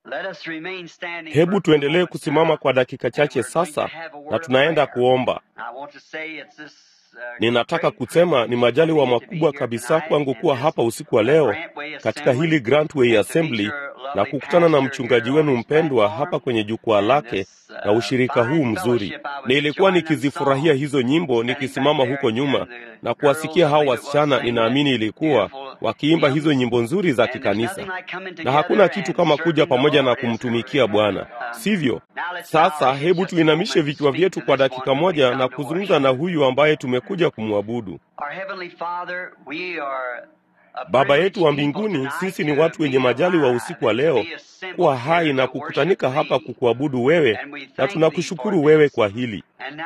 Hebu tuendelee kusimama kwa dakika chache sasa, na tunaenda kuomba. Ninataka kusema ni majaliwa makubwa kabisa kwangu kuwa hapa usiku wa leo katika hili Grantway Assembly na kukutana na mchungaji wenu mpendwa hapa kwenye jukwaa lake na ushirika huu mzuri. Nilikuwa nikizifurahia hizo nyimbo nikisimama huko nyuma na kuwasikia hao wasichana, ninaamini ilikuwa wakiimba hizo nyimbo nzuri za kikanisa, na hakuna kitu kama kuja pamoja na kumtumikia Bwana, sivyo? Sasa hebu tuinamishe vichwa vyetu kwa dakika moja na kuzungumza na huyu ambaye tumekuja kumwabudu. Baba yetu wa mbinguni, sisi ni watu wenye majali wa usiku wa leo kuwa hai na kukutanika hapa kukuabudu wewe, na tunakushukuru wewe kwa hili.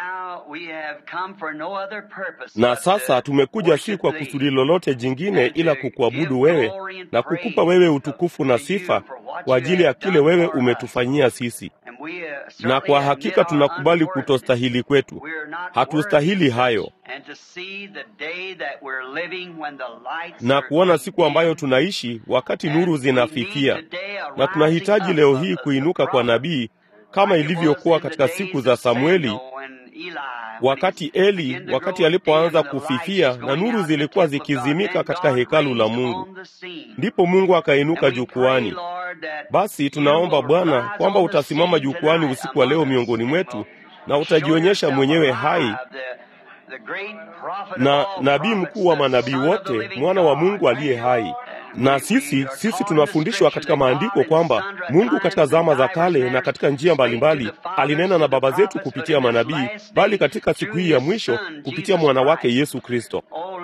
Na sasa tumekuja si kwa kusudi lolote jingine ila kukuabudu wewe na kukupa wewe utukufu na sifa kwa ajili ya kile wewe umetufanyia sisi. Na kwa hakika tunakubali kutostahili kwetu, hatustahili hayo, na kuona siku ambayo tunaishi wakati nuru zinafikia, na tunahitaji leo hii kuinuka kwa nabii kama ilivyokuwa katika siku za Samueli, wakati Eli, wakati alipoanza kufifia na nuru zilikuwa zikizimika katika hekalu la Mungu, ndipo Mungu akainuka jukwani. Basi tunaomba Bwana kwamba utasimama jukwani usiku wa leo miongoni mwetu na utajionyesha mwenyewe hai na nabii mkuu wa manabii wote, mwana wa Mungu aliye hai. Na sisi sisi tunafundishwa katika maandiko kwamba Mungu katika zama za kale na katika njia mbalimbali alinena na baba zetu kupitia manabii, bali katika siku hii ya mwisho kupitia mwana wake Yesu Kristo.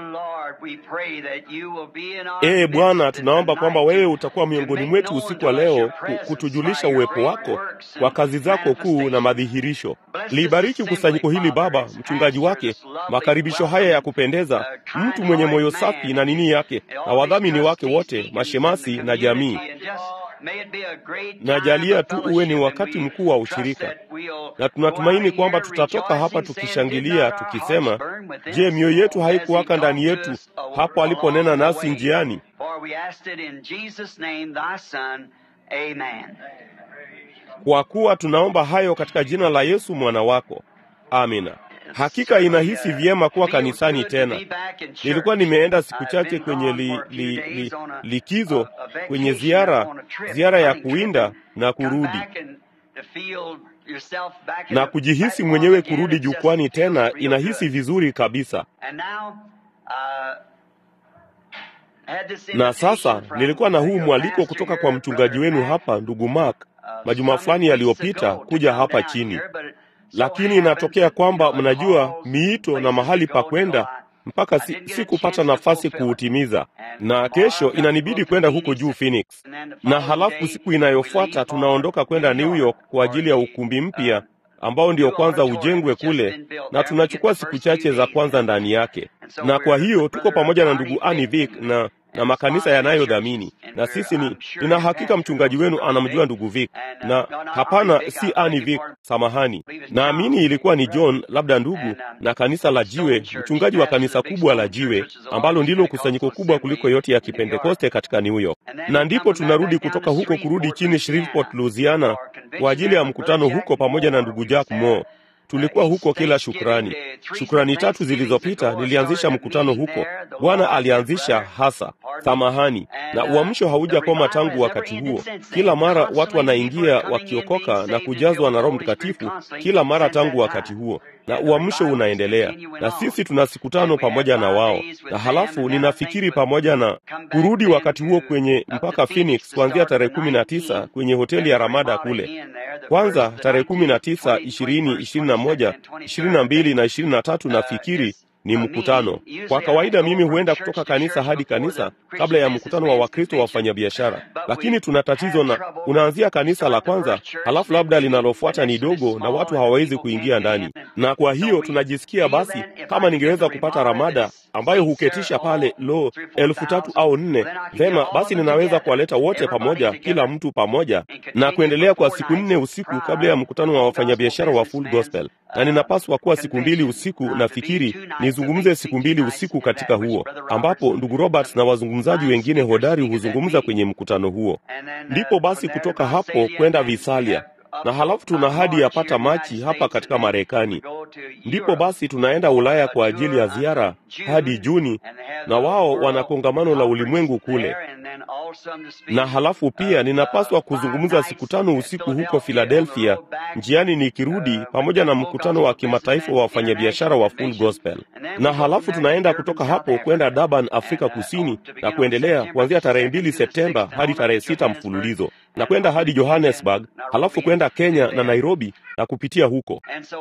Ee Bwana, tunaomba kwamba wewe utakuwa miongoni mwetu usiku wa leo kutujulisha uwepo wako kwa kazi zako kuu na madhihirisho. Libariki kusanyiko hili Baba, mchungaji wake, makaribisho haya ya kupendeza, mtu mwenye moyo safi na nini yake, na wadhamini wake wote, mashemasi na jamii na jalia tu uwe ni wakati mkuu wa ushirika, na tunatumaini kwamba tutatoka hapa tukishangilia tukisema, je, mioyo yetu haikuwaka ndani yetu hapo aliponena nasi njiani? Kwa kuwa tunaomba hayo katika jina la Yesu mwana wako, amina. Hakika inahisi vyema kuwa kanisani tena. Nilikuwa nimeenda siku chache kwenye li, li, li, likizo kwenye ziara ziara ya kuwinda na kurudi na kujihisi mwenyewe kurudi jukwani tena, inahisi vizuri kabisa. Na sasa nilikuwa na huu mwaliko kutoka kwa mchungaji wenu hapa, ndugu Mark, majuma fulani yaliyopita kuja hapa chini lakini inatokea kwamba mnajua miito na mahali pa kwenda mpaka si, si kupata nafasi kuutimiza, na kesho inanibidi kwenda huko juu Phoenix, na halafu siku inayofuata tunaondoka kwenda New York kwa ajili ya ukumbi mpya ambao ndio kwanza ujengwe kule, na tunachukua siku chache za kwanza ndani yake, na kwa hiyo tuko pamoja na ndugu Annie Vick na na makanisa yanayodhamini na sisi ni nina hakika mchungaji wenu anamjua ndugu Vic, na hapana, si Ani Vic, samahani, naamini ilikuwa ni John, labda ndugu, na kanisa la Jiwe, mchungaji wa kanisa kubwa la Jiwe ambalo ndilo kusanyiko kubwa kuliko yote ya Kipentekoste katika New York. Na ndipo tunarudi kutoka huko kurudi chini Shreveport, Louisiana kwa ajili ya mkutano huko pamoja na ndugu Jack Moore. Tulikuwa huko kila shukrani. Shukrani tatu zilizopita nilianzisha mkutano huko. Bwana alianzisha hasa samahani, na uamsho haujakoma tangu wakati huo. Kila mara watu wanaingia wakiokoka na kujazwa na Roho Mtakatifu, kila mara tangu wakati huo, na uamsho unaendelea, na sisi tuna siku tano pamoja na wao, na halafu ninafikiri pamoja na kurudi wakati huo kwenye mpaka Phoenix kuanzia tarehe kumi na tisa kwenye hoteli ya Ramada kule kwanza tarehe kumi na tisa ishirini ishirini na moja ishirini na mbili na ishirini na tatu nafikiri ni mkutano. Kwa kawaida mimi huenda kutoka kanisa hadi kanisa kabla ya mkutano wa Wakristo wa wafanyabiashara, lakini tuna tatizo na unaanzia kanisa la kwanza, halafu labda linalofuata ni dogo na watu hawawezi kuingia ndani, na kwa hiyo tunajisikia basi, kama ningeweza kupata Ramada ambayo huketisha pale lo elfu tatu au nne, vema basi ninaweza kuwaleta wote pamoja, kila mtu pamoja, na kuendelea kwa siku nne usiku kabla ya mkutano wa wafanyabiashara wa Full Gospel, na ninapaswa kuwa siku mbili usiku. Nafikiri nizungumze siku mbili usiku katika huo, ambapo ndugu Roberts na wazungumzaji wengine hodari huzungumza kwenye mkutano huo. Ndipo basi kutoka hapo kwenda Visalia na halafu tuna hadi yapata Machi hapa katika Marekani. Ndipo basi tunaenda Ulaya kwa ajili ya ziara hadi Juni, na wao wana kongamano la ulimwengu kule. Na halafu pia ninapaswa kuzungumza siku tano usiku huko Philadelphia, njiani nikirudi, pamoja na mkutano wa kimataifa wa wafanyabiashara wa Full Gospel. Na halafu tunaenda kutoka hapo kwenda Durban, Afrika Kusini, na kuendelea kuanzia tarehe mbili Septemba hadi tarehe sita mfululizo na kwenda hadi Johannesburg, halafu kwenda Kenya na Nairobi na kupitia huko.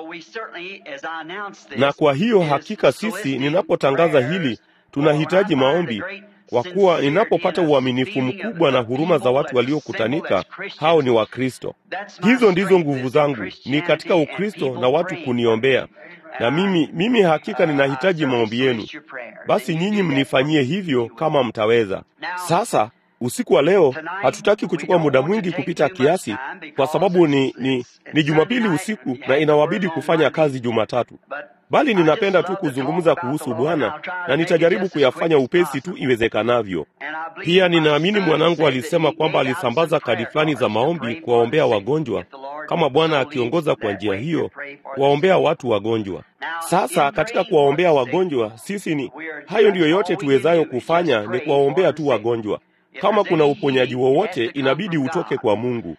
Na kwa hiyo hakika sisi, ninapotangaza hili, tunahitaji maombi, kwa kuwa ninapopata uaminifu mkubwa na huruma za watu waliokutanika, hao ni Wakristo. Hizo ndizo nguvu zangu, ni katika Ukristo na watu kuniombea na mimi mimi hakika ninahitaji maombi yenu. Basi nyinyi mnifanyie hivyo kama mtaweza. Sasa usiku wa leo hatutaki kuchukua muda mwingi kupita kiasi, kwa sababu ni, ni, ni Jumapili usiku na inawabidi kufanya kazi Jumatatu, bali ninapenda tu kuzungumza kuhusu Bwana na nitajaribu kuyafanya upesi tu iwezekanavyo. Pia ninaamini mwanangu alisema kwamba alisambaza kadi fulani za maombi kuwaombea wagonjwa, kama Bwana akiongoza kwa njia hiyo, kuwaombea watu wagonjwa. Sasa katika kuwaombea wagonjwa, sisi ni hayo ndiyo yote tuwezayo kufanya, ni kuwaombea tu wagonjwa. Kama kuna uponyaji wowote, inabidi utoke kwa Mungu.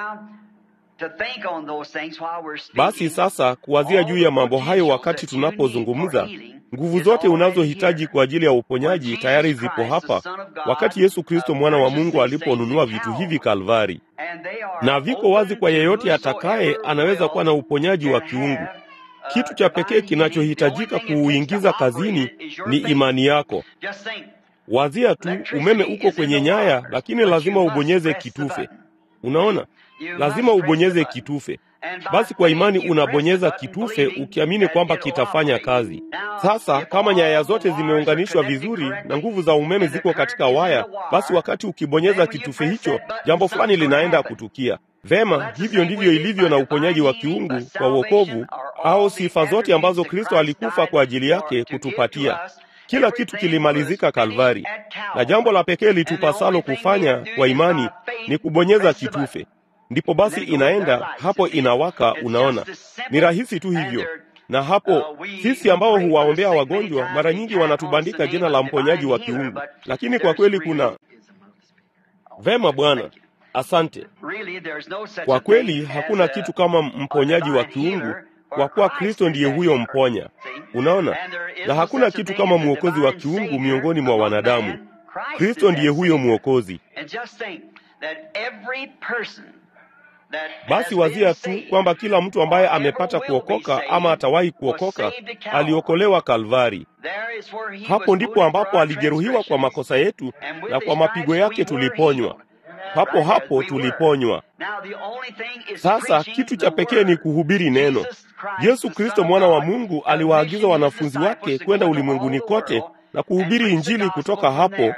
Basi sasa kuwazia juu ya mambo hayo wakati tunapozungumza, nguvu zote unazohitaji kwa ajili ya uponyaji tayari zipo hapa, wakati Yesu Kristo mwana wa Mungu aliponunua vitu hivi Kalvari, na viko wazi kwa yeyote atakaye, anaweza kuwa na uponyaji wa kiungu. Kitu cha pekee kinachohitajika kuuingiza kazini ni imani yako. Wazia tu, umeme uko kwenye nyaya, lakini lazima ubonyeze kitufe. Unaona, lazima ubonyeze kitufe. Basi kwa imani unabonyeza kitufe ukiamini kwamba kitafanya kazi. Sasa kama nyaya zote zimeunganishwa vizuri na nguvu za umeme ziko katika waya, basi wakati ukibonyeza kitufe hicho, jambo fulani linaenda kutukia. Vema, hivyo ndivyo ilivyo na uponyaji wa kiungu kwa wokovu, au sifa zote ambazo Kristo alikufa kwa ajili yake kutupatia. Kila kitu kilimalizika Kalvari, na jambo la pekee litupasalo kufanya kwa imani ni kubonyeza kitufe. Ndipo basi inaenda hapo, inawaka. Unaona, ni rahisi tu hivyo. Na hapo sisi ambao huwaombea wagonjwa mara nyingi wanatubandika jina la mponyaji wa kiungu, lakini kwa kweli kuna vema. Bwana, asante. Kwa kweli hakuna kitu kama mponyaji wa kiungu kwa kuwa Kristo ndiye huyo mponya. Unaona, na hakuna kitu kama mwokozi wa kiungu miongoni mwa wanadamu. Kristo ndiye huyo mwokozi. Basi wazia tu kwamba kila mtu ambaye amepata kuokoka ama atawahi kuokoka aliokolewa Kalvari. Hapo ndipo ambapo alijeruhiwa kwa makosa yetu, na kwa mapigo yake tuliponywa. Hapo hapo tuliponywa. Sasa kitu cha pekee ni kuhubiri neno. Yesu Kristo mwana wa Mungu aliwaagiza wanafunzi wake kwenda ulimwenguni kote na kuhubiri Injili kutoka hapo,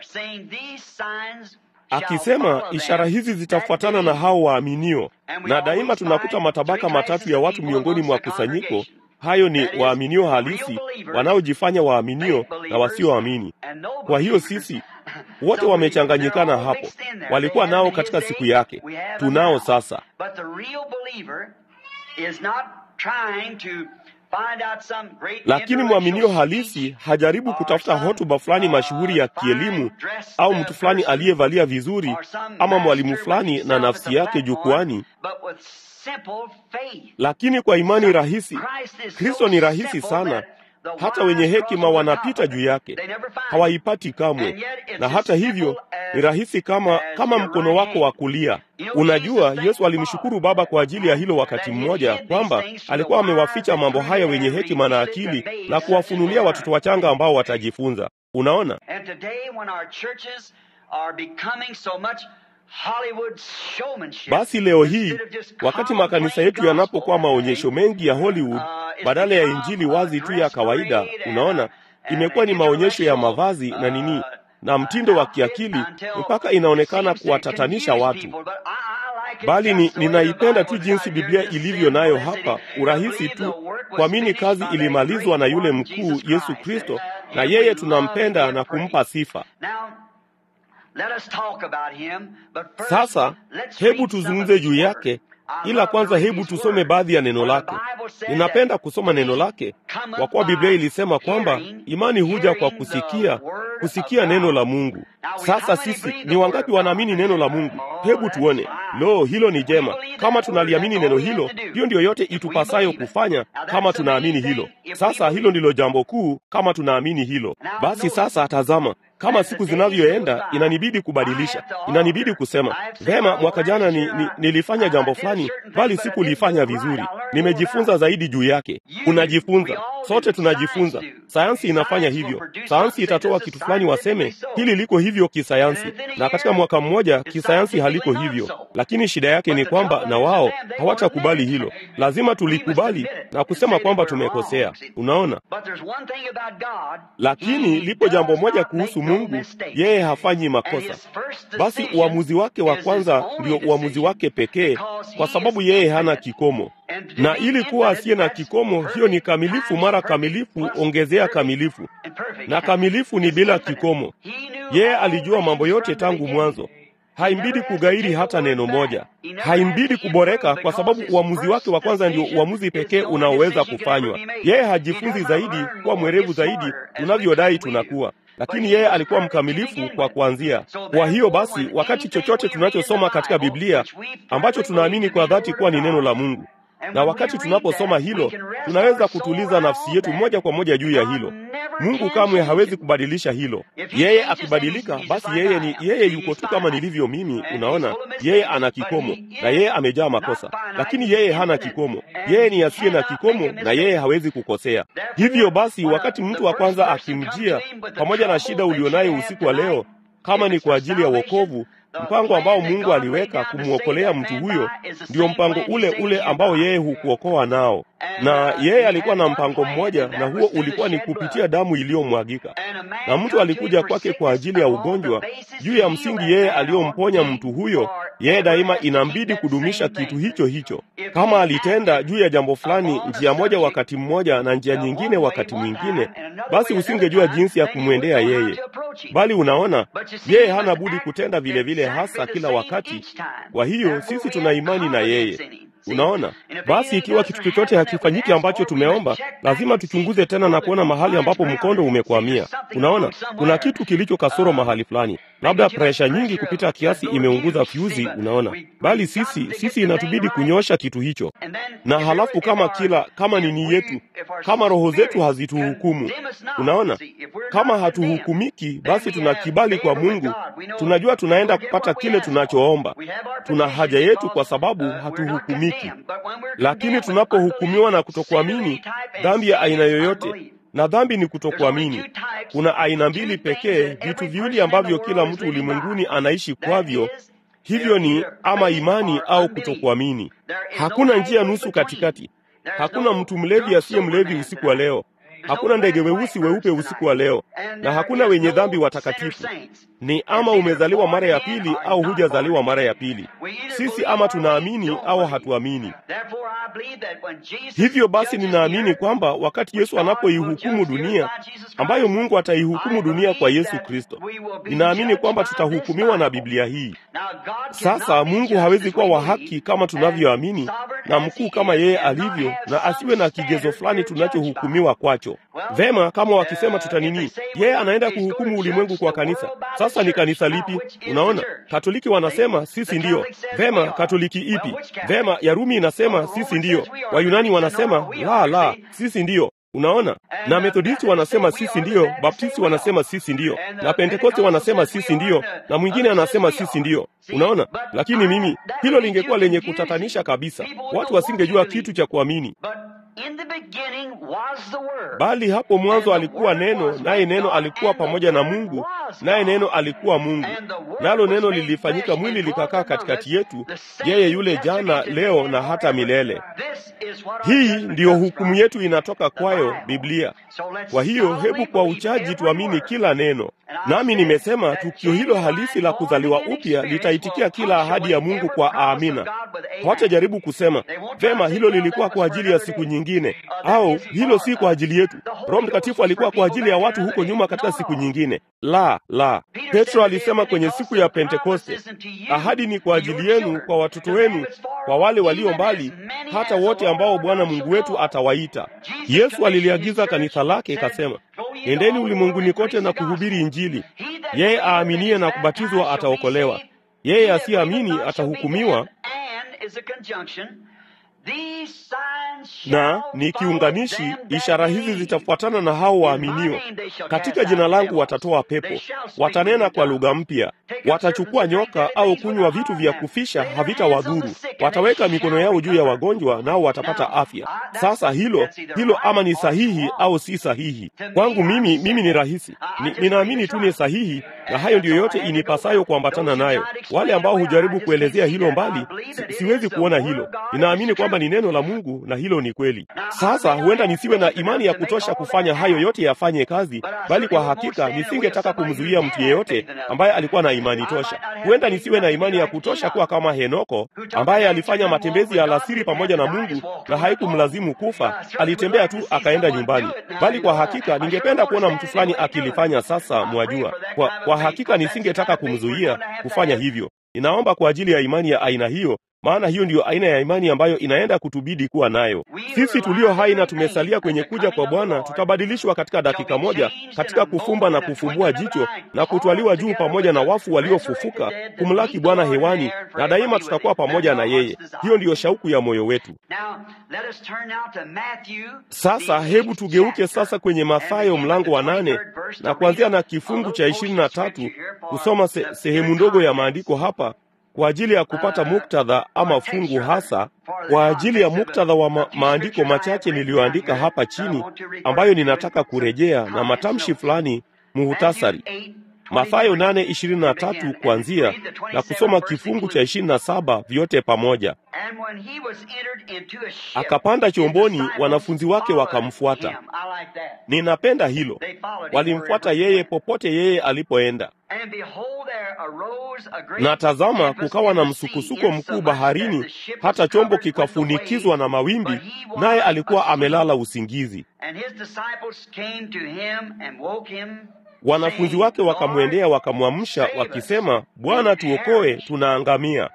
akisema ishara hizi zitafuatana na hao waaminio. Na daima tunakuta matabaka matatu ya watu miongoni mwa kusanyiko. Hayo ni waaminio halisi, wanaojifanya waaminio na wasioamini. Kwa hiyo sisi wote wamechanganyikana hapo. Walikuwa nao katika siku yake, tunao sasa. Lakini mwaminio halisi hajaribu kutafuta hotuba fulani mashuhuri ya kielimu au mtu fulani aliyevalia vizuri ama mwalimu fulani na nafsi yake jukwani, lakini kwa imani rahisi. Kristo ni rahisi sana hata wenye hekima wanapita juu yake, hawaipati kamwe. Na hata hivyo ni rahisi kama kama mkono wako wa kulia. Unajua, Yesu alimshukuru Baba kwa ajili ya hilo wakati mmoja, kwamba alikuwa amewaficha mambo haya wenye hekima na akili na kuwafunulia watoto wachanga ambao watajifunza. Unaona, basi leo hii wakati makanisa yetu yanapokuwa maonyesho mengi ya Hollywood badala ya injili wazi tu ya kawaida, unaona, imekuwa ni maonyesho ya mavazi na nini na mtindo wa kiakili mpaka inaonekana kuwatatanisha watu, bali ni, ninaipenda tu jinsi Biblia ilivyo nayo hapa, urahisi tu kuamini kazi ilimalizwa na yule mkuu Yesu Kristo, na yeye tunampenda na kumpa sifa. Sasa hebu tuzungumze juu yake, ila kwanza hebu tusome baadhi ya neno lake. Ninapenda kusoma neno lake kwa kuwa Biblia ilisema kwamba imani huja kwa kusikia, kusikia neno la Mungu. Sasa sisi ni wangapi wanaamini neno la Mungu? Hebu tuone. Lo, hilo ni jema. Kama tunaliamini neno hilo, hiyo ndiyo yote itupasayo kufanya, kama tunaamini hilo. Sasa hilo ndilo jambo kuu, kama tunaamini hilo. Basi sasa tazama, kama siku zinavyoenda, inanibidi kubadilisha, inanibidi kusema vema, mwaka jana ni, ni, nilifanya jambo fulani, bali sikulifanya vizuri. Nimejifunza zaidi juu yake. Unajifunza, sote tunajifunza. Sayansi inafanya hivyo. Sayansi itatoa kitu fulani, waseme hili liko hivyo kisayansi, na katika mwaka mmoja kisayansi haliko hivyo. Lakini shida yake ni kwamba na wao hawatakubali hilo. Lazima tulikubali na kusema kwamba tumekosea. Unaona, lakini lipo jambo moja kuhusu Mungu, yeye hafanyi makosa. Basi uamuzi wake wa kwanza ndio uamuzi wake pekee, kwa sababu yeye hana kikomo na ili kuwa asiye na kikomo, hiyo ni kamilifu mara kamilifu, ongezea kamilifu, na kamilifu ni bila kikomo. Yeye alijua mambo yote tangu mwanzo. Haimbidi kugairi hata neno moja, haimbidi kuboreka, kwa sababu uamuzi wake wa kwanza ndio uamuzi pekee unaoweza kufanywa. Yeye hajifunzi zaidi kuwa mwerevu zaidi tunavyodai tunakuwa lakini yeye alikuwa mkamilifu kwa kuanzia. Kwa hiyo basi, wakati chochote tunachosoma katika Biblia ambacho tunaamini kwa dhati kuwa ni neno la Mungu, na wakati tunaposoma hilo, tunaweza kutuliza nafsi yetu moja kwa moja juu ya hilo. Mungu kamwe hawezi kubadilisha hilo. Yeye akibadilika, basi yeye ni yeye, yuko tu kama nilivyo mimi. Unaona, yeye ana kikomo na yeye amejaa makosa, lakini yeye hana kikomo. Yeye ni asiye na kikomo na yeye hawezi kukosea. Hivyo basi, wakati mtu wa kwanza akimjia pamoja na shida ulionayo usiku wa leo, kama ni kwa ajili ya wokovu mpango ambao Mungu aliweka kumwokolea mtu huyo ndio mpango ule ule ambao yeye hukuokoa nao, na yeye alikuwa na mpango mmoja, na huo ulikuwa ni kupitia damu iliyomwagika. Na mtu alikuja kwake kwa ajili ya ugonjwa, juu ya msingi yeye aliyomponya mtu huyo, yeye daima inambidi kudumisha kitu hicho hicho. Kama alitenda juu ya jambo fulani njia moja wakati mmoja na njia nyingine wakati mwingine, basi usingejua jinsi ya kumwendea yeye, bali unaona, yeye hana budi kutenda vile vile hasa kila wakati. Kwa hiyo sisi tuna imani na yeye. Unaona, basi ikiwa kitu chochote hakifanyiki ambacho tumeomba, lazima tuchunguze tena na kuona mahali ambapo mkondo umekwamia. Unaona, kuna kitu kilicho kasoro mahali fulani, labda presha nyingi kupita kiasi imeunguza fyuzi. Unaona, bali sisi sisi inatubidi kunyosha kitu hicho, na halafu kama kila kama nini yetu, kama roho zetu hazituhukumu. Unaona, kama hatuhukumiki, basi tuna kibali kwa Mungu, tunajua tunaenda kupata kile tunachoomba. Tuna haja yetu kwa sababu hatuhukumiki. Lakini tunapohukumiwa na kutokuamini, dhambi ya aina yoyote, na dhambi ni kutokuamini. Kuna aina mbili pekee, vitu viwili ambavyo kila mtu ulimwenguni anaishi kwavyo, hivyo ni ama imani au kutokuamini. Hakuna njia nusu katikati. Hakuna mtu mlevi asiye mlevi usiku wa leo. Hakuna ndege weusi weupe usiku wa leo, na hakuna wenye dhambi watakatifu. Ni ama umezaliwa mara ya pili au hujazaliwa mara ya pili. Sisi ama tunaamini au hatuamini. Hivyo basi, ninaamini kwamba wakati Yesu anapoihukumu dunia, ambayo Mungu ataihukumu dunia kwa Yesu Kristo, ninaamini kwamba tutahukumiwa na Biblia hii. Sasa Mungu hawezi kuwa wa haki kama tunavyoamini na mkuu kama yeye alivyo, na asiwe na kigezo fulani tunachohukumiwa kwacho. Vema, kama wakisema tutanini, yeye anaenda kuhukumu ulimwengu kwa kanisa. Sasa ni kanisa lipi? Unaona, Katoliki wanasema sisi ndiyo. Vema, Katoliki ipi? Vema, ya Rumi inasema sisi ndiyo. Wayunani wanasema la la, sisi ndiyo. Unaona, na Methodisti wanasema sisi ndiyo, Baptisti wanasema sisi ndiyo, na Pentekoste wanasema sisi ndiyo, na mwingine anasema sisi ndiyo. Unaona, lakini mimi, hilo lingekuwa lenye kutatanisha kabisa, watu wasingejua kitu cha kuamini. bali hapo mwanzo alikuwa neno, naye neno alikuwa pamoja na Mungu, naye neno alikuwa Mungu. Nalo neno lilifanyika mwili likakaa katikati yetu, yeye yule jana, leo na hata milele. Hii ndiyo hukumu yetu inatoka kwayo Biblia. Kwa hiyo hebu kwa uchaji tuamini kila neno. Nami nimesema tukio hilo halisi la kuzaliwa upya litaitikia kila ahadi ya Mungu kwa amina. Hawatajaribu kusema vema, hilo lilikuwa kwa ajili ya siku nyingine, au hilo si kwa ajili yetu. Roho Mtakatifu alikuwa kwa ajili ya watu huko nyuma katika siku nyingine. La, la. Petro alisema kwenye siku ya Pentekoste, ahadi ni kwa ajili yenu, kwa watoto wenu, kwa wale walio mbali, hata wote ambao Bwana Mungu wetu atawaita. Yesu aliliagiza kanisa lake, ikasema, nendeni ulimwenguni kote na kuhubiri Injili. Yeye aaminie na kubatizwa ataokolewa, yeye asiyeamini atahukumiwa. Na ni kiunganishi, ishara hizi zitafuatana na hao waaminio. Katika jina langu watatoa pepo, watanena kwa lugha mpya, watachukua nyoka au kunywa vitu vya kufisha, havitawadhuru, wataweka mikono yao juu ya wagonjwa, nao watapata afya. Sasa hilo hilo, ama ni sahihi au si sahihi? Kwangu mimi, mimi ni rahisi, ni, ninaamini tu ni sahihi, na hayo ndiyo yote inipasayo kuambatana nayo. Wale ambao hujaribu kuelezea hilo mbali, si, siwezi kuona hilo. Ninaamini kwamba ni neno la Mungu na hilo ni kweli. Sasa huenda nisiwe na imani ya kutosha kufanya hayo yote yafanye kazi, bali kwa hakika nisingetaka kumzuia mtu yeyote ambaye alikuwa na imani tosha. Huenda nisiwe na imani ya kutosha kuwa kama Henoko ambaye alifanya matembezi ya alasiri pamoja na Mungu na haikumlazimu kufa, alitembea tu akaenda nyumbani. Bali kwa hakika ningependa kuona mtu fulani akilifanya. Sasa mwajua, kwa, kwa hakika nisingetaka kumzuia kufanya hivyo. Ninaomba kwa ajili ya imani ya aina hiyo maana hiyo ndiyo aina ya imani ambayo inaenda kutubidi kuwa nayo. Sisi tulio hai na tumesalia kwenye kuja kwa Bwana tutabadilishwa katika dakika moja, katika kufumba na kufumbua jicho na kutwaliwa juu pamoja na wafu waliofufuka kumlaki Bwana hewani, na daima tutakuwa pamoja na yeye. Hiyo ndiyo shauku ya moyo wetu. Sasa hebu tugeuke sasa kwenye Mathayo mlango wa nane na kuanzia na kifungu cha ishirini na tatu kusoma se, sehemu ndogo ya maandiko hapa kwa ajili ya kupata muktadha ama fungu hasa kwa ajili ya muktadha wa ma maandiko machache niliyoandika hapa chini ambayo ninataka kurejea na matamshi fulani muhutasari. Mathayo 8:23 kuanzia na kusoma kifungu cha 27 vyote pamoja. Akapanda chomboni, wanafunzi wake wakamfuata. Ninapenda hilo, walimfuata yeye popote yeye alipoenda. Na tazama, kukawa na msukusuko mkuu baharini, hata chombo kikafunikizwa na mawimbi, naye alikuwa amelala usingizi. Wanafunzi wake wakamwendea wakamwamsha, wakisema, Bwana, tuokoe, tunaangamia.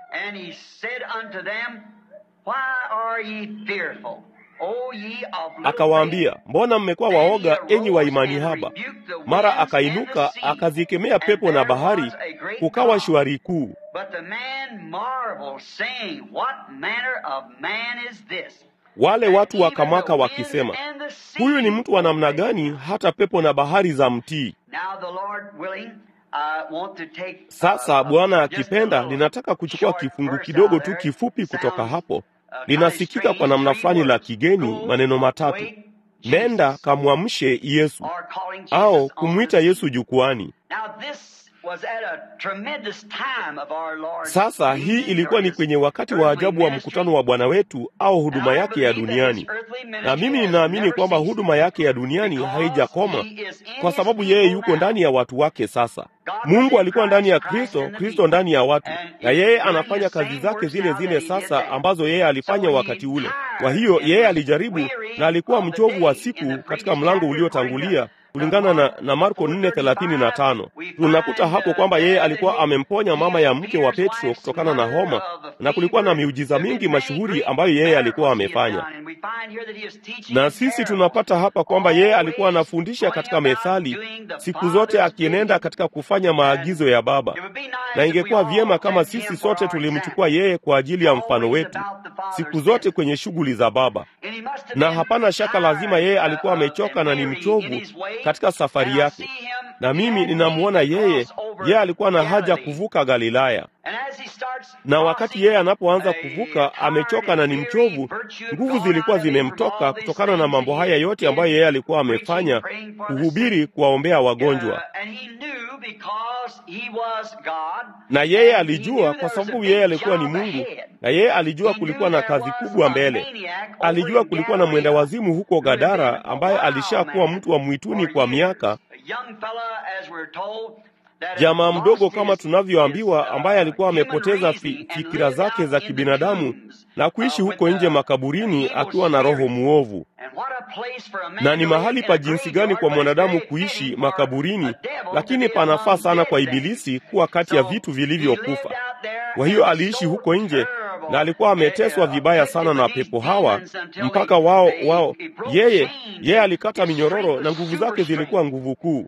Akawaambia, mbona mmekuwa waoga, enyi wa imani haba? Mara akainuka akazikemea pepo na bahari, kukawa shwari kuu. Wale watu wakamaka wakisema, huyu ni mtu wa namna gani, hata pepo na bahari za mtii? Sasa Bwana akipenda, ninataka kuchukua kifungu kidogo tu kifupi kutoka hapo. Linasikika kwa namna fulani la kigeni, maneno matatu: nenda kamwamshe Yesu, au kumwita Yesu jukwani. Sasa hii ilikuwa ni kwenye wakati wa ajabu wa mkutano wa Bwana wetu au huduma yake ya duniani, na mimi ninaamini kwamba huduma yake ya duniani haijakoma kwa sababu yeye yuko ndani ya watu wake. Sasa Mungu alikuwa ndani ya Kristo, Kristo ndani ya watu, na yeye anafanya kazi zake zile zile sasa ambazo yeye alifanya wakati ule. Kwa hiyo yeye alijaribu na alikuwa mchovu wa siku katika mlango uliotangulia kulingana na, na Marko 4:35 tunakuta hapo kwamba yeye alikuwa amemponya mama ya mke wa Petro kutokana na homa, na kulikuwa na miujiza mingi mashuhuri ambayo yeye alikuwa amefanya. Na sisi tunapata hapa kwamba yeye alikuwa anafundisha katika methali siku zote, akienenda katika kufanya maagizo ya Baba, na ingekuwa vyema kama sisi sote tulimchukua yeye kwa ajili ya mfano wetu siku zote kwenye shughuli za Baba. Na hapana shaka lazima yeye alikuwa amechoka na ni mchovu katika safari yake. na mimi ninamwona yeye, yeye alikuwa na haja kuvuka Galilaya. Na wakati yeye anapoanza kuvuka, amechoka na ni mchovu, nguvu zilikuwa zimemtoka kutokana na mambo haya yote ambayo yeye alikuwa amefanya, kuhubiri, kuwaombea wagonjwa. Na yeye alijua, kwa sababu yeye alikuwa ni Mungu, na yeye alijua kulikuwa na kazi kubwa mbele. Alijua kulikuwa na mwenda wazimu huko Gadara ambaye alishakuwa mtu wa mwituni kwa miaka jamaa mdogo kama tunavyoambiwa, ambaye alikuwa amepoteza fi, fikira zake za kibinadamu na kuishi huko nje makaburini akiwa na roho muovu. Na ni mahali pa jinsi gani kwa mwanadamu kuishi makaburini, lakini panafaa sana kwa Ibilisi kuwa kati ya vitu vilivyokufa. Kwa hiyo aliishi huko nje na alikuwa ameteswa vibaya sana na pepo hawa mpaka wao wao, yeye yeye alikata minyororo na nguvu zake zilikuwa nguvu kuu.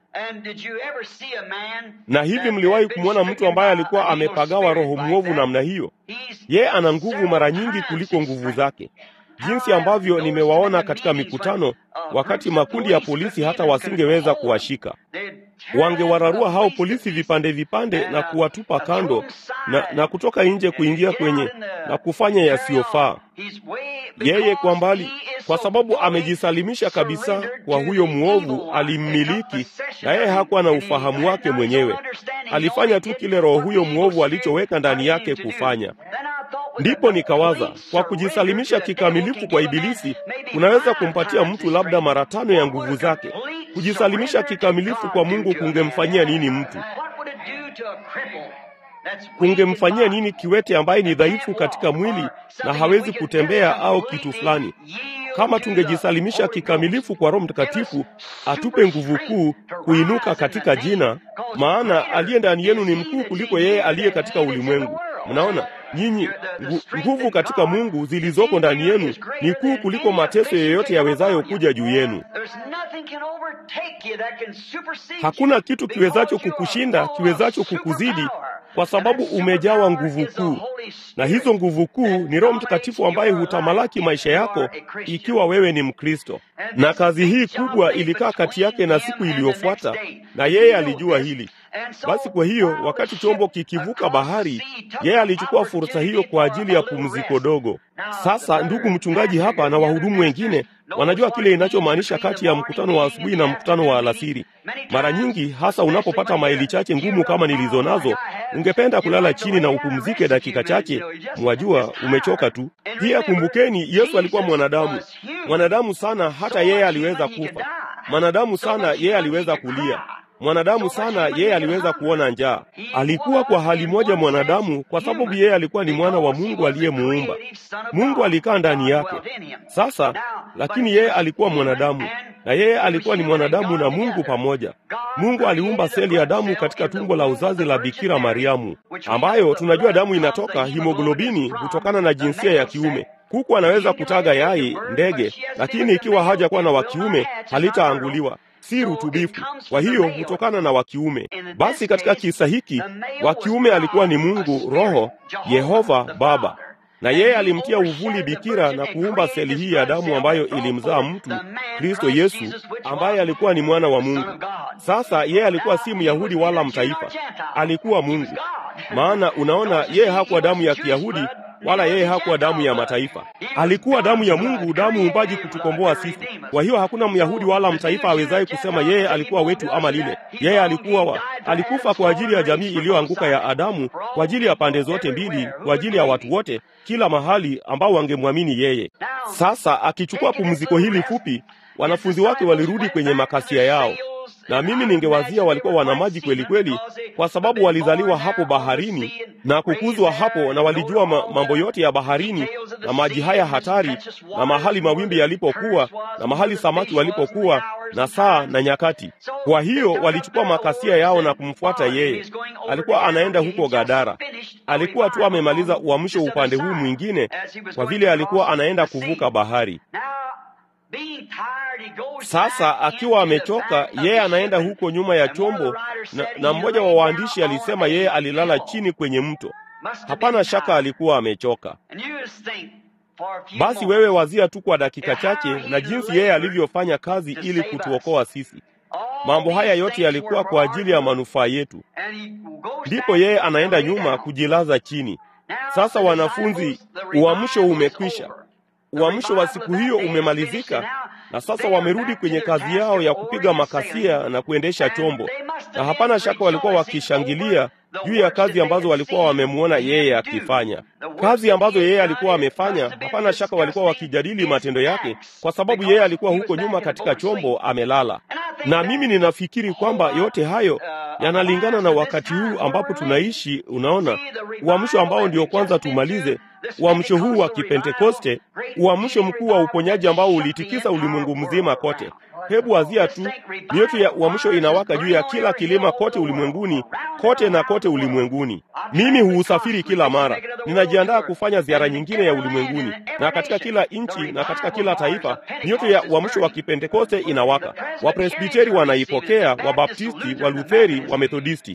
Na hivi mliwahi kumwona mtu ambaye alikuwa amepagawa roho mwovu namna hiyo? Yeye ana nguvu mara nyingi kuliko nguvu zake, jinsi ambavyo nimewaona katika mikutano, wakati makundi ya polisi hata wasingeweza kuwashika wangewararua hao polisi vipande vipande na kuwatupa kando na, na kutoka nje kuingia kwenye na kufanya yasiyofaa. Yeye kwa mbali, kwa sababu amejisalimisha kabisa kwa huyo mwovu, alimmiliki na yeye hakuwa na ufahamu wake mwenyewe. Alifanya tu kile roho huyo mwovu alichoweka ndani yake kufanya. Ndipo nikawaza, kwa kujisalimisha kikamilifu kwa Ibilisi kunaweza kumpatia mtu labda mara tano ya nguvu zake. Kujisalimisha kikamilifu kwa Mungu kungemfanyia nini mtu? Kungemfanyia nini kiwete ambaye ni dhaifu katika mwili na hawezi kutembea au kitu fulani? Kama tungejisalimisha kikamilifu kwa Roho Mtakatifu atupe nguvu kuu kuinuka katika jina, maana aliye ndani yenu ni mkuu kuliko yeye aliye katika ulimwengu. Mnaona, nyinyi nguvu katika Mungu zilizoko ndani yenu ni kuu kuliko mateso yoyote yawezayo kuja juu yenu. Hakuna kitu kiwezacho kukushinda, kiwezacho kukuzidi, kwa sababu umejawa nguvu kuu, na hizo nguvu kuu ni Roho Mtakatifu ambaye hutamalaki maisha yako ikiwa wewe ni Mkristo. Na kazi hii kubwa ilikaa kati yake na siku iliyofuata, na yeye alijua hili. Basi kwa hiyo wakati chombo kikivuka bahari, yeye alichukua fursa hiyo kwa ajili ya pumziko dogo. Sasa ndugu mchungaji hapa na wahudumu wengine wanajua kile inachomaanisha kati ya mkutano wa asubuhi na mkutano wa alasiri. Mara nyingi, hasa unapopata maili chache ngumu kama nilizo nazo, ungependa kulala chini na upumzike dakika chache. Mwajua umechoka tu. Pia kumbukeni, Yesu alikuwa mwanadamu, mwanadamu sana, hata yeye aliweza kufa, mwanadamu sana, yeye aliweza kulia mwanadamu sana, yeye aliweza kuona njaa. Alikuwa kwa hali moja mwanadamu, kwa sababu yeye alikuwa ni mwana wa Mungu aliyemuumba. Mungu alikaa ndani yake. Sasa lakini yeye alikuwa mwanadamu, na yeye alikuwa ni mwanadamu na Mungu pamoja. Mungu aliumba seli ya damu katika tumbo la uzazi la Bikira Mariamu, ambayo tunajua damu inatoka, himoglobini hutokana na jinsia ya kiume. Kuku anaweza kutaga yai, ndege, lakini ikiwa hajakuwa na wa kiume halitaanguliwa si rutubifu. Kwa hiyo hutokana na wa kiume. Basi katika kisa hiki wa kiume alikuwa ni Mungu Roho, Yehova Baba, na yeye alimtia uvuli bikira na kuumba seli hii ya damu ambayo ilimzaa mtu Kristo Yesu, ambaye alikuwa ni mwana wa Mungu. Sasa yeye alikuwa si Myahudi wala mtaifa, alikuwa Mungu. Maana unaona, yeye hakuwa damu ya Kiyahudi wala yeye hakuwa damu ya mataifa, alikuwa damu ya Mungu, damu umbaji kutukomboa sisi. Kwa hiyo hakuna Myahudi wala mtaifa awezaye kusema yeye alikuwa wetu ama lile. Yeye alikuwa wa, alikufa kwa ajili ya jamii iliyoanguka ya Adamu, kwa ajili ya pande zote mbili, kwa ajili ya watu wote, kila mahali ambao wangemwamini yeye. Sasa akichukua pumziko hili fupi, wanafunzi wake walirudi kwenye makasia yao na mimi ningewazia walikuwa wana maji kweli kweli, kwa sababu walizaliwa hapo baharini na kukuzwa hapo, na walijua ma mambo yote ya baharini na maji haya hatari, na mahali mawimbi yalipokuwa, na mahali samaki walipokuwa, na saa na nyakati. Kwa hiyo walichukua makasia yao na kumfuata yeye. Alikuwa anaenda huko Gadara, alikuwa tu amemaliza uamsho upande huu mwingine, kwa vile alikuwa anaenda kuvuka bahari. Sasa akiwa amechoka, yeye anaenda huko nyuma ya chombo, na, na mmoja wa waandishi alisema yeye alilala chini kwenye mto. Hapana shaka alikuwa amechoka. Basi wewe wazia tu kwa dakika chache na jinsi yeye alivyofanya kazi ili kutuokoa sisi. Mambo haya yote yalikuwa kwa ajili ya manufaa yetu. Ndipo yeye anaenda nyuma kujilaza chini. Sasa wanafunzi, uamsho umekwisha. Uamsho wa siku hiyo umemalizika, na sasa wamerudi kwenye kazi yao ya kupiga makasia na kuendesha chombo, na hapana shaka walikuwa wakishangilia juu ya kazi ambazo walikuwa wamemwona yeye akifanya, kazi ambazo yeye alikuwa amefanya. Hapana shaka walikuwa wakijadili matendo yake, kwa sababu yeye alikuwa huko nyuma katika chombo amelala. Na mimi ninafikiri kwamba yote hayo yanalingana na wakati huu ambapo tunaishi. Unaona, uamsho ambao ndio kwanza tumalize uamsho huu wa Kipentekoste, uamsho mkuu wa uponyaji ambao ulitikisa ulimwengu mzima kote. Hebu wazia tu, mioto ya uamsho inawaka juu ya kila kilima kote ulimwenguni, kote na kote ulimwenguni. Mimi huusafiri kila mara, ninajiandaa kufanya ziara nyingine ya ulimwenguni, na katika kila nchi na katika kila taifa mioto ya uamsho wa Kipentekoste inawaka. Wapresbiteri wanaipokea, Wabaptisti, Walutheri, Wamethodisti.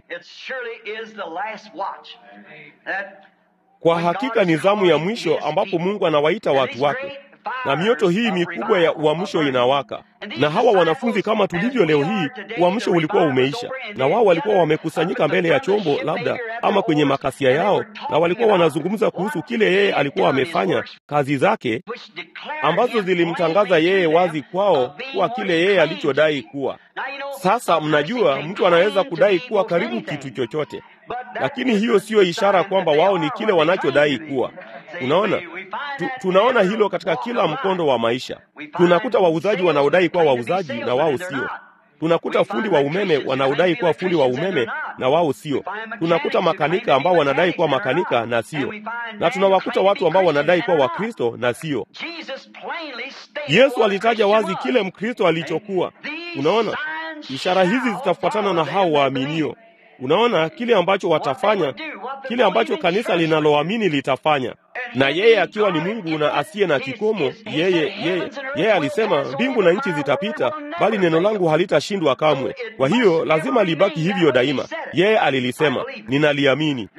Kwa hakika ni zamu ya mwisho ambapo Mungu anawaita watu wake, na mioto hii mikubwa ya uamsho inawaka. Na hawa wanafunzi, kama tulivyo leo hii, uamsho ulikuwa umeisha, na wao walikuwa wamekusanyika mbele ya chombo, labda ama kwenye makasia yao, na walikuwa wanazungumza kuhusu kile yeye alikuwa amefanya, kazi zake ambazo zilimtangaza yeye wazi kwao kuwa kile yeye alichodai kuwa. Sasa mnajua, mtu anaweza kudai kuwa karibu kitu chochote lakini hiyo siyo ishara kwamba wao ni kile wanachodai kuwa. Unaona, tu, tunaona hilo katika kila mkondo wa maisha. Tunakuta wauzaji wanaodai kuwa wauzaji na wao sio. Tunakuta fundi wa umeme wanaodai kuwa fundi wa umeme na wao sio. Tunakuta makanika ambao wanadai kuwa makanika na sio, na tunawakuta watu ambao wanadai kuwa Wakristo na sio. Yesu alitaja wazi kile Mkristo alichokuwa. Unaona, ishara hizi zitafuatana na hao waaminio. Unaona kile ambacho watafanya, kile ambacho kanisa linaloamini litafanya. Na yeye akiwa ni Mungu na asiye na kikomo, yeye yeye yeye alisema mbingu na nchi zitapita, bali neno langu halitashindwa kamwe. Kwa hiyo lazima libaki hivyo daima. Yeye alilisema, ninaliamini.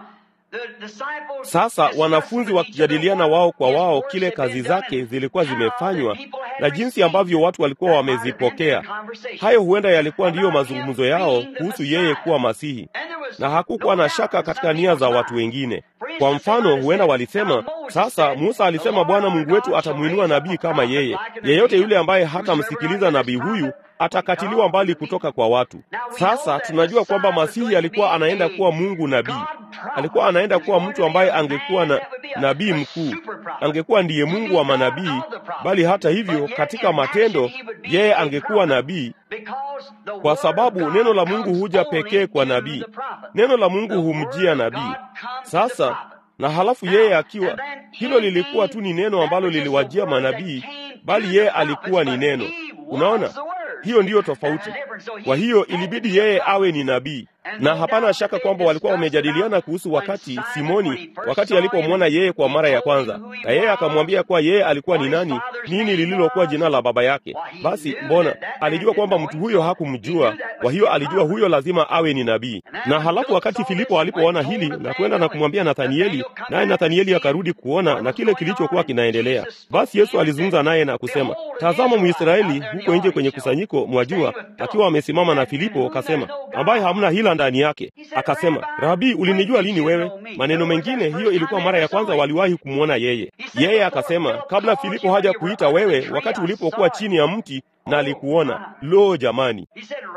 Sasa wanafunzi wakijadiliana wao kwa wao kile kazi zake zilikuwa zimefanywa na jinsi ambavyo watu walikuwa wamezipokea. Hayo huenda yalikuwa ndiyo mazungumzo yao kuhusu yeye kuwa Masihi, na hakukuwa na shaka katika nia za watu wengine. Kwa mfano, huenda walisema, sasa Musa alisema Bwana Mungu wetu atamwinua nabii kama yeye. Yeyote yule ambaye hatamsikiliza nabii huyu atakatiliwa mbali kutoka kwa watu. Sasa tunajua kwamba Masihi alikuwa anaenda kuwa Mungu nabii, alikuwa anaenda kuwa mtu ambaye angekuwa na nabii mkuu, angekuwa ndiye Mungu wa manabii, bali hata hivyo, katika matendo yeye angekuwa nabii, kwa sababu neno la Mungu huja pekee kwa nabii. Neno la Mungu humjia nabii. Sasa na halafu yeye akiwa, hilo lilikuwa tu ni neno ambalo liliwajia manabii, bali yeye alikuwa ni neno. Unaona, hiyo ndiyo tofauti. Kwa hiyo ilibidi yeye awe ni nabii, na hapana shaka kwamba walikuwa wamejadiliana kuhusu wakati Simoni, wakati alipomwona yeye kwa mara ya kwanza, na yeye akamwambia kuwa yeye alikuwa ni nani, nini lililokuwa jina la baba yake. Basi mbona alijua kwamba mtu huyo hakumjua, kwa hiyo alijua huyo lazima awe ni nabii. Na halafu wakati Filipo alipoona hili na kwenda na kumwambia Nathanieli, naye Nathanieli akarudi kuona na kile kilichokuwa kinaendelea, basi Yesu alizungumza naye na kusema, tazama Mwisraeli huko nje kwenye kusanyiko, mwajua, akiwa amesimama na Filipo, akasema, ambaye hamna hila ndani yake. Akasema, Rabi, ulinijua lini wewe? Maneno mengine, hiyo ilikuwa mara ya kwanza waliwahi kumwona yeye. Yeye akasema, kabla Filipo haja kuita wewe, wakati ulipokuwa chini ya mti na alikuona. Lo, jamani!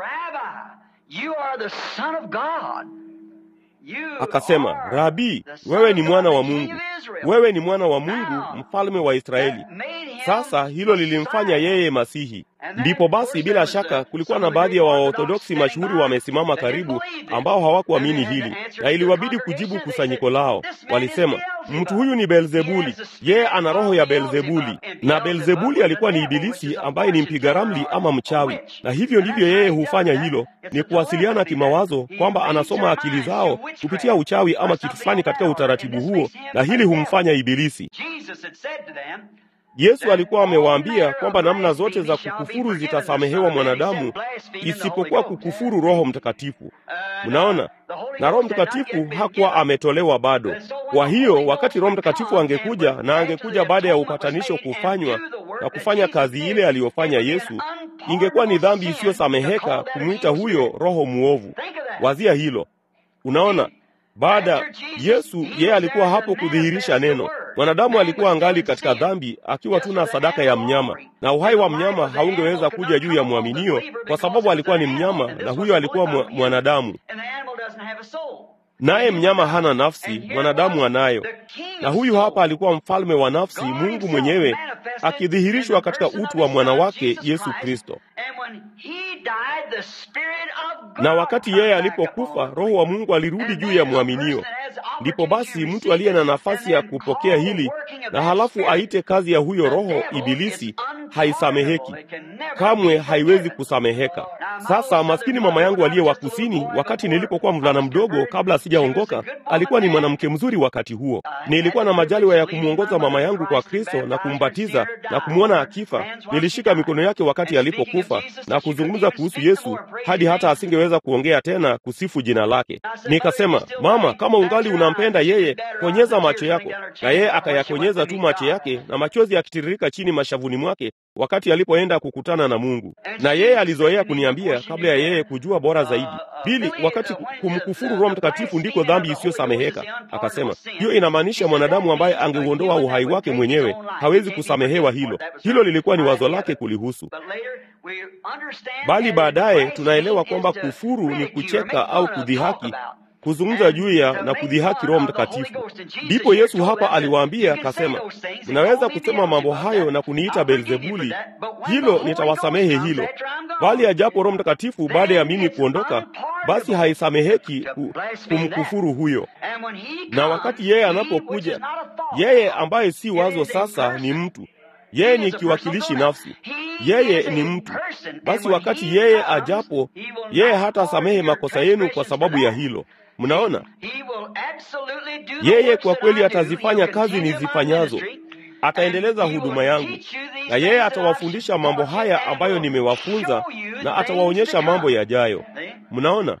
Akasema, Rabi, wewe ni mwana wa Mungu, wewe ni mwana wa Mungu, mfalme wa Israeli. Sasa hilo lilimfanya yeye Masihi. Ndipo basi, bila shaka, kulikuwa na baadhi ya Waorthodoksi mashuhuri wamesimama karibu, ambao hawakuamini hili, na iliwabidi kujibu kusanyiko lao. Walisema, mtu huyu ni Beelzebuli, yeye ana roho ya Beelzebuli, na Beelzebuli alikuwa ni Ibilisi ambaye ni mpiga ramli ama mchawi. Na hivyo ndivyo yeye hufanya hilo, ni kuwasiliana kimawazo, kwamba anasoma akili zao kupitia uchawi ama kitu fulani katika utaratibu huo, na hili humfanya Ibilisi. Yesu alikuwa amewaambia kwamba namna zote za kukufuru zitasamehewa mwanadamu isipokuwa kukufuru Roho Mtakatifu. Mnaona, na Roho Mtakatifu hakuwa ametolewa bado. Kwa hiyo wakati Roho Mtakatifu angekuja na angekuja baada ya upatanisho kufanywa na kufanya kazi ile aliyofanya Yesu, ingekuwa ni dhambi isiyosameheka kumwita huyo roho mwovu. Wazia hilo. Unaona, baada Yesu yeye alikuwa hapo kudhihirisha neno. Mwanadamu alikuwa angali katika dhambi, akiwa tu na sadaka ya mnyama, na uhai wa mnyama haungeweza kuja juu ya mwaminio, kwa sababu alikuwa ni mnyama, na huyo alikuwa mwanadamu, naye mnyama hana nafsi, mwanadamu anayo. Na huyu hapa alikuwa mfalme wa nafsi, Mungu mwenyewe akidhihirishwa katika utu wa mwana wake Yesu Kristo. Na wakati yeye alipokufa, Roho wa Mungu alirudi juu ya mwaminio. Ndipo basi mtu aliye na nafasi ya kupokea hili na halafu aite kazi ya huyo roho Ibilisi haisameheki kamwe, haiwezi kusameheka. Sasa maskini mama yangu aliye wa kusini, wakati nilipokuwa mvulana mdogo, kabla sijaongoka, alikuwa ni mwanamke mzuri. Wakati huo nilikuwa na majaliwa ya kumwongoza mama yangu kwa Kristo na kumbatiza na kumwona akifa. Nilishika mikono yake wakati alipokufa na kuzungumza kuhusu Yesu hadi hata asingeweza kuongea tena kusifu jina lake. Nikasema, mama, kama ungali unampenda yeye, konyeza macho yako. Na yeye akayakonyeza tu macho yake, na machozi yakitiririka chini mashavuni mwake wakati alipoenda kukutana na Mungu. Na yeye alizoea kuniambia kabla ya yeye kujua bora zaidi, Pili, wakati kumkufuru Roho Mtakatifu ndiko dhambi isiyosameheka. Akasema hiyo inamaanisha mwanadamu ambaye angeuondoa uhai wake mwenyewe hawezi kusamehewa hilo. Hilo lilikuwa ni wazo lake kulihusu, bali baadaye tunaelewa kwamba kufuru ni kucheka au kudhihaki kuzungumza juu ya na kudhihaki Roho Mtakatifu. Ndipo Yesu hapa aliwaambia akasema, mnaweza kusema mambo hayo na kuniita Beelzebuli, hilo nitawasamehe hilo, bali ajapo Roho Mtakatifu baada ya mimi kuondoka, basi haisameheki ku, kumkufuru huyo. Na wakati yeye anapokuja, yeye ambaye si wazo sasa ni mtu yeye ni kiwakilishi nafsi, yeye ni mtu. Basi wakati yeye ajapo, yeye hata samehe makosa yenu kwa sababu ya hilo. Mnaona, yeye kwa kweli atazifanya kazi nizifanyazo, ataendeleza huduma yangu, na yeye atawafundisha mambo haya ambayo nimewafunza, na atawaonyesha mambo yajayo. Mnaona,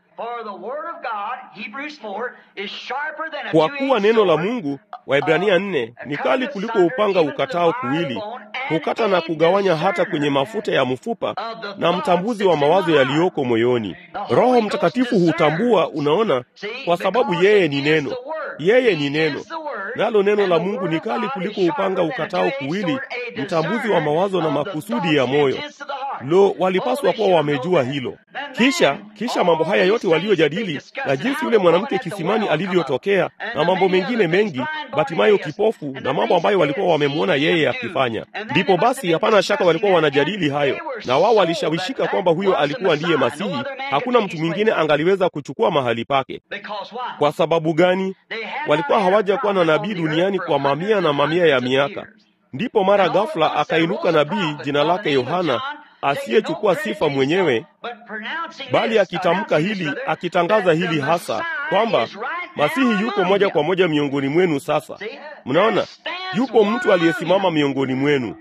kwa kuwa neno la Mungu, Waibrania nne, ni kali kuliko upanga ukatao kuwili, hukata na kugawanya hata kwenye mafuta ya mfupa, na mtambuzi wa mawazo yaliyoko moyoni. Roho Mtakatifu hutambua, unaona, kwa sababu yeye ni neno, yeye ni neno, nalo neno la Mungu ni kali kuliko upanga ukatao kuwili, mtambuzi wa mawazo na makusudi ya moyo. Lo, walipaswa kuwa wamejua hilo. Kisha kisha mambo haya yote waliojadili, na jinsi yule mwanamke kisimani alivyotokea, na mambo mengine mengi, Batimayo kipofu, na mambo ambayo walikuwa wamemwona yeye akifanya. Ndipo basi, hapana shaka walikuwa wanajadili hayo, na wao walishawishika kwamba huyo alikuwa ndiye Masihi. Hakuna mtu mwingine angaliweza kuchukua mahali pake. Kwa sababu gani? Walikuwa hawajakuwa na nabii duniani kwa mamia na mamia ya miaka. Ndipo mara ghafla akainuka nabii jina lake Yohana asiyechukua sifa mwenyewe, bali akitamka hili, akitangaza hili hasa kwamba Masihi yuko moja kwa moja miongoni mwenu. Sasa mnaona, yupo mtu aliyesimama miongoni mwenu.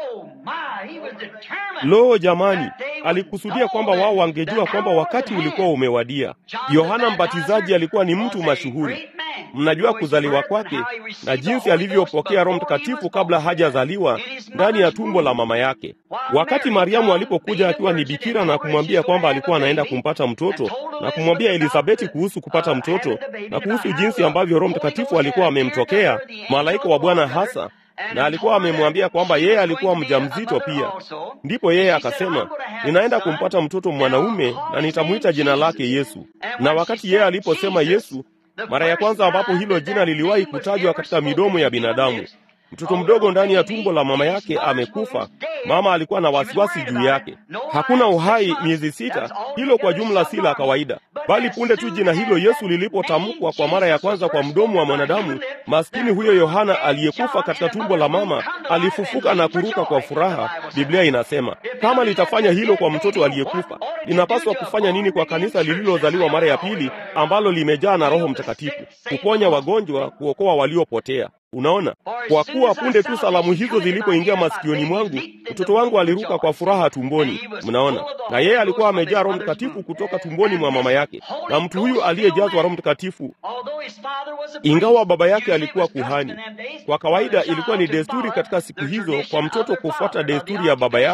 Lo, jamani, alikusudia kwamba wao wangejua kwamba wakati ulikuwa umewadia. Yohana Mbatizaji alikuwa ni mtu mashuhuri. Mnajua kuzaliwa kwake na jinsi alivyopokea Roho Mtakatifu kabla hajazaliwa ndani ya tumbo la mama yake. Wakati Mariamu alipokuja akiwa ni bikira na kumwambia kwamba alikuwa anaenda kumpata mtoto na kumwambia Elisabeti kuhusu kupata mtoto na kuhusu jinsi ambavyo Roho Mtakatifu alikuwa amemtokea malaika wa Bwana hasa na alikuwa amemwambia kwamba yeye alikuwa mjamzito pia. Ndipo yeye akasema, ninaenda kumpata mtoto mwanaume na nitamwita jina lake Yesu. Na wakati yeye aliposema Yesu, mara ya kwanza ambapo hilo jina liliwahi kutajwa katika midomo ya binadamu, mtoto mdogo ndani ya tumbo la mama yake amekufa. Mama alikuwa na wasiwasi juu yake. Hakuna uhai miezi sita. Hilo kwa jumla si la kawaida, bali punde tu jina hilo Yesu lilipotamkwa kwa mara ya kwanza kwa mdomo wa mwanadamu, maskini huyo Yohana aliyekufa katika tumbo la mama alifufuka na kuruka kwa furaha. Biblia inasema kama litafanya hilo kwa mtoto aliyekufa, linapaswa kufanya nini kwa kanisa lililozaliwa mara ya pili ambalo limejaa na Roho Mtakatifu, kuponya wagonjwa, kuokoa waliopotea. Unaona, kwa kuwa punde tu salamu hizo zilipoingia masikioni mwangu, mtoto wangu aliruka kwa furaha tumboni. Mnaona, na yeye alikuwa amejaa Roho Mtakatifu kutoka tumboni mwa mama yake. Na mtu huyu aliyejazwa Roho Mtakatifu, ingawa baba yake alikuwa kuhani, kwa kawaida ilikuwa ni desturi katika siku hizo kwa mtoto kufuata desturi ya baba yao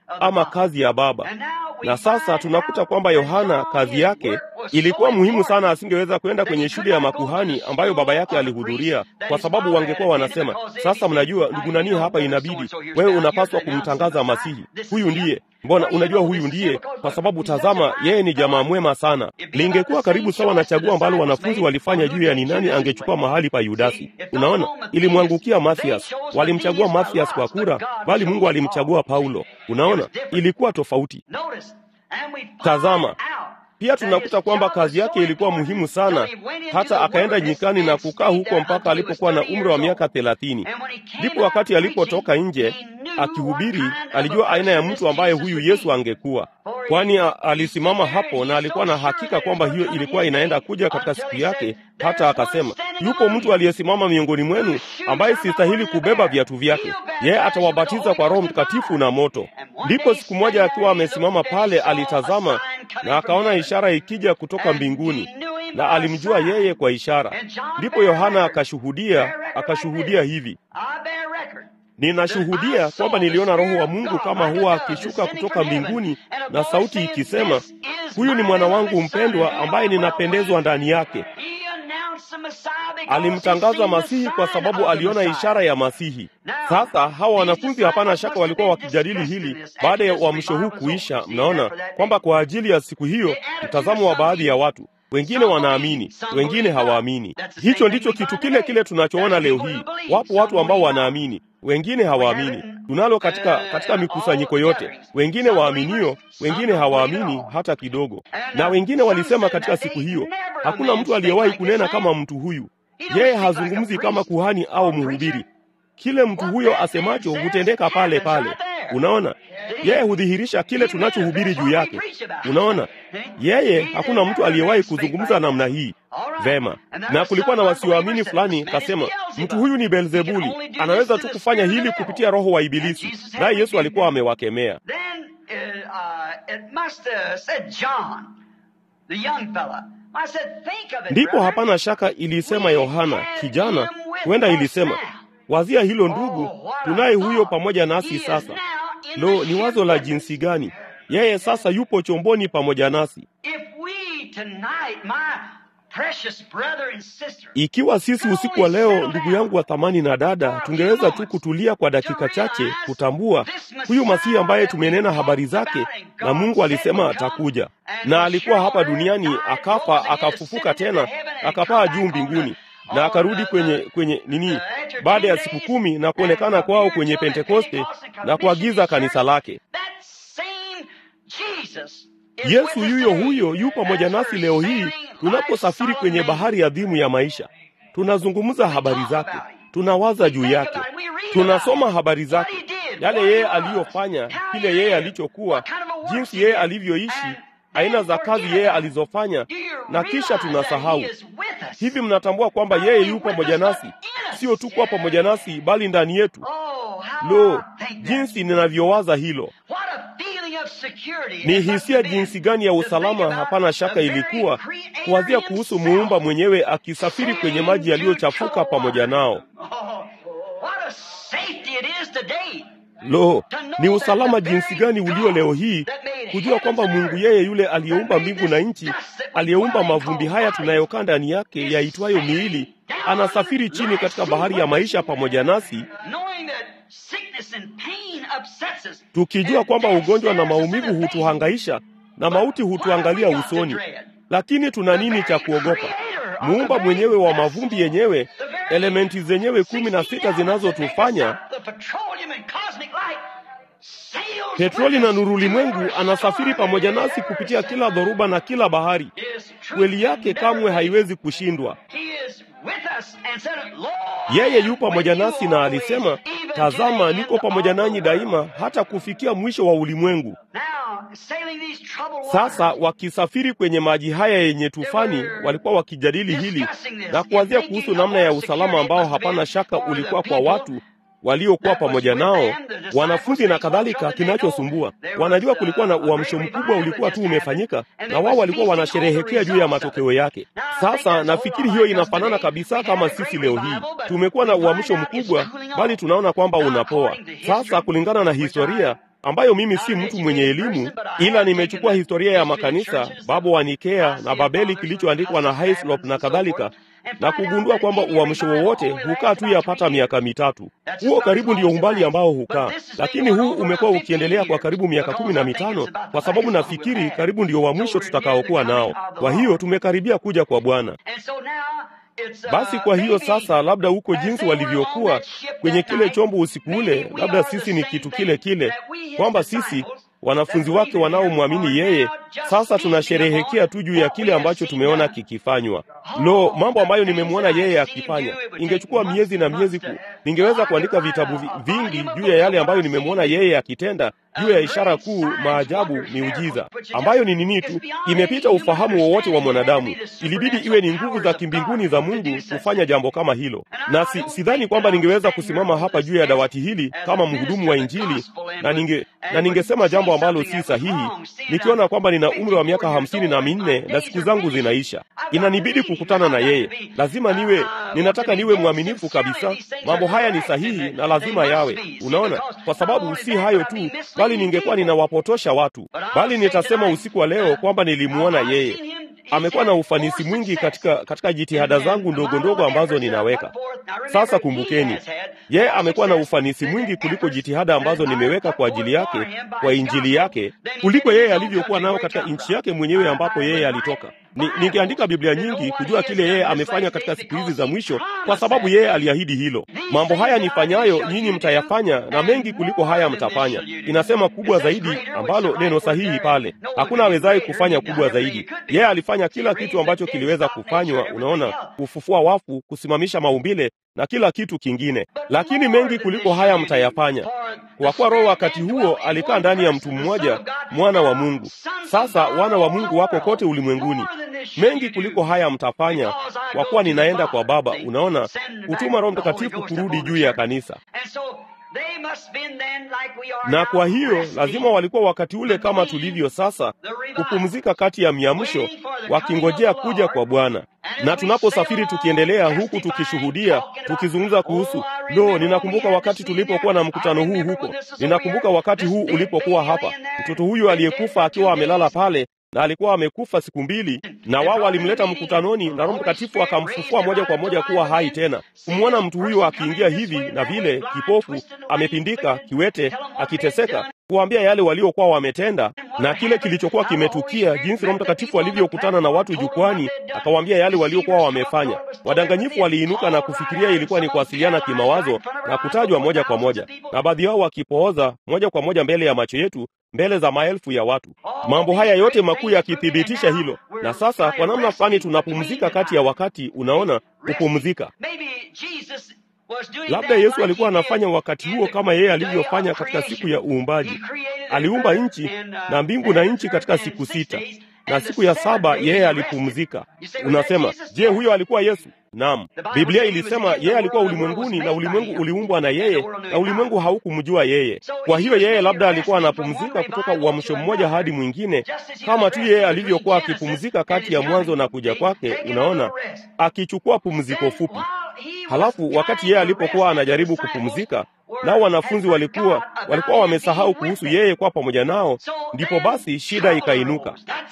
ama kazi ya Baba. Na sasa tunakuta kwamba Yohana kazi yake ilikuwa muhimu sana, asingeweza kwenda kwenye shule ya makuhani ambayo baba yake alihudhuria, kwa sababu wangekuwa wanasema, sasa mnajua ndugu nani hapa, inabidi wewe unapaswa kumtangaza Masihi. Huyu ndiye Mbona unajua huyu ndiye, kwa sababu tazama, yeye ni jamaa mwema sana. Lingekuwa karibu sawa na chaguo ambalo wanafunzi walifanya juu ya ni nani angechukua mahali pa Yudasi. Unaona, ilimwangukia Mathias. Walimchagua Mathias kwa kura, bali Mungu alimchagua Paulo. Unaona, ilikuwa tofauti. Tazama, pia tunakuta kwamba kazi yake ilikuwa muhimu sana, hata akaenda nyikani na kukaa huko mpaka alipokuwa na umri wa miaka thelathini. Ndipo wakati alipotoka nje akihubiri, alijua aina ya mtu ambaye huyu Yesu angekuwa, kwani alisimama hapo na alikuwa na hakika kwamba hiyo ilikuwa inaenda kuja katika siku yake. Hata akasema, yupo mtu aliyesimama miongoni mwenu ambaye sistahili kubeba viatu vyake, yeye atawabatiza kwa Roho Mtakatifu na moto. Ndipo siku moja akiwa amesimama pale, alitazama na akaona ishara ikija kutoka mbinguni, na alimjua yeye kwa ishara. Ndipo Yohana akashuhudia, akashuhudia hivi Ninashuhudia kwamba niliona Roho wa Mungu kama huwa akishuka kutoka mbinguni na sauti ikisema, huyu ni mwana wangu mpendwa ambaye ninapendezwa ndani yake. Alimtangaza Masihi kwa sababu aliona ishara ya Masihi. Sasa hawa wanafunzi, hapana shaka, walikuwa wakijadili hili baada ya uamsho huu kuisha. Mnaona kwamba kwa ajili ya siku hiyo, mtazamo wa baadhi ya watu wengine wanaamini, wengine hawaamini. Hicho ndicho kitu kile kile tunachoona leo hii. Wapo watu ambao wanaamini, wengine hawaamini. Tunalo katika katika mikusanyiko yote, wengine waaminio, wengine hawaamini hata kidogo. Na wengine walisema katika siku hiyo, hakuna mtu aliyewahi kunena kama mtu huyu. Yeye hazungumzi kama kuhani au mhubiri. Kile mtu huyo asemacho hutendeka pale pale. Unaona, yeye hudhihirisha kile tunachohubiri juu yake. Unaona, yeye hakuna mtu aliyewahi kuzungumza namna hii. Vema, na kulikuwa na wasioamini fulani, kasema mtu huyu ni Beelzebuli, anaweza tu kufanya hili kupitia roho wa Ibilisi, naye Yesu alikuwa amewakemea. Ndipo hapana shaka ilisema Yohana kijana, huenda ilisema Wazia hilo ndugu, tunaye huyo pamoja nasi sasa. Lo, ni wazo la jinsi gani! Yeye sasa yupo chomboni pamoja nasi. Ikiwa sisi usiku wa leo, ndugu yangu wa thamani na dada, tungeweza tu kutulia kwa dakika chache kutambua huyu Masihi ambaye tumenena habari zake, na Mungu alisema atakuja, na alikuwa hapa duniani, akafa, akafufuka tena, akapaa juu mbinguni na akarudi kwenye kwenye nini baada ya siku kumi na kuonekana kwao kwenye Pentekoste na kuagiza kanisa lake. Yesu yuyo huyo yu pamoja nasi leo hii tunaposafiri kwenye bahari adhimu ya maisha. Tunazungumza habari zake, tunawaza juu yake, tunasoma habari zake, yale yeye aliyofanya, kile yeye alichokuwa, jinsi yeye alivyoishi aina za kazi yeye alizofanya, na kisha tunasahau. Hivi mnatambua kwamba yeye yu pamoja nasi, sio tu kuwa pamoja nasi, bali ndani yetu? Lo, jinsi ninavyowaza hilo! Ni hisia jinsi gani ya usalama! Hapana shaka ilikuwa kuwazia kuhusu muumba mwenyewe akisafiri kwenye maji yaliyochafuka pamoja nao. Lo, ni usalama jinsi gani ulio leo hii kujua kwamba Mungu yeye yule aliyeumba mbingu na nchi, aliyeumba mavumbi haya tunayokaa ndani yake yaitwayo miili, anasafiri chini katika bahari ya maisha pamoja nasi, tukijua kwamba ugonjwa na maumivu hutuhangaisha na mauti hutuangalia usoni, lakini tuna nini cha kuogopa? Muumba mwenyewe wa mavumbi yenyewe, elementi zenyewe kumi na sita zinazotufanya petroli na nuru ulimwengu, anasafiri pamoja nasi kupitia kila dhoruba na kila bahari. Kweli yake kamwe haiwezi kushindwa. Yeye yu pamoja nasi na alisema, tazama, niko pamoja nanyi daima hata kufikia mwisho wa ulimwengu. Sasa wakisafiri kwenye maji haya yenye tufani, walikuwa wakijadili hili na kuwazia kuhusu namna ya usalama ambao hapana shaka ulikuwa kwa watu waliokuwa pamoja nao, wanafunzi na kadhalika. Kinachosumbua, wanajua kulikuwa na uamsho mkubwa ulikuwa tu umefanyika, na wao walikuwa wanasherehekea juu ya matokeo yake. Sasa nafikiri hiyo inafanana kabisa kama sisi leo hii tumekuwa na uamsho mkubwa, bali tunaona kwamba unapoa. Sasa kulingana na historia, ambayo mimi si mtu mwenye elimu, ila nimechukua historia ya makanisa Baba wa Nikea na Babeli kilichoandikwa na Hislop na kadhalika, na kugundua kwamba uamsho wowote hukaa tu yapata miaka mitatu. Huo karibu ndio umbali ambao hukaa, lakini huu umekuwa ukiendelea kwa karibu miaka kumi na mitano kwa sababu nafikiri karibu ndio wa mwisho tutakaokuwa nao. Kwa hiyo tumekaribia kuja kwa Bwana. Basi kwa hiyo sasa, labda huko jinsi walivyokuwa kwenye kile chombo usiku ule, labda sisi ni kitu kile kile, kwamba sisi wanafunzi wake wanaomwamini yeye sasa tunasherehekea tu juu ya kile ambacho tumeona kikifanywa. Lo, mambo ambayo nimemwona yeye akifanya! Ingechukua miezi na miezi ku, ningeweza kuandika vitabu vingi juu ya yale ambayo nimemwona yeye akitenda, juu ya ishara kuu, maajabu, miujiza ambayo ni nini tu, imepita ufahamu wowote wa mwanadamu. Ilibidi iwe ni nguvu za kimbinguni za Mungu kufanya jambo kama hilo, na si, sidhani kwamba ningeweza kusimama hapa juu ya dawati hili kama mhudumu wa Injili na ninge na ningesema jambo ambalo si sahihi, nikiona kwamba nina umri wa miaka hamsini na minne na siku zangu zinaisha. Inanibidi kukutana na yeye, lazima niwe, ninataka niwe mwaminifu kabisa. Mambo haya ni sahihi na lazima yawe, unaona, kwa sababu si hayo tu, bali ningekuwa ninawapotosha watu, bali nitasema usiku wa leo kwamba nilimuona yeye amekuwa na ufanisi mwingi katika, katika jitihada zangu ndogo ndogo ambazo ninaweka sasa. Kumbukeni, yeye amekuwa na ufanisi mwingi kuliko jitihada ambazo nimeweka kwa ajili yake, kwa injili yake, kuliko yeye alivyokuwa nao katika nchi yake mwenyewe ambapo yeye alitoka. Ni, ningeandika Biblia nyingi kujua kile yeye amefanya katika siku hizi za mwisho, kwa sababu yeye aliahidi hilo. Mambo haya nifanyayo nyinyi mtayafanya, na mengi kuliko haya mtafanya. Inasema kubwa zaidi, ambalo neno sahihi pale, hakuna awezaye kufanya kubwa zaidi. Yeye alifanya kila kitu ambacho kiliweza kufanywa, unaona, kufufua wafu, kusimamisha maumbile na kila kitu kingine, lakini mengi kuliko haya mtayafanya, kwa kuwa Roho wakati huo alikaa ndani ya mtu mmoja, mwana wa Mungu. Sasa wana wa Mungu wako kote ulimwenguni. Mengi kuliko haya mtafanya, kwa kuwa ninaenda kwa Baba. Unaona, kutuma Roho Mtakatifu kurudi juu ya kanisa na kwa hiyo lazima walikuwa wakati ule kama tulivyo sasa, kupumzika kati ya miamsho, wakingojea kuja kwa Bwana. Na tunaposafiri tukiendelea huku tukishuhudia, tukizungumza kuhusu lo, ninakumbuka wakati tulipokuwa na mkutano huu huko, ninakumbuka wakati huu ulipokuwa hapa, mtoto huyu aliyekufa akiwa amelala pale na alikuwa amekufa siku mbili, na wao walimleta mkutanoni, na Roho Mtakatifu akamfufua moja kwa moja kuwa hai tena. Kumwona mtu huyo akiingia hivi na vile, kipofu, amepindika, kiwete, akiteseka, kuwaambia yale waliokuwa wametenda na kile kilichokuwa kimetukia, jinsi Roho Mtakatifu alivyokutana na watu jukwani, akawaambia yale waliokuwa wamefanya. Wadanganyifu waliinuka na kufikiria ilikuwa ni kuwasiliana kimawazo na kutajwa moja kwa moja, na baadhi yao wakipooza moja kwa moja mbele ya macho yetu mbele za maelfu ya watu. Mambo haya yote makuu yakithibitisha hilo, na sasa kwa namna fulani tunapumzika kati ya wakati. Unaona, kupumzika. Labda Yesu alikuwa anafanya wakati huo kama yeye alivyofanya katika siku ya uumbaji. Aliumba nchi na mbingu na nchi katika siku sita, na siku ya saba yeye alipumzika. Unasema, je, huyo alikuwa Yesu? Naam, Biblia ilisema yeye alikuwa ulimwenguni na ulimwengu uliumbwa na yeye na ulimwengu haukumjua yeye. Kwa hiyo yeye labda alikuwa anapumzika kutoka uamsho mmoja hadi mwingine, kama tu yeye alivyokuwa akipumzika kati ya mwanzo na kuja kwake. Unaona, akichukua pumziko fupi. Halafu wakati yeye alipokuwa anajaribu kupumzika, nao wanafunzi walikuwa walikuwa wamesahau kuhusu yeye kwa pamoja nao, ndipo basi shida ikainuka.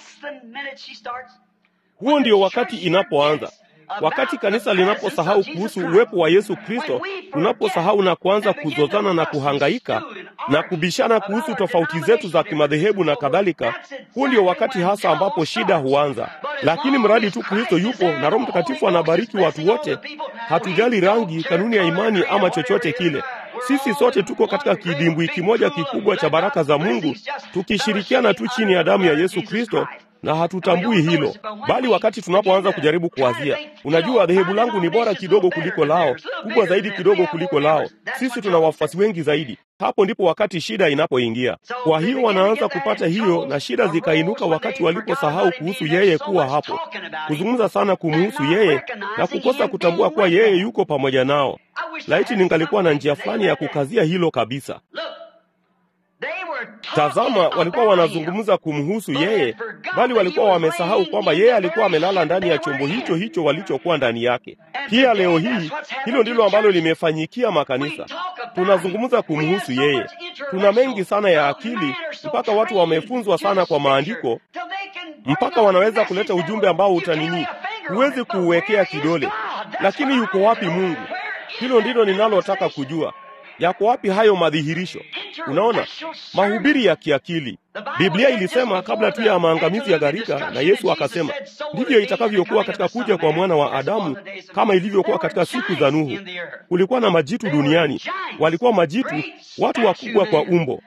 Huo ndio wakati inapoanza wakati kanisa linaposahau kuhusu uwepo wa Yesu Kristo, tunaposahau na kuanza kuzozana na kuhangaika na kubishana kuhusu tofauti zetu za kimadhehebu na kadhalika, huu ndio wakati hasa ambapo shida huanza. Lakini mradi tu Kristo yupo na Roho Mtakatifu anabariki watu wote, hatujali rangi, kanuni ya imani ama chochote kile. Sisi sote tuko katika kidimbwi kimoja kikubwa cha baraka za Mungu, tukishirikiana tu chini ya damu ya Yesu Kristo na hatutambui hilo, bali wakati tunapoanza kujaribu kuwazia, unajua, dhehebu langu ni bora kidogo kuliko lao, kubwa zaidi kidogo kuliko lao, sisi tuna wafuasi wengi zaidi, hapo ndipo wakati shida inapoingia. Kwa hiyo wanaanza kupata hiyo, na shida zikainuka wakati waliposahau kuhusu yeye kuwa hapo, kuzungumza sana kumuhusu yeye na kukosa kutambua kuwa yeye yuko pamoja nao. Laiti ningalikuwa na njia fulani ya kukazia hilo kabisa. Tazama, walikuwa wanazungumza kumhusu yeye, bali walikuwa wamesahau kwamba yeye alikuwa amelala ndani ya chombo hicho hicho walichokuwa ndani yake. Pia leo hii hilo ndilo ambalo limefanyikia makanisa. Tunazungumza kumhusu yeye, Tuna mengi sana ya akili, mpaka watu wamefunzwa sana kwa maandiko, mpaka wanaweza kuleta ujumbe ambao utanini, huwezi kuuwekea kidole. Lakini yuko wapi Mungu? Hilo ndilo ninalotaka kujua. Yako wapi hayo madhihirisho? Unaona, mahubiri ya kiakili. Biblia ilisema kabla tu ya maangamizi ya gharika, na Yesu akasema ndivyo itakavyokuwa katika kuja kwa mwana wa Adamu, kama ilivyokuwa katika siku za Nuhu. Kulikuwa na majitu duniani, walikuwa majitu, watu wakubwa kwa umbo,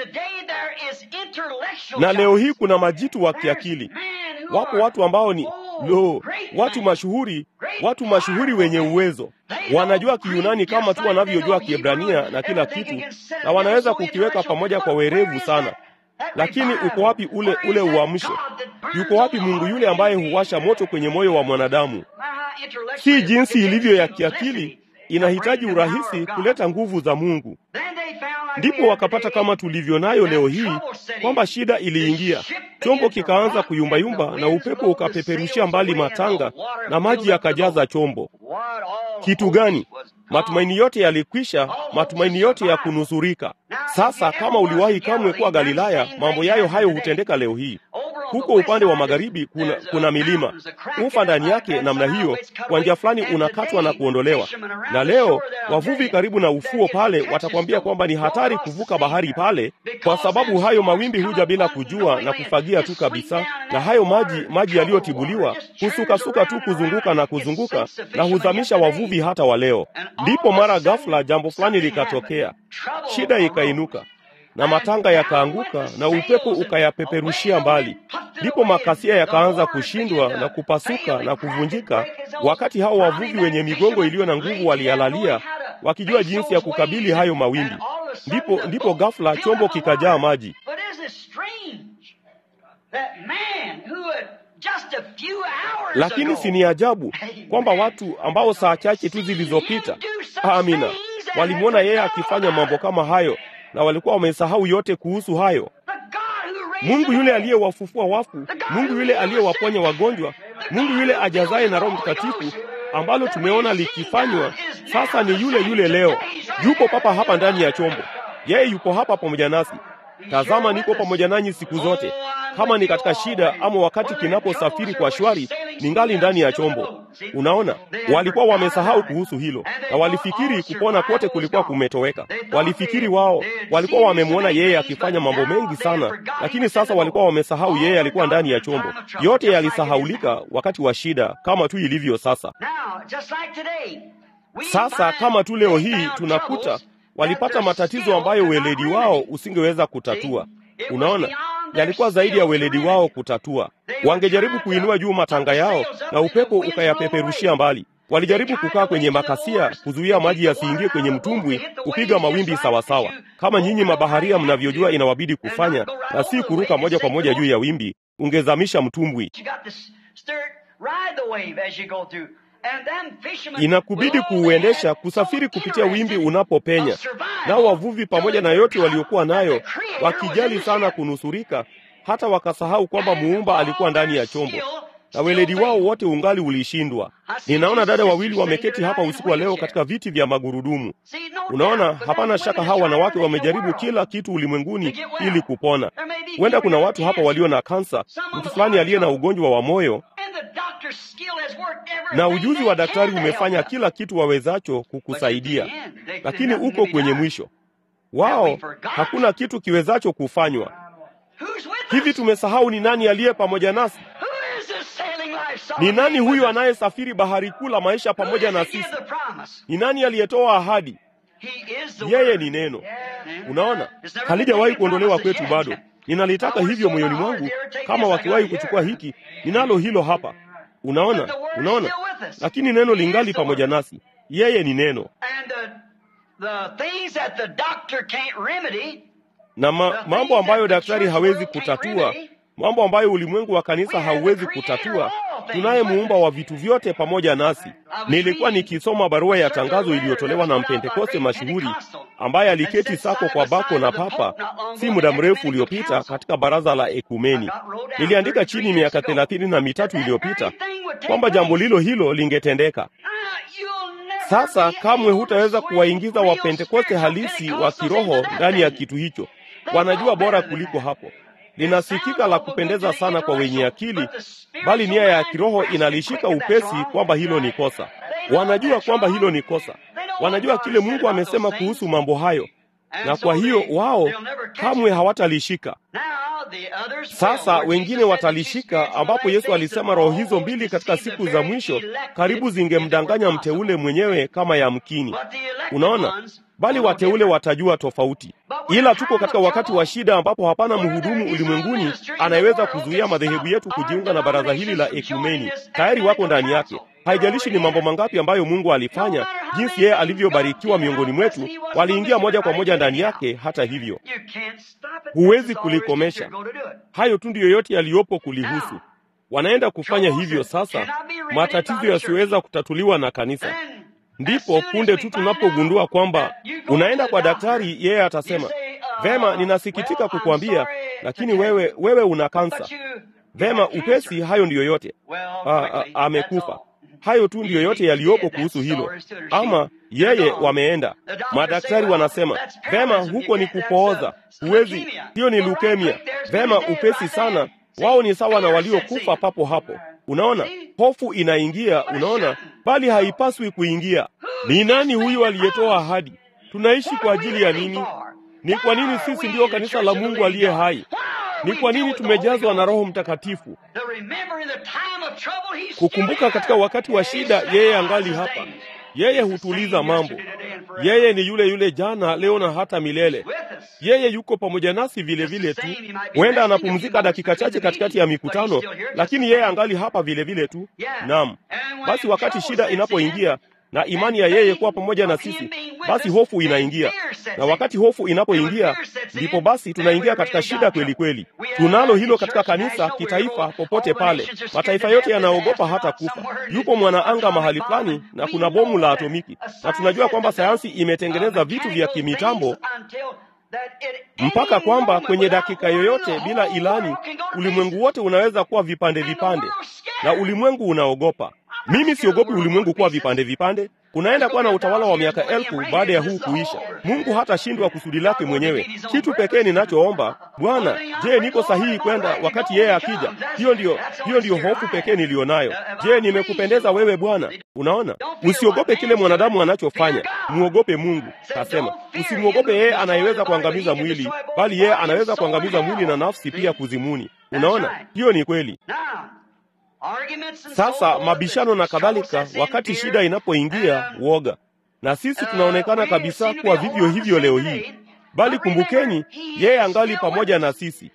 na leo hii kuna majitu wa kiakili. Wapo watu ambao ni lo, watu mashuhuri, watu mashuhuri wenye uwezo, wanajua Kiyunani kama tu wanavyojua Kiebrania na kila kitu, na wanaweza kukiweka pamoja kwa werevu sana. Lakini uko wapi ule ule uamsho? Yuko wapi Mungu yule ambaye huwasha moto kwenye moyo wa mwanadamu? Si jinsi ilivyo ya kiakili, inahitaji urahisi kuleta nguvu za Mungu. Ndipo wakapata kama tulivyo nayo leo hii, kwamba shida iliingia, chombo kikaanza kuyumbayumba, na upepo ukapeperushia mbali matanga na maji yakajaza chombo. Kitu gani? Matumaini yote yalikwisha, matumaini yote ya kunusurika. Sasa kama uliwahi kamwe kuwa Galilaya, mambo yayo hayo hutendeka leo hii. Huko upande wa magharibi kuna, kuna milima ufa ndani yake namna hiyo, kwa njia fulani unakatwa na kuondolewa. Na leo wavuvi karibu na ufuo pale watakwambia kwamba ni hatari kuvuka bahari pale, kwa sababu hayo mawimbi huja bila kujua na kufagia tu kabisa, na hayo maji maji yaliyotibuliwa husukasuka tu kuzunguka na kuzunguka na huzamisha wavuvi hata wa leo. Ndipo mara ghafla jambo fulani likatokea, shida ikainuka na matanga yakaanguka na upepo ukayapeperushia mbali. Ndipo makasia yakaanza kushindwa na kupasuka na kuvunjika, wakati hao wavuvi wenye migongo iliyo na nguvu waliyalalia, wakijua jinsi ya kukabili hayo mawimbi. Ndipo ndipo ghafla chombo kikajaa maji. Lakini si ni ajabu kwamba watu ambao saa chache tu zilizopita, amina, walimwona yeye akifanya mambo kama hayo na walikuwa wamesahau yote kuhusu hayo. Mungu yule aliyewafufua wafu, Mungu yule aliyewaponya wagonjwa, Mungu yule ajazaye na Roho Mtakatifu, ambalo tumeona likifanywa sasa, ni yule yule leo. Yupo papa hapa ndani ya chombo, yeye yupo hapa pamoja nasi. Tazama, niko pamoja nanyi siku zote. Kama ni katika shida ama wakati kinaposafiri kwa shwari, ningali ndani ya chombo. Unaona, walikuwa wamesahau kuhusu hilo, na walifikiri kupona kote kulikuwa kumetoweka. Walifikiri wao walikuwa wamemwona yeye akifanya mambo mengi sana, lakini sasa walikuwa wamesahau yeye alikuwa ndani ya chombo. Yote yalisahaulika wakati wa shida, kama tu ilivyo sasa. Sasa kama tu leo hii tunakuta walipata matatizo ambayo weledi wao usingeweza kutatua. Unaona, yalikuwa zaidi ya weledi wao kutatua. Wangejaribu kuinua juu matanga yao na upepo ukayapeperushia mbali. Walijaribu kukaa kwenye makasia, kuzuia maji yasiingie kwenye mtumbwi, kupiga mawimbi sawasawa, kama nyinyi mabaharia mnavyojua inawabidi kufanya, na si kuruka moja kwa moja juu ya wimbi, ungezamisha mtumbwi. Inakubidi kuuendesha, kusafiri kupitia wimbi unapopenya. Nao wavuvi pamoja na yote waliokuwa nayo, wakijali sana kunusurika, hata wakasahau kwamba muumba alikuwa ndani ya chombo, na weledi wao wote ungali ulishindwa. Ninaona dada wawili wameketi hapa usiku wa leo katika viti vya magurudumu. Unaona, hapana shaka hawa wanawake wamejaribu kila kitu ulimwenguni ili kupona. Huenda kuna watu hapa walio na kansa, mtu fulani aliye na ugonjwa wa moyo na ujuzi wa daktari umefanya kila kitu wawezacho kukusaidia, lakini uko kwenye mwisho wao. Hakuna kitu kiwezacho kufanywa. Hivi tumesahau ni nani aliye pamoja nasi? Ni nani huyu anayesafiri bahari kuu la maisha pamoja na sisi? Ni nani aliyetoa ahadi? Yeye ni Neno. Unaona, halijawahi kuondolewa kwetu bado. Ninalitaka hivyo moyoni mwangu. Kama wakiwahi kuchukua hiki, ninalo hilo hapa. Unaona, unaona, lakini neno lingali pamoja nasi. Yeye ni Neno, na ma, mambo ambayo daktari hawezi kutatua, mambo ambayo ulimwengu wa kanisa hauwezi kutatua, tunaye muumba wa vitu vyote pamoja nasi. Nilikuwa nikisoma barua ya tangazo iliyotolewa na mpentekoste mashuhuri ambaye aliketi sako kwa bako na papa si muda mrefu uliopita katika baraza la ekumeni. Niliandika chini miaka thelathini na mitatu iliyopita kwamba jambo lilo hilo lingetendeka. Sasa kamwe hutaweza kuwaingiza Wapentekoste halisi wa kiroho ndani ya kitu hicho. Wanajua bora kuliko hapo. Linasikika la kupendeza sana kwa wenye akili, bali nia ya kiroho inalishika upesi kwamba hilo ni kosa. Wanajua kwamba hilo ni kosa. Wanajua kile Mungu amesema kuhusu mambo hayo, na kwa hiyo wao kamwe hawatalishika. Sasa wengine watalishika, ambapo Yesu alisema roho hizo mbili katika siku za mwisho karibu zingemdanganya mteule mwenyewe kama yamkini. Unaona, bali wateule watajua tofauti. Ila tuko katika wakati wa shida ambapo hapana mhudumu ulimwenguni anayeweza kuzuia madhehebu yetu kujiunga na baraza hili la ekumeni. Tayari wako ndani yake. Haijalishi ni mambo mangapi ambayo Mungu alifanya, jinsi yeye alivyobarikiwa miongoni mwetu, waliingia moja kwa moja ndani yake. Hata hivyo, huwezi kulikomesha. Hayo tu ndiyo yote yaliyopo kulihusu. Wanaenda kufanya hivyo sasa, matatizo yasiyoweza kutatuliwa na kanisa. Ndipo punde tu tunapogundua kwamba unaenda kwa daktari, yeye atasema vema, ninasikitika kukwambia, lakini wewe wewe una kansa. Vema, upesi. Hayo ndiyo yote. Amekufa. Hayo tu ndiyo yote yaliyopo kuhusu hilo. Ama yeye wameenda, madaktari wanasema vema, huko ni kupooza, huwezi, hiyo ni leukemia. Vema, upesi sana. Wao ni sawa na waliokufa papo hapo. Unaona, hofu inaingia, unaona, bali haipaswi kuingia. Ni nani huyu aliyetoa ahadi? Tunaishi kwa ajili ya nini? Ni kwa nini sisi ndiyo kanisa la Mungu aliye hai? Ni kwa nini tumejazwa na Roho Mtakatifu? Kukumbuka katika wakati wa shida, yeye angali hapa. Yeye hutuliza mambo. Yeye ni yule yule jana, leo na hata milele. Yeye yuko pamoja nasi vile vile tu. Huenda anapumzika dakika chache katikati ya mikutano, lakini yeye angali hapa vile vile tu. Naam. Basi wakati shida inapoingia na imani ya yeye kuwa pamoja na sisi, basi hofu inaingia, na wakati hofu inapoingia, ndipo basi tunaingia katika shida kweli kweli. Tunalo hilo katika kanisa, kitaifa, popote pale. Mataifa yote yanaogopa hata kufa. Yupo mwanaanga mahali fulani na kuna bomu la atomiki, na tunajua kwamba sayansi imetengeneza vitu vya kimitambo mpaka kwamba kwenye dakika yoyote bila ilani ulimwengu wote unaweza kuwa vipande vipande, na ulimwengu unaogopa. Mimi siogopi ulimwengu kuwa vipande vipande. Kunaenda kuwa na utawala wa miaka elfu baada ya huu kuisha. Mungu hatashindwa kusudi lake mwenyewe. Kitu pekee ninachoomba Bwana, je, niko sahihi kwenda wakati yeye akija? Hiyo ndiyo, hiyo ndiyo hofu pekee niliyonayo. Je, nimekupendeza wewe Bwana? Unaona, usiogope kile mwanadamu anachofanya, muogope Mungu. Kasema usimwogope yeye anayeweza kuangamiza mwili, bali yeye anaweza kuangamiza mwili na nafsi pia kuzimuni. Unaona, hiyo ni kweli. Sasa mabishano na kadhalika, wakati shida inapoingia, woga, na sisi tunaonekana kabisa kuwa vivyo hivyo leo hii, bali kumbukeni, yeye angali pamoja na sisi.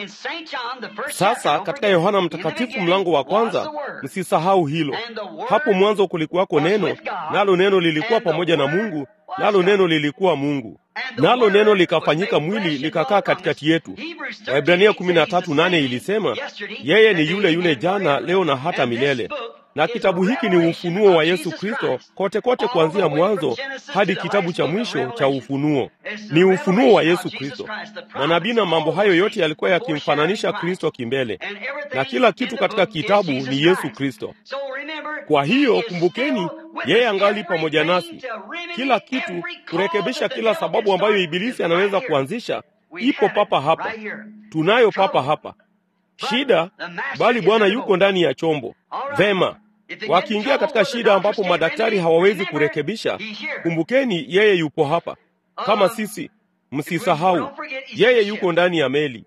Sasa katika Yohana Mtakatifu mlango wa kwanza, msisahau hilo. Hapo mwanzo kulikuwako neno, nalo neno lilikuwa pamoja na Mungu, nalo neno lilikuwa Mungu, nalo neno likafanyika mwili likakaa katikati yetu. Waibrania 13:8 ilisema yeye ni yule yule jana, leo na hata milele. Na kitabu hiki ni ufunuo wa Yesu Kristo kote kote, kuanzia mwanzo hadi kitabu cha mwisho cha Ufunuo. Ni ufunuo wa Yesu Kristo. Manabii na mambo hayo yote yalikuwa yakimfananisha Kristo kimbele, na kila kitu katika kitabu ni Yesu Kristo. Kwa hiyo kumbukeni, yeye angali pamoja nasi. Kila kitu kurekebisha kila sababu ambayo Ibilisi anaweza kuanzisha ipo papa hapa, tunayo papa hapa shida, bali Bwana yuko ndani ya chombo. Vema, wakiingia katika shida ambapo madaktari hawawezi kurekebisha, kumbukeni, yeye yupo hapa kama sisi. Msisahau, yeye yuko ndani ya meli.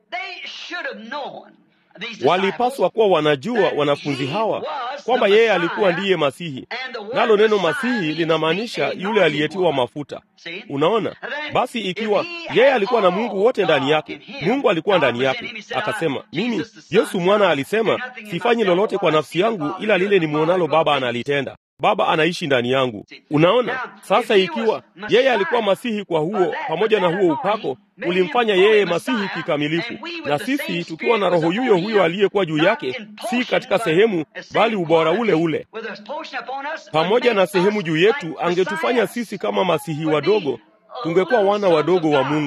Walipaswa kuwa wanajua wanafunzi hawa kwamba yeye alikuwa ndiye Masihi, nalo neno Masihi linamaanisha yule aliyetiwa mafuta. Unaona, basi ikiwa yeye alikuwa na Mungu wote ndani yake, Mungu alikuwa ndani yake, akasema, mimi Yesu mwana alisema, sifanyi lolote kwa nafsi yangu, ila lile nimwonalo Baba analitenda. Baba anaishi ndani yangu. Unaona, sasa ikiwa yeye alikuwa masihi kwa huo, pamoja na huo upako ulimfanya yeye masihi kikamilifu, na sisi tukiwa na roho yuyo huyo aliyekuwa juu yake, si katika sehemu, bali ubora ule ule, pamoja na sehemu juu yetu, angetufanya sisi kama masihi wadogo, tungekuwa wana wadogo wa Mungu.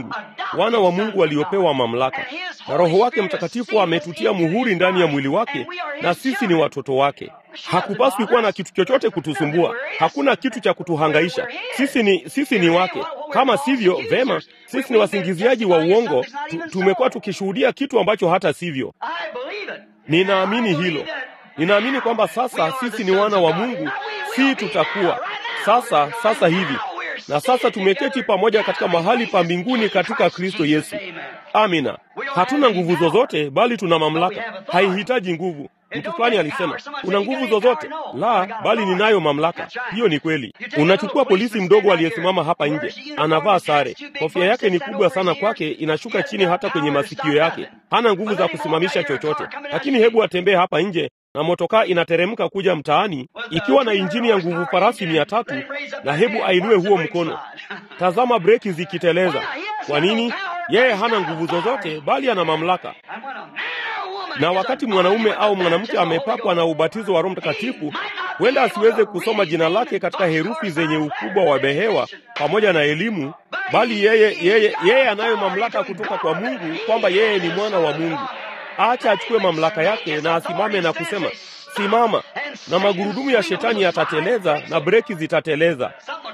wana wa Mungu waliopewa mamlaka, na Roho wake Mtakatifu ametutia muhuri ndani ya mwili wake, na sisi ni watoto wake. Hakupaswi kuwa na kitu chochote kutusumbua, hakuna kitu cha kutuhangaisha. Sisi ni, sisi ni wake. Kama sivyo, vema, sisi ni wasingiziaji wa uongo. Tu, tumekuwa tukishuhudia kitu ambacho hata sivyo. Ninaamini hilo. Ninaamini kwamba sasa sisi ni wana wa Mungu, si tutakuwa sasa sasa hivi na sasa tumeketi pamoja katika mahali pa mbinguni katika Kristo Yesu. Amina. Hatuna nguvu zozote, bali tuna mamlaka. Haihitaji nguvu. Mtu fulani alisema una nguvu zozote? La, bali ninayo mamlaka. Hiyo ni kweli. Unachukua polisi mdogo aliyesimama hapa nje, anavaa sare, kofia yake ni kubwa sana kwake, inashuka chini hata kwenye masikio yake, hana nguvu za kusimamisha chochote, lakini hebu atembee hapa nje na motokaa inateremka kuja mtaani ikiwa na injini ya nguvu farasi mia tatu na hebu ainue huo mkono. Tazama breki zikiteleza. Kwa nini? Yeye hana nguvu zozote, bali ana mamlaka. Na wakati mwanaume au mwanamke amepakwa na ubatizo wa Roho Mtakatifu, huenda asiweze kusoma jina lake katika herufi zenye ukubwa wa behewa pamoja na elimu, bali yeye yeye yeye anayo mamlaka kutoka kwa Mungu kwamba yeye ni mwana wa Mungu. Acha achukue mamlaka yake na asimame na kusema simama, na magurudumu ya shetani yatateleza na breki zitateleza.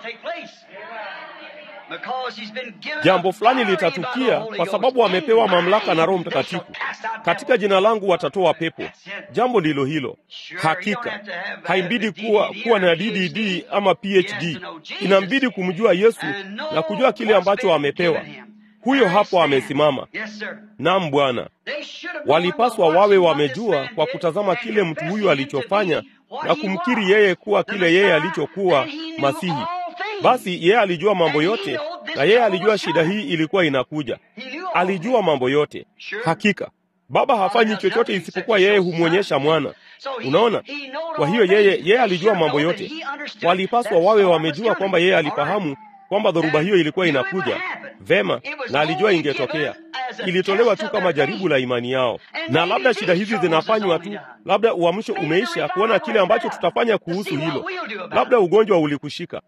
Jambo fulani litatukia kwa sababu amepewa mamlaka na Roho Mtakatifu. Katika jina langu watatoa pepo. Jambo ndilo hilo. Hakika haimbidi kuwa, kuwa na DDD ama PhD. Inambidi kumjua Yesu na kujua kile ambacho amepewa. Huyo hapo amesimama. Naam, Bwana. Walipaswa wawe wamejua kwa kutazama kile mtu huyu alichofanya na kumkiri yeye kuwa kile yeye alichokuwa Masihi. Basi yeye alijua mambo yote, na yeye alijua shida hii ilikuwa inakuja. Alijua mambo yote. Hakika Baba hafanyi chochote isipokuwa yeye humwonyesha mwana. Unaona? Kwa hiyo yeye yeye alijua mambo yote. Walipaswa wawe wamejua kwamba yeye alifahamu kwamba dhoruba hiyo ilikuwa inakuja vema, na alijua ingetokea. Ilitolewa tu kama jaribu la imani yao, na labda shida hizi zinafanywa tu, labda uamsho umeisha kuona kile ambacho tutafanya kuhusu hilo. Labda ugonjwa ulikushika.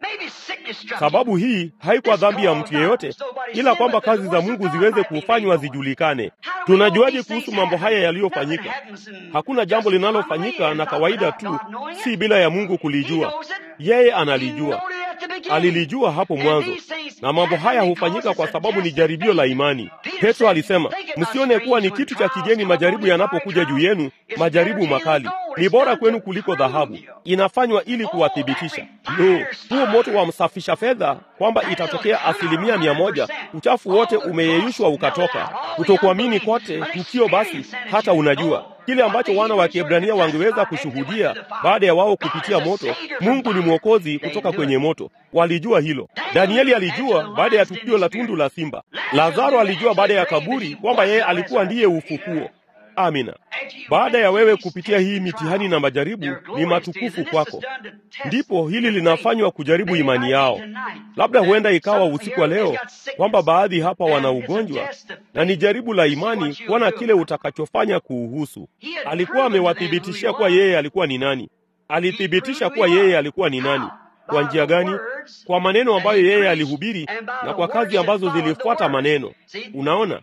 Sababu hii haikuwa dhambi ya mtu yeyote, ila kwamba kazi za Mungu ziweze kufanywa zijulikane. Tunajuaje kuhusu mambo haya yaliyofanyika? Hakuna jambo linalofanyika na kawaida tu, si bila ya Mungu kulijua. Yeye analijua, alilijua hapo mwanzo, na mambo haya hufanyika kwa sababu ni jaribio la imani. Petro alisema, msione kuwa ni kitu cha kigeni majaribu yanapokuja juu yenu, majaribu makali ni bora kwenu kuliko dhahabu. Inafanywa ili kuwathibitisha. No, huo moto wa msafisha fedha, kwamba itatokea asilimia mia moja, uchafu wote umeyeyushwa ukatoka. Kutokuamini kote tukio, basi hata unajua kile ambacho wana wa Kiebrania wangeweza kushuhudia baada ya wao kupitia moto. Mungu ni mwokozi kutoka kwenye moto. Walijua hilo. Danieli alijua baada ya tukio la tundu la simba. Lazaro alijua baada ya kaburi kwamba yeye alikuwa ndiye ufufuo. Amina. Baada ya wewe kupitia hii mitihani na majaribu, ni matukufu kwako. Ndipo hili linafanywa kujaribu imani yao. Labda huenda ikawa usiku wa leo kwamba baadhi hapa wana ugonjwa, na ni jaribu la imani kuona kile utakachofanya kuuhusu. Alikuwa amewathibitishia kuwa yeye alikuwa ni nani. Alithibitisha kuwa yeye alikuwa ni nani. Kwa njia gani? Kwa maneno ambayo yeye alihubiri na kwa kazi ambazo zilifuata maneno. Unaona?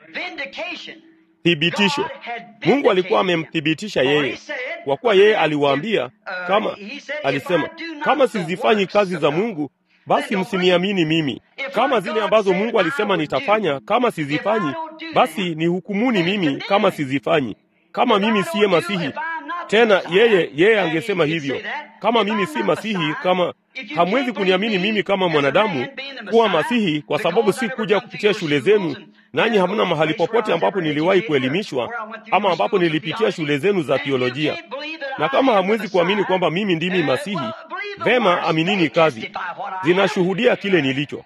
Thibitisho. Mungu alikuwa amemthibitisha yeye, kwa kuwa yeye aliwaambia, kama alisema, kama sizifanyi kazi za Mungu, basi msiniamini mimi. Kama zile ambazo Mungu alisema nitafanya, kama sizifanyi, basi nihukumuni mimi kama sizifanyi. Kama mimi siye Masihi tena, yeye yeye angesema hivyo, kama mimi si Masihi, kama hamwezi kuniamini mimi kama mwanadamu kuwa Masihi, kwa sababu si kuja kupitia shule zenu nanyi hamna mahali popote ambapo niliwahi kuelimishwa ama ambapo nilipitia shule zenu za theolojia. Na kama hamwezi kuamini kwamba mimi ndimi Masihi, vema, aminini kazi zinashuhudia kile nilicho.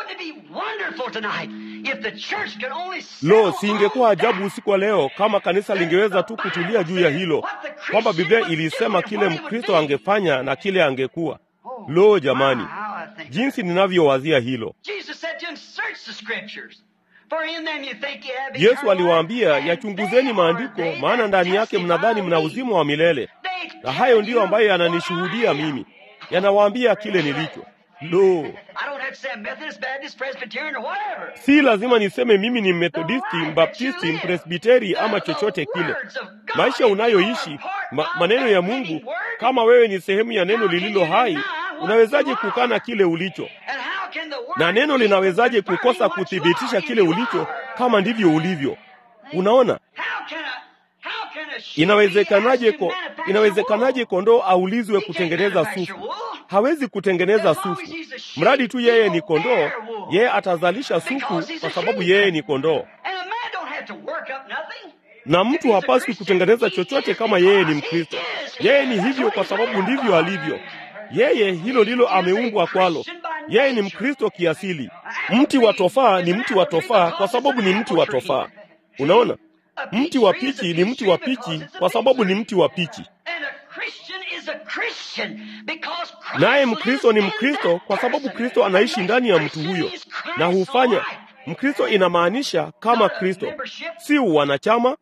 Lo, siingekuwa ajabu usiku wa leo kama kanisa lingeweza tu kutulia juu ya hilo, kwamba Biblia ilisema kile Mkristo angefanya na kile angekuwa. Lo, jamani, jinsi ninavyowazia hilo. Yesu aliwaambia, yachunguzeni maandiko, maana ndani yake mnadhani mna uzima wa milele, na hayo ndiyo ambayo yananishuhudia mimi, yanawaambia kile nilicho. Lo, Si lazima niseme mimi ni Methodisti, Mbaptisti, Mpresbiteri ama chochote kile. Maisha unayoishi ma, maneno ya Mungu, kama wewe ni sehemu ya neno lililo hai, unawezaje kukana kile ulicho? Na neno linawezaje kukosa kuthibitisha kile ulicho kama ndivyo ulivyo? Unaona, inawezekanaje ko, inawezekanaje kondoo aulizwe kutengeneza sufu? Hawezi kutengeneza sufu, mradi tu yeye ni kondoo. Yeye atazalisha sufu kwa sababu yeye ni kondoo, na mtu hapaswi kutengeneza chochote kama yeye ni Mkristo. Yeye ni hivyo kwa sababu ndivyo alivyo yeye. Hilo ndilo ameumbwa kwalo. Yeye ni Mkristo kiasili. Mti wa tofaa ni mti wa tofaa kwa sababu ni mti wa tofaa. Unaona, mti wa pichi ni mti wa pichi kwa sababu ni mti wa pichi. Naye Mkristo ni Mkristo kwa sababu Kristo anaishi ndani ya mtu huyo na hufanya Mkristo. Inamaanisha kama Kristo, si wanachama,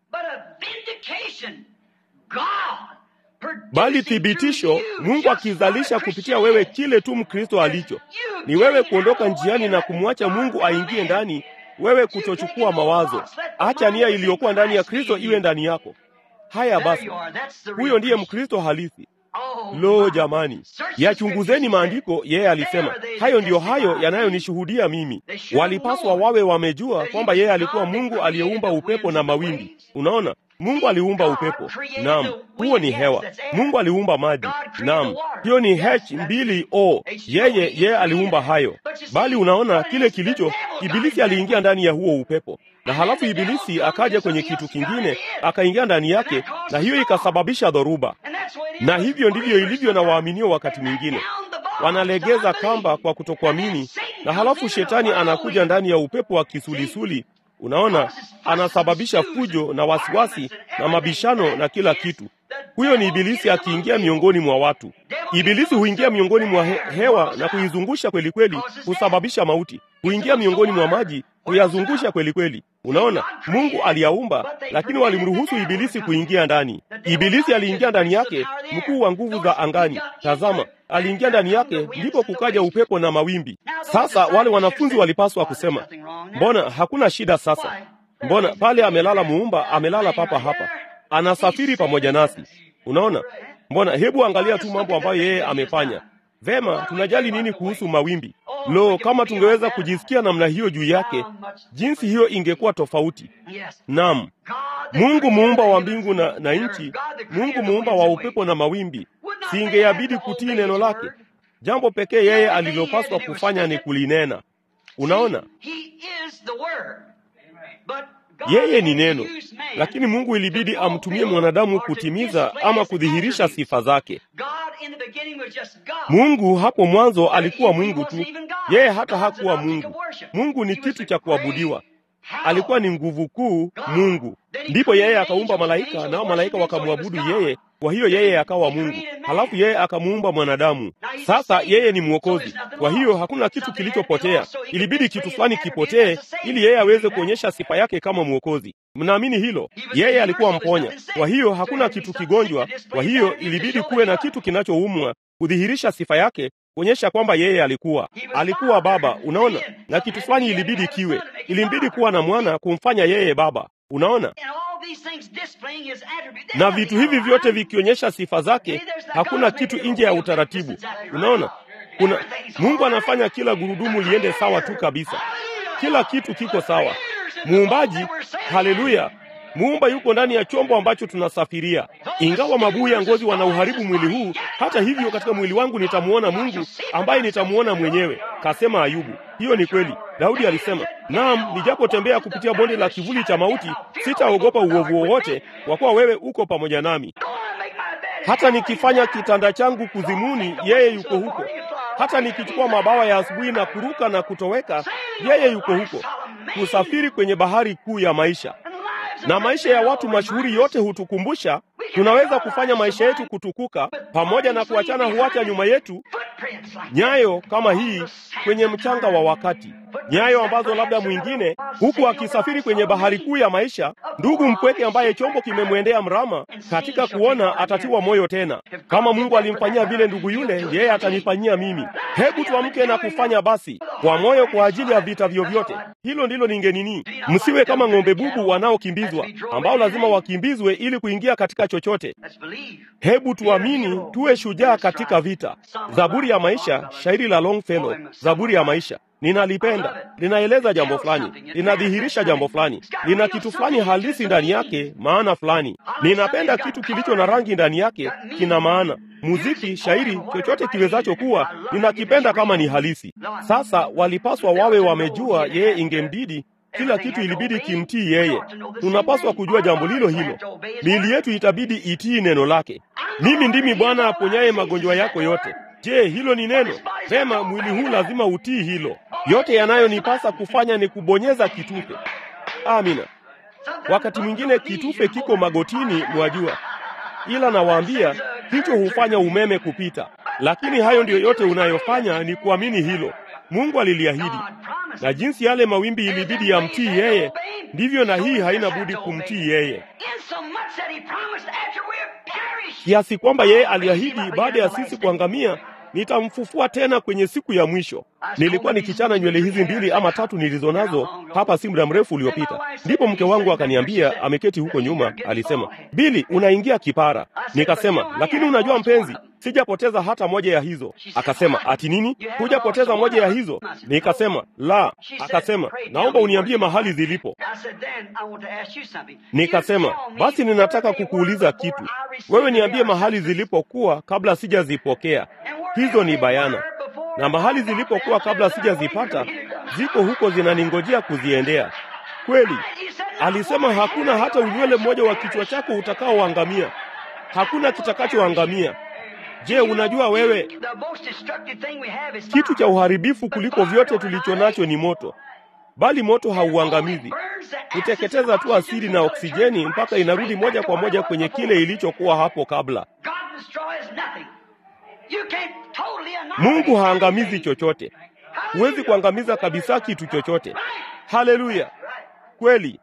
bali thibitisho, Mungu akizalisha kupitia wewe kile tu Mkristo alicho. Ni wewe kuondoka njiani na kumwacha Mungu aingie ndani, wewe kutochukua mawazo. Acha nia iliyokuwa ndani ya Kristo iwe ndani yako. Haya basi, huyo ndiye Mkristo halisi. Lo, jamani, yachunguzeni maandiko. Yeye alisema hayo ndiyo hayo yanayonishuhudia mimi. Walipaswa wawe wamejua kwamba yeye alikuwa Mungu aliyeumba upepo na mawimbi. Unaona, Mungu aliumba upepo, naam, huo ni hewa. Mungu aliumba maji, naam, hiyo ni H2O. Yeye yeye aliumba hayo, bali unaona kile kilicho, Ibilisi aliingia ndani ya huo upepo, na halafu Ibilisi akaja kwenye kitu kingine akaingia ndani yake, na hiyo ikasababisha dhoruba. Na hivyo ndivyo ilivyo na waaminio. Wakati mwingine wanalegeza kamba kwa kutokuamini, na halafu shetani anakuja ndani ya upepo wa kisulisuli Unaona, anasababisha fujo na wasiwasi na mabishano na kila kitu. Huyo ni Ibilisi akiingia miongoni mwa watu. Ibilisi huingia miongoni mwa he hewa na kuizungusha kweli kweli, husababisha mauti. Huingia miongoni mwa maji, kuyazungusha kweli kweli. Unaona, Mungu aliyaumba, lakini walimruhusu Ibilisi kuingia ndani. Ibilisi aliingia ndani yake, mkuu wa nguvu za angani. Tazama, aliingia ndani yake, ndipo kukaja upepo na mawimbi. Sasa wale wanafunzi walipaswa kusema, mbona hakuna shida sasa? Mbona pale amelala muumba, amelala papa hapa, anasafiri pamoja nasi. Unaona, mbona, hebu angalia tu mambo ambayo yeye amefanya. Vema, tunajali nini kuhusu mawimbi? Lo, kama tungeweza kujisikia namna hiyo juu yake, jinsi hiyo ingekuwa tofauti. Naam, Mungu muumba wa mbingu na, na nchi, Mungu muumba wa upepo na mawimbi, singeyabidi kutii neno lake? Jambo pekee yeye alilopaswa kufanya ni kulinena. Unaona, yeye ni neno, lakini Mungu ilibidi amtumie mwanadamu kutimiza ama kudhihirisha sifa zake. Mungu hapo mwanzo alikuwa Mungu tu, yeye hata hakuwa Mungu. Mungu ni kitu cha kuabudiwa, alikuwa ni nguvu kuu Mungu. Ndipo yeye akaumba malaika, nao malaika wakamwabudu yeye. Kwa hiyo yeye akawa Mungu, halafu yeye akamuumba mwanadamu. Sasa yeye ni Mwokozi. Kwa hiyo hakuna kitu kilichopotea, ilibidi kitu fulani kipotee ili yeye aweze kuonyesha sifa yake kama Mwokozi. Mnaamini hilo? Yeye alikuwa mponya, kwa hiyo hakuna kitu kigonjwa. Kwa hiyo ilibidi kuwe na kitu kinachoumwa kudhihirisha sifa yake, kuonyesha kwamba yeye alikuwa alikuwa Baba. Unaona, na kitu fulani ilibidi kiwe, ilimbidi kuwa na mwana kumfanya yeye Baba. Unaona, na vitu hivi vyote vikionyesha sifa zake, hakuna kitu nje ya utaratibu. Unaona, kuna Mungu anafanya kila gurudumu liende sawa tu kabisa, kila kitu kiko sawa. Muumbaji, haleluya! Muumba yuko ndani ya chombo ambacho tunasafiria. Ingawa mabuu ya ngozi wanauharibu mwili huu, hata hivyo katika mwili wangu nitamuona Mungu ambaye nitamuona mwenyewe, kasema Ayubu. Hiyo ni kweli. Daudi alisema, naam, nijapotembea kupitia bonde la kivuli cha mauti, sitaogopa uovu wowote, kwa kuwa wewe uko pamoja nami. Hata nikifanya kitanda changu kuzimuni, yeye yuko huko. Hata nikichukua mabawa ya asubuhi na kuruka na kutoweka, yeye yuko huko. Kusafiri kwenye bahari kuu ya maisha na maisha ya watu mashuhuri yote hutukumbusha tunaweza kufanya maisha yetu kutukuka, pamoja na kuachana huacha nyuma yetu nyayo kama hii kwenye mchanga wa wakati. nyayo ambazo labda mwingine, huku akisafiri kwenye bahari kuu ya maisha, ndugu mpweke ambaye chombo kimemwendea mrama, katika kuona atatiwa moyo tena. Kama Mungu alimfanyia vile ndugu yule, yeye atanifanyia mimi. Hebu tuamke na kufanya basi kwa moyo kwa ajili ya vita vyovyote. Hilo ndilo ningenini. Msiwe kama ng'ombe bubu wanaokimbizwa, ambao lazima wakimbizwe ili kuingia katika chochote. Hebu tuamini, tuwe shujaa katika vita. Zaburi ya maisha, shairi la Longfellow. Zaburi ya maisha ninalipenda, linaeleza jambo fulani, linadhihirisha jambo fulani, lina kitu fulani halisi ndani yake, maana fulani. Ninapenda kitu kilicho na rangi ndani yake, kina maana. Muziki, shairi, chochote kiwezacho kuwa, ninakipenda kama ni halisi. Sasa walipaswa wawe wamejua yeye, ingembidi kila kitu ilibidi kimtii yeye. Tunapaswa kujua jambo lilo hilo. Miili yetu itabidi itii neno lake. Mimi ndimi Bwana aponyaye magonjwa yako yote. Je, hilo ni neno? Vema, mwili huu lazima utii hilo. Yote yanayonipasa kufanya ni kubonyeza kitufe. Amina. Wakati mwingine kitufe kiko magotini, mwajua, ila nawaambia hicho hufanya umeme kupita. Lakini hayo ndiyo yote unayofanya ni kuamini hilo. Mungu aliliahidi, na jinsi yale mawimbi ilibidi yamtii yeye, ndivyo na hii haina budi kumtii yeye, kiasi kwamba yeye aliahidi baada ya sisi kuangamia nitamfufua tena kwenye siku ya mwisho. Nilikuwa nikichana nywele hizi mbili ama tatu nilizo nazo hapa si muda mrefu uliopita, ndipo mke wangu akaniambia, ameketi huko nyuma, alisema, Bili, unaingia kipara. Nikasema, lakini unajua mpenzi, sijapoteza hata moja ya hizo. Akasema, ati nini? Hujapoteza moja ya hizo? Nikasema, la. Akasema, naomba uniambie mahali zilipo. Nikasema, basi ninataka kukuuliza kitu. Wewe niambie mahali zilipokuwa kabla sijazipokea. Hizo ni bayana, na mahali zilipokuwa kabla sijazipata ziko huko, zinaningojea kuziendea. Kweli alisema, hakuna hata unywele mmoja wa kichwa chako utakaoangamia, hakuna kitakachoangamia. Je, unajua wewe, kitu cha uharibifu kuliko vyote tulicho nacho ni moto, bali moto hauangamizi, huteketeza tu asidi na oksijeni mpaka inarudi moja kwa moja kwenye kile ilichokuwa hapo kabla. Mungu haangamizi chochote. Huwezi kuangamiza kabisa kitu chochote. Haleluya! Kweli,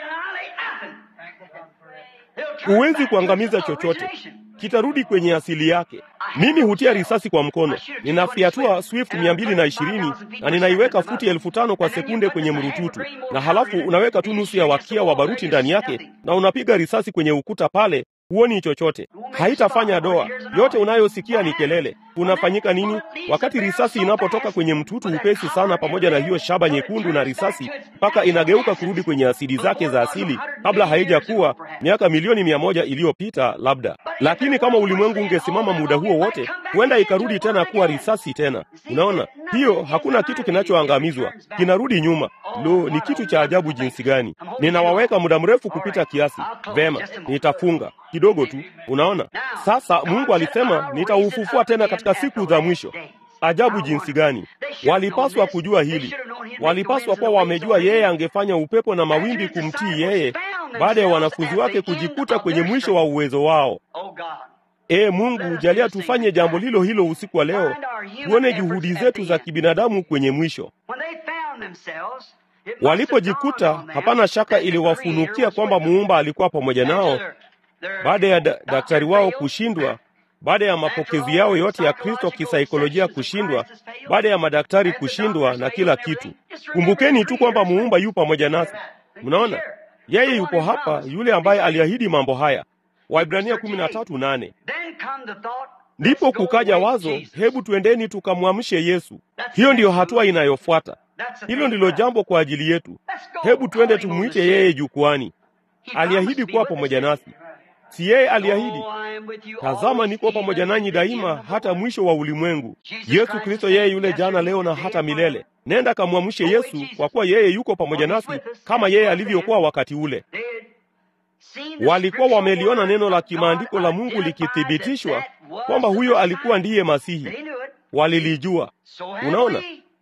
huwezi kuangamiza chochote, kitarudi kwenye asili yake. Mimi hutia risasi kwa mkono, ninafiatua Swift mia mbili na ishirini na ninaiweka futi elfu tano kwa sekunde kwenye mrututu, na halafu unaweka tu nusu ya wakia wa baruti ndani yake na unapiga risasi kwenye ukuta pale huoni chochote, haitafanya doa. Yote unayosikia ni kelele. Unafanyika nini wakati risasi inapotoka kwenye mtutu upesi sana, pamoja na hiyo shaba nyekundu na risasi, mpaka inageuka kurudi kwenye asidi zake za asili, kabla haijakuwa miaka milioni mia moja iliyopita labda. Lakini kama ulimwengu ungesimama muda huo wote, huenda ikarudi tena kuwa risasi tena. Unaona, hiyo hakuna kitu kinachoangamizwa, kinarudi nyuma. Lo, ni kitu cha ajabu jinsi gani! Ninawaweka muda mrefu kupita kiasi. Vema, nitafunga kidogo tu. Unaona, sasa Mungu alisema nitaufufua tena katika siku za mwisho. Ajabu jinsi gani! Walipaswa kujua hili, walipaswa kuwa wamejua yeye angefanya upepo na mawimbi kumtii yeye, baada ya wanafunzi wake kujikuta kwenye mwisho wa uwezo wao. Ee Mungu, jalia tufanye jambo lilo hilo usiku wa leo, tuone juhudi zetu za kibinadamu kwenye mwisho. Walipojikuta, hapana shaka iliwafunukia kwamba muumba alikuwa pamoja nao baada ya da daktari wao kushindwa, baada ya mapokezi yao yote ya Kristo kisaikolojia kushindwa, baada ya madaktari kushindwa na kila kitu. Kumbukeni tu kwamba muumba yu pamoja nasi. Mnaona, yeye yupo hapa, yule ambaye aliahidi mambo haya. Waibrania kumi na tatu nane. Ndipo kukaja wazo, hebu tuendeni tukamwamshe Yesu. Hiyo ndiyo hatua inayofuata. Hilo ndilo jambo kwa ajili yetu. Hebu tuende tumwite yeye jukwani. Aliahidi kuwa pamoja nasi. Si yeye aliahidi, tazama, niko pamoja nanyi daima hata mwisho wa ulimwengu. Yesu Kristo yeye yule jana, leo na hata milele. Nenda kamwamshe Yesu, kwa kuwa yeye yuko pamoja nasi kama yeye alivyokuwa wakati ule. Walikuwa wameliona neno la kimaandiko la Mungu likithibitishwa kwamba huyo alikuwa ndiye Masihi. Walilijua. Unaona,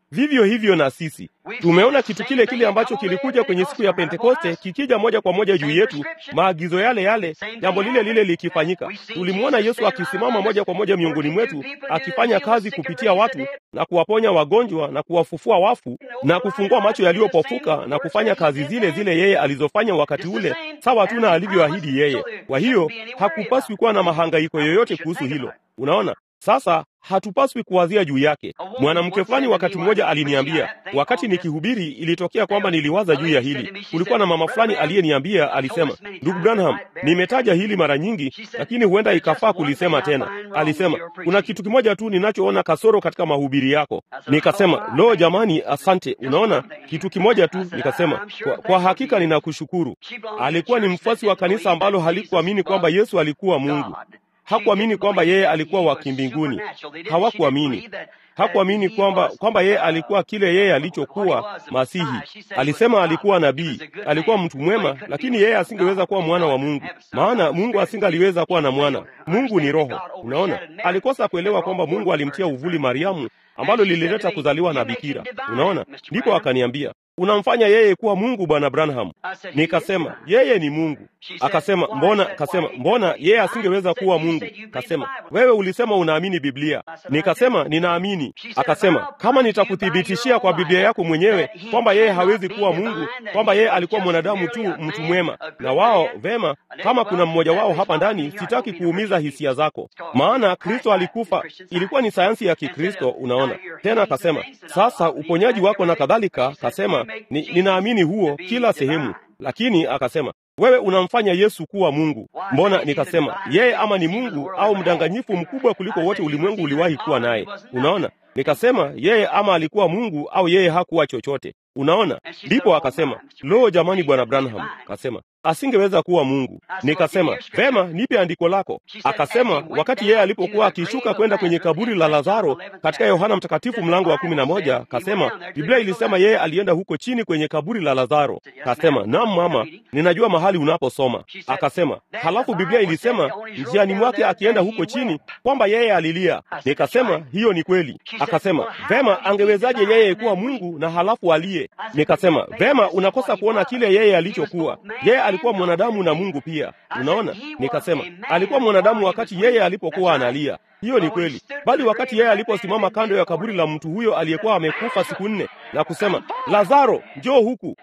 Vivyo hivyo na sisi tumeona kitu kile kile ambacho kilikuja kwenye siku ya Pentekoste kikija moja kwa moja juu yetu, maagizo yale yale, jambo lile lile likifanyika. Tulimwona Yesu akisimama moja kwa moja miongoni mwetu, akifanya kazi kupitia watu na kuwaponya wagonjwa na kuwafufua wafu na kufungua macho yaliyopofuka na kufanya kazi zile zile yeye alizofanya wakati ule, sawa tu na alivyoahidi yeye. Kwa hiyo hakupaswi kuwa na mahangaiko yoyote kuhusu hilo. Unaona, sasa hatupaswi kuwazia juu yake. Mwanamke fulani wakati mmoja aliniambia, wakati nikihubiri, ilitokea kwamba niliwaza juu ya hili. Kulikuwa na mama fulani aliyeniambia, alisema, ndugu Branham, nimetaja hili mara nyingi, lakini huenda ikafaa kulisema tena. Alisema, kuna kitu kimoja tu ninachoona kasoro katika mahubiri yako. Nikasema, lo, jamani, asante. Unaona, kitu kimoja tu. Nikasema, kwa, kwa hakika ninakushukuru. Alikuwa ni mfuasi wa kanisa ambalo halikuamini kwamba Yesu alikuwa Mungu hakuamini kwamba yeye alikuwa wa kimbinguni. Hawakuamini, hakuamini kwamba kwamba yeye alikuwa kile yeye alichokuwa Masihi. Alisema alikuwa nabii, alikuwa mtu mwema, lakini yeye asingeweza kuwa mwana wa Mungu, maana Mungu asingaliweza kuwa na mwana. Mungu ni Roho. Unaona, alikosa kuelewa kwamba Mungu alimtia uvuli Mariamu, ambalo lilileta kuzaliwa na bikira. Unaona, ndipo akaniambia unamfanya yeye kuwa Mungu, bwana Branham. Nikasema yeye ni Mungu. Akasema mbona, kasema mbona yeye asingeweza kuwa Mungu? Kasema wewe ulisema unaamini Biblia. Nikasema ninaamini. Akasema kama nitakuthibitishia kwa Biblia yako mwenyewe kwamba yeye hawezi kuwa Mungu, kwamba yeye alikuwa mwanadamu tu, mtu mwema, na wao vema, kama kuna mmoja wao hapa ndani, sitaki kuumiza hisia zako, maana Kristo alikufa. Ilikuwa ni sayansi ya Kikristo, unaona. Tena akasema sasa uponyaji wako na kadhalika, kasema ni, ninaamini huo kila sehemu, lakini akasema wewe unamfanya Yesu kuwa Mungu. Mbona? Nikasema yeye ama ni Mungu au mdanganyifu mkubwa kuliko wote ulimwengu uliwahi kuwa naye. Unaona, nikasema yeye ama alikuwa Mungu au yeye hakuwa chochote. Unaona, ndipo akasema lo, jamani, bwana Branham akasema asingeweza kuwa Mungu. Nikasema vema, nipe andiko lako. Akasema wakati yeye alipokuwa akishuka kwenda kwenye kaburi la Lazaro katika Yohana Mtakatifu mlango wa kumi na moja, kasema Biblia ilisema yeye alienda huko chini kwenye kaburi la Lazaro. Kasema naam mama, ninajua mahali unaposoma. Akasema halafu Biblia ilisema njiani mwake akienda huko chini kwamba yeye alilia. Nikasema hiyo ni kweli. Akasema vema, angewezaje yeye kuwa Mungu na halafu alie? Nikasema vema, unakosa kuona kile yeye alichokuwa. Yeye alikuwa mwanadamu na Mungu pia. Unaona, nikasema alikuwa mwanadamu wakati yeye alipokuwa analia. Hiyo ni kweli, bali wakati yeye aliposimama kando ya kaburi la mtu huyo aliyekuwa amekufa siku nne na kusema, Lazaro, njoo huku,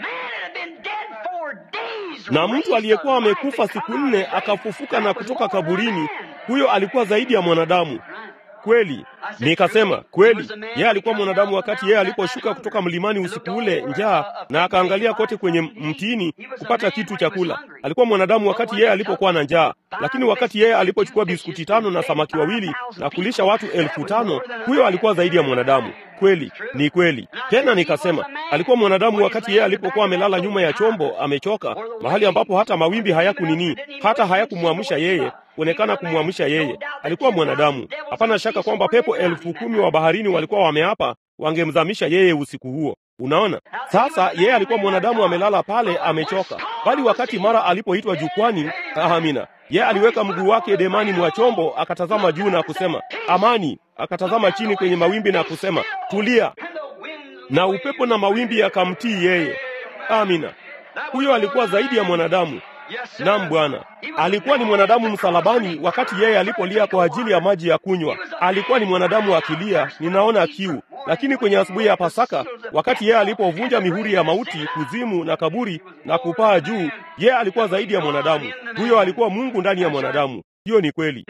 na mtu aliyekuwa amekufa siku nne akafufuka na kutoka kaburini, huyo alikuwa zaidi ya mwanadamu. Kweli, nikasema kweli, yeye alikuwa mwanadamu wakati yeye aliposhuka kutoka mlimani usiku ule njaa, na akaangalia kote kwenye mtini kupata kitu cha kula. Alikuwa mwanadamu wakati yeye alipokuwa na njaa, lakini wakati yeye alipochukua biskuti tano na samaki wawili na kulisha watu elfu tano huyo alikuwa zaidi ya mwanadamu. Kweli, ni kweli. Tena nikasema alikuwa mwanadamu wakati yeye alipokuwa amelala nyuma ya chombo, amechoka, mahali ambapo hata mawimbi hayakunini, hata hayakumwamsha yeye kuonekana kumwamsha yeye. Alikuwa mwanadamu. Hapana shaka kwamba pepo elfu kumi wa baharini walikuwa wameapa wangemzamisha yeye usiku huo. Unaona, sasa yeye alikuwa mwanadamu amelala pale, amechoka, bali wakati mara alipoitwa jukwani, amina, yeye aliweka mguu wake demani mwa chombo, akatazama juu na kusema amani, akatazama chini kwenye mawimbi na kusema tulia, na upepo na mawimbi yakamtii yeye. Amina, huyo alikuwa zaidi ya mwanadamu. Naam Bwana, alikuwa ni mwanadamu msalabani wakati yeye alipolia kwa ajili ya maji ya kunywa. Alikuwa ni mwanadamu akilia, ninaona kiu. Lakini kwenye asubuhi ya Pasaka, wakati yeye alipovunja mihuri ya mauti, kuzimu na kaburi na kupaa juu, yeye alikuwa zaidi ya mwanadamu. Huyo alikuwa Mungu ndani ya mwanadamu. Hiyo ni kweli,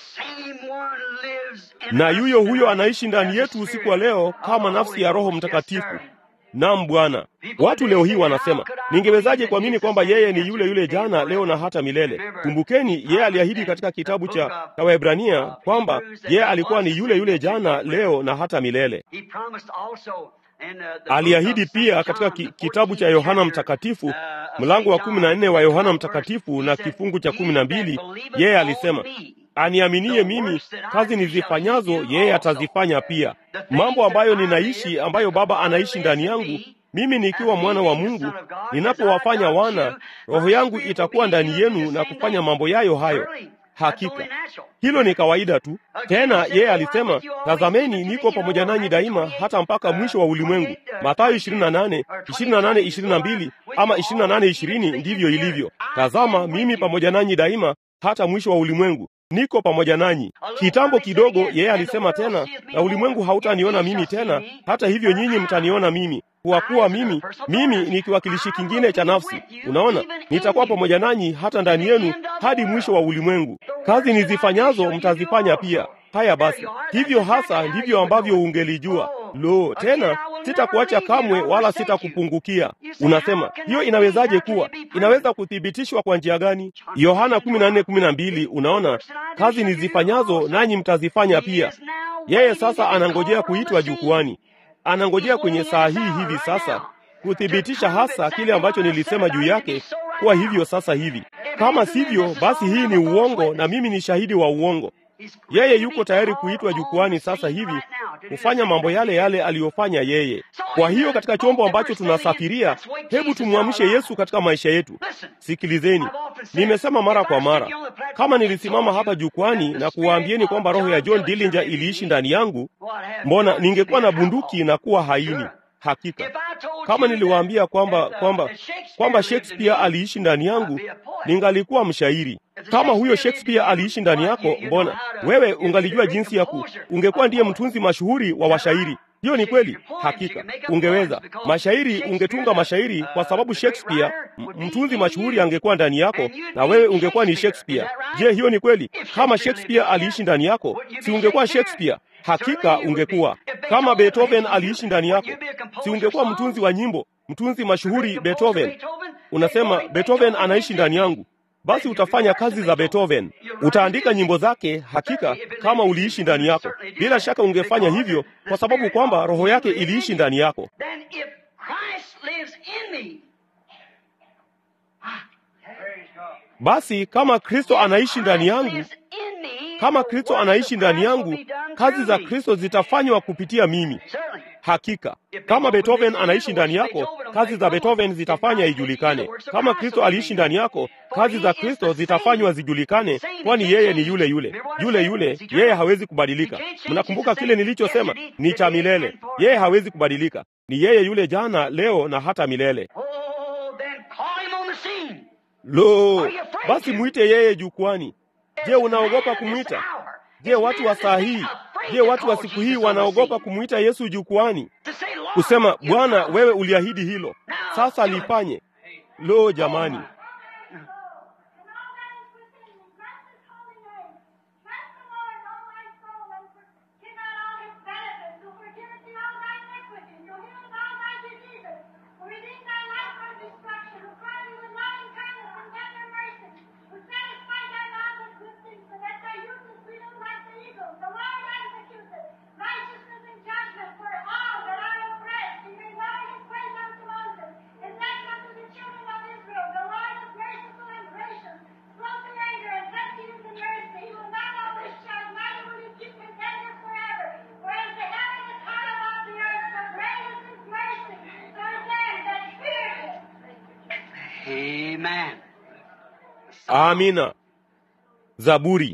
na yuyo huyo anaishi ndani yetu usiku wa leo kama nafsi ya Roho Mtakatifu. Naam Bwana. Watu leo hii wanasema, ningewezaje kuamini kwamba yeye ni yule yule jana, leo na hata milele? Kumbukeni, yeye aliahidi katika kitabu cha Waebrania kwamba yeye alikuwa ni yule yule jana, leo na hata milele. Aliahidi pia katika ki, kitabu cha Yohana Mtakatifu mlango wa kumi na nne wa Yohana Mtakatifu na kifungu cha kumi na mbili yeye alisema aniaminie mimi, kazi nizifanyazo yeye atazifanya pia. Mambo ambayo ninaishi, ambayo Baba anaishi ndani yangu, mimi nikiwa mwana wa Mungu, ninapowafanya wana, roho yangu itakuwa ndani yenu na kufanya mambo yayo hayo. Hakika hilo ni kawaida tu. Tena yeye alisema, tazameni, niko pamoja nanyi daima hata mpaka mwisho wa ulimwengu. Mathayo 28 28 22 ama 28 20, ndivyo ilivyo. Tazama, mimi pamoja nanyi daima hata mwisho wa ulimwengu niko pamoja nanyi. Kitambo kidogo, yeye alisema tena, na ulimwengu hautaniona mimi tena, hata hivyo nyinyi mtaniona mimi, kwa kuwa mimi mimi ni kiwakilishi kingine cha nafsi. Unaona, nitakuwa pamoja nanyi hata ndani yenu hadi mwisho wa ulimwengu. Kazi nizifanyazo mtazifanya pia. Haya basi, hivyo hasa ndivyo ambavyo ungelijua. Lo, tena sitakuacha kamwe, wala sitakupungukia. Unasema hiyo inawezaje kuwa? Inaweza kuthibitishwa kwa njia gani? Yohana 14:12. Unaona, kazi nizifanyazo nanyi mtazifanya pia. Yeye sasa anangojea kuitwa jukwani, anangojea kwenye saa hii hivi sasa kuthibitisha hasa kile ambacho nilisema juu yake kuwa hivyo sasa hivi. Kama sivyo, basi hii ni uongo na mimi ni shahidi wa uongo. Yeye yuko tayari kuitwa jukwani sasa hivi kufanya mambo yale yale aliyofanya yeye. Kwa hiyo katika chombo ambacho tunasafiria, hebu tumwamshe Yesu katika maisha yetu. Sikilizeni, nimesema mara kwa mara, kama nilisimama hapa jukwani na kuwaambieni kwamba roho ya John Dillinger iliishi ndani yangu, mbona ningekuwa na bunduki na kuwa haini? Hakika kama niliwaambia kwamba kwamba kwamba Shakespeare aliishi ndani yangu, ningalikuwa mshairi. Kama huyo Shakespeare aliishi ndani yako, mbona wewe ungalijua jinsi ya ku, ungekuwa ndiye mtunzi mashuhuri wa washairi. Hiyo ni kweli, hakika ungeweza mashairi, ungetunga mashairi kwa sababu Shakespeare mtunzi mashuhuri angekuwa ndani yako, na wewe ungekuwa ni Shakespeare. Je, hiyo ni kweli? Kama Shakespeare aliishi ndani yako, si ungekuwa Shakespeare? Hakika ungekuwa. Kama Beethoven aliishi ndani yako, si ungekuwa mtunzi wa nyimbo, mtunzi mashuhuri Beethoven? Unasema Beethoven anaishi ndani yangu, basi utafanya kazi za Beethoven, utaandika nyimbo zake. Hakika kama uliishi ndani yako, bila shaka ungefanya hivyo, kwa sababu kwamba roho yake iliishi ndani yako. Basi kama Kristo anaishi ndani yangu, kama Kristo anaishi ndani yangu, kazi za Kristo zitafanywa kupitia mimi. Hakika kama Beethoven anaishi ndani yako, kazi za Beethoven zitafanya ijulikane. Kama Kristo aliishi ndani yako, kazi za Kristo zitafanywa zijulikane, kwani yeye ni yule yule yule yule, yeye hawezi kubadilika. Mnakumbuka kile nilichosema, ni cha milele. Yeye hawezi kubadilika, ni yeye yule jana, leo na hata milele. Lo, basi mwite yeye jukwani. Je, unaogopa kumwita? Je, watu wa saa hii, je, watu wa siku hii wanaogopa kumwita Yesu jukwani, kusema Bwana, wewe uliahidi hilo, sasa lifanye. Lo, jamani, amina. Zaburi.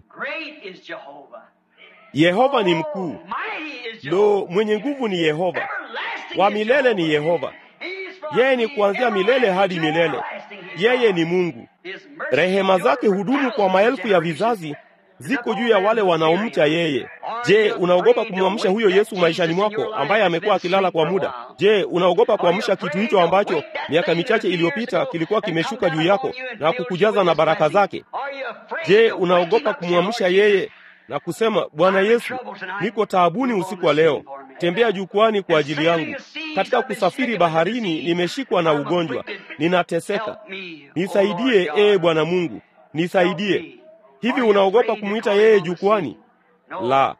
Yehova ni mkuu. Lo, mwenye nguvu ni Yehova, wa milele ni Yehova. Yeye ni kuanzia milele hadi milele. Yeye ni Mungu. Rehema zake hudumu kwa maelfu ya vizazi, ziko juu ya wale wanaomcha yeye. Je, unaogopa kumwamsha huyo Yesu maishani mwako ambaye amekuwa akilala kwa muda? Je, unaogopa kuamsha kitu hicho ambacho miaka michache iliyopita kilikuwa kimeshuka juu yako na kukujaza na baraka zake? Je, unaogopa kumwamsha yeye na kusema, Bwana Yesu, niko taabuni usiku wa leo, tembea jukwani kwa ajili yangu. Katika kusafiri baharini nimeshikwa na ugonjwa, ninateseka, nisaidie. Ee Bwana Mungu, nisaidie. Hivi unaogopa kumwita yeye jukwani? La,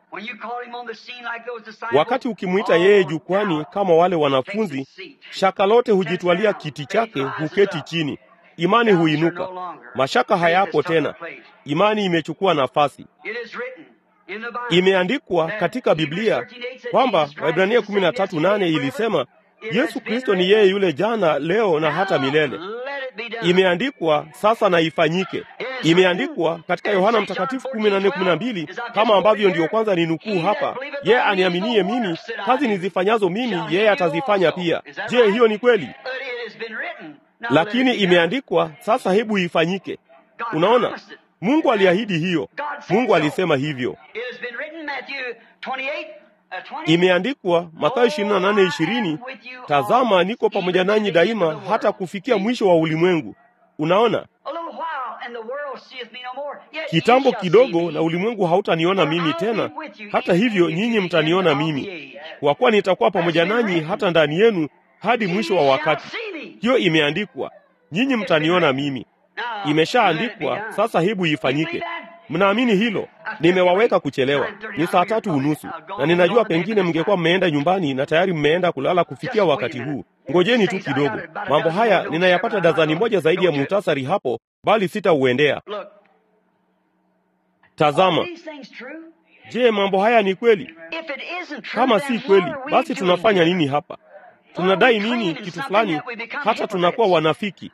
wakati ukimwita yeye jukwani kama wale wanafunzi, shaka lote hujitwalia kiti chake, huketi chini, imani huinuka, mashaka hayapo tena, imani imechukua nafasi. Imeandikwa katika Biblia kwamba Waibrania 13:8 ilisema Yesu Kristo ni yeye yule jana, leo na hata milele. Imeandikwa sasa na ifanyike. Imeandikwa katika Yohana Mtakatifu kumi na nne kumi na mbili kama ambavyo ndiyo kwanza ni nukuu hapa, yeye aniaminie mimi, kazi nizifanyazo mimi yeye atazifanya pia. Je, hiyo ni kweli? Lakini imeandikwa, sasa hebu ifanyike. Unaona, Mungu aliahidi hiyo, Mungu alisema hivyo. Imeandikwa Mathayo 28:20, tazama niko pamoja nanyi daima hata kufikia mwisho wa ulimwengu. Unaona, kitambo kidogo na ulimwengu hautaniona mimi tena, hata hivyo nyinyi mtaniona mimi, kwa kuwa nitakuwa pamoja nanyi hata ndani yenu hadi mwisho wa wakati. Hiyo imeandikwa, nyinyi mtaniona mimi. Imeshaandikwa, sasa hebu ifanyike. Mnaamini hilo? Nimewaweka kuchelewa, ni saa tatu unusu, na ninajua pengine mngekuwa mmeenda nyumbani na tayari mmeenda kulala kufikia wakati huu. Ngojeni tu kidogo. Mambo haya ninayapata dazani moja zaidi ya muhtasari hapo, bali sitauendea. Tazama, je, mambo haya ni kweli? Kama si kweli, basi tunafanya nini hapa? Tunadai nini kitu fulani hata tunakuwa wanafiki?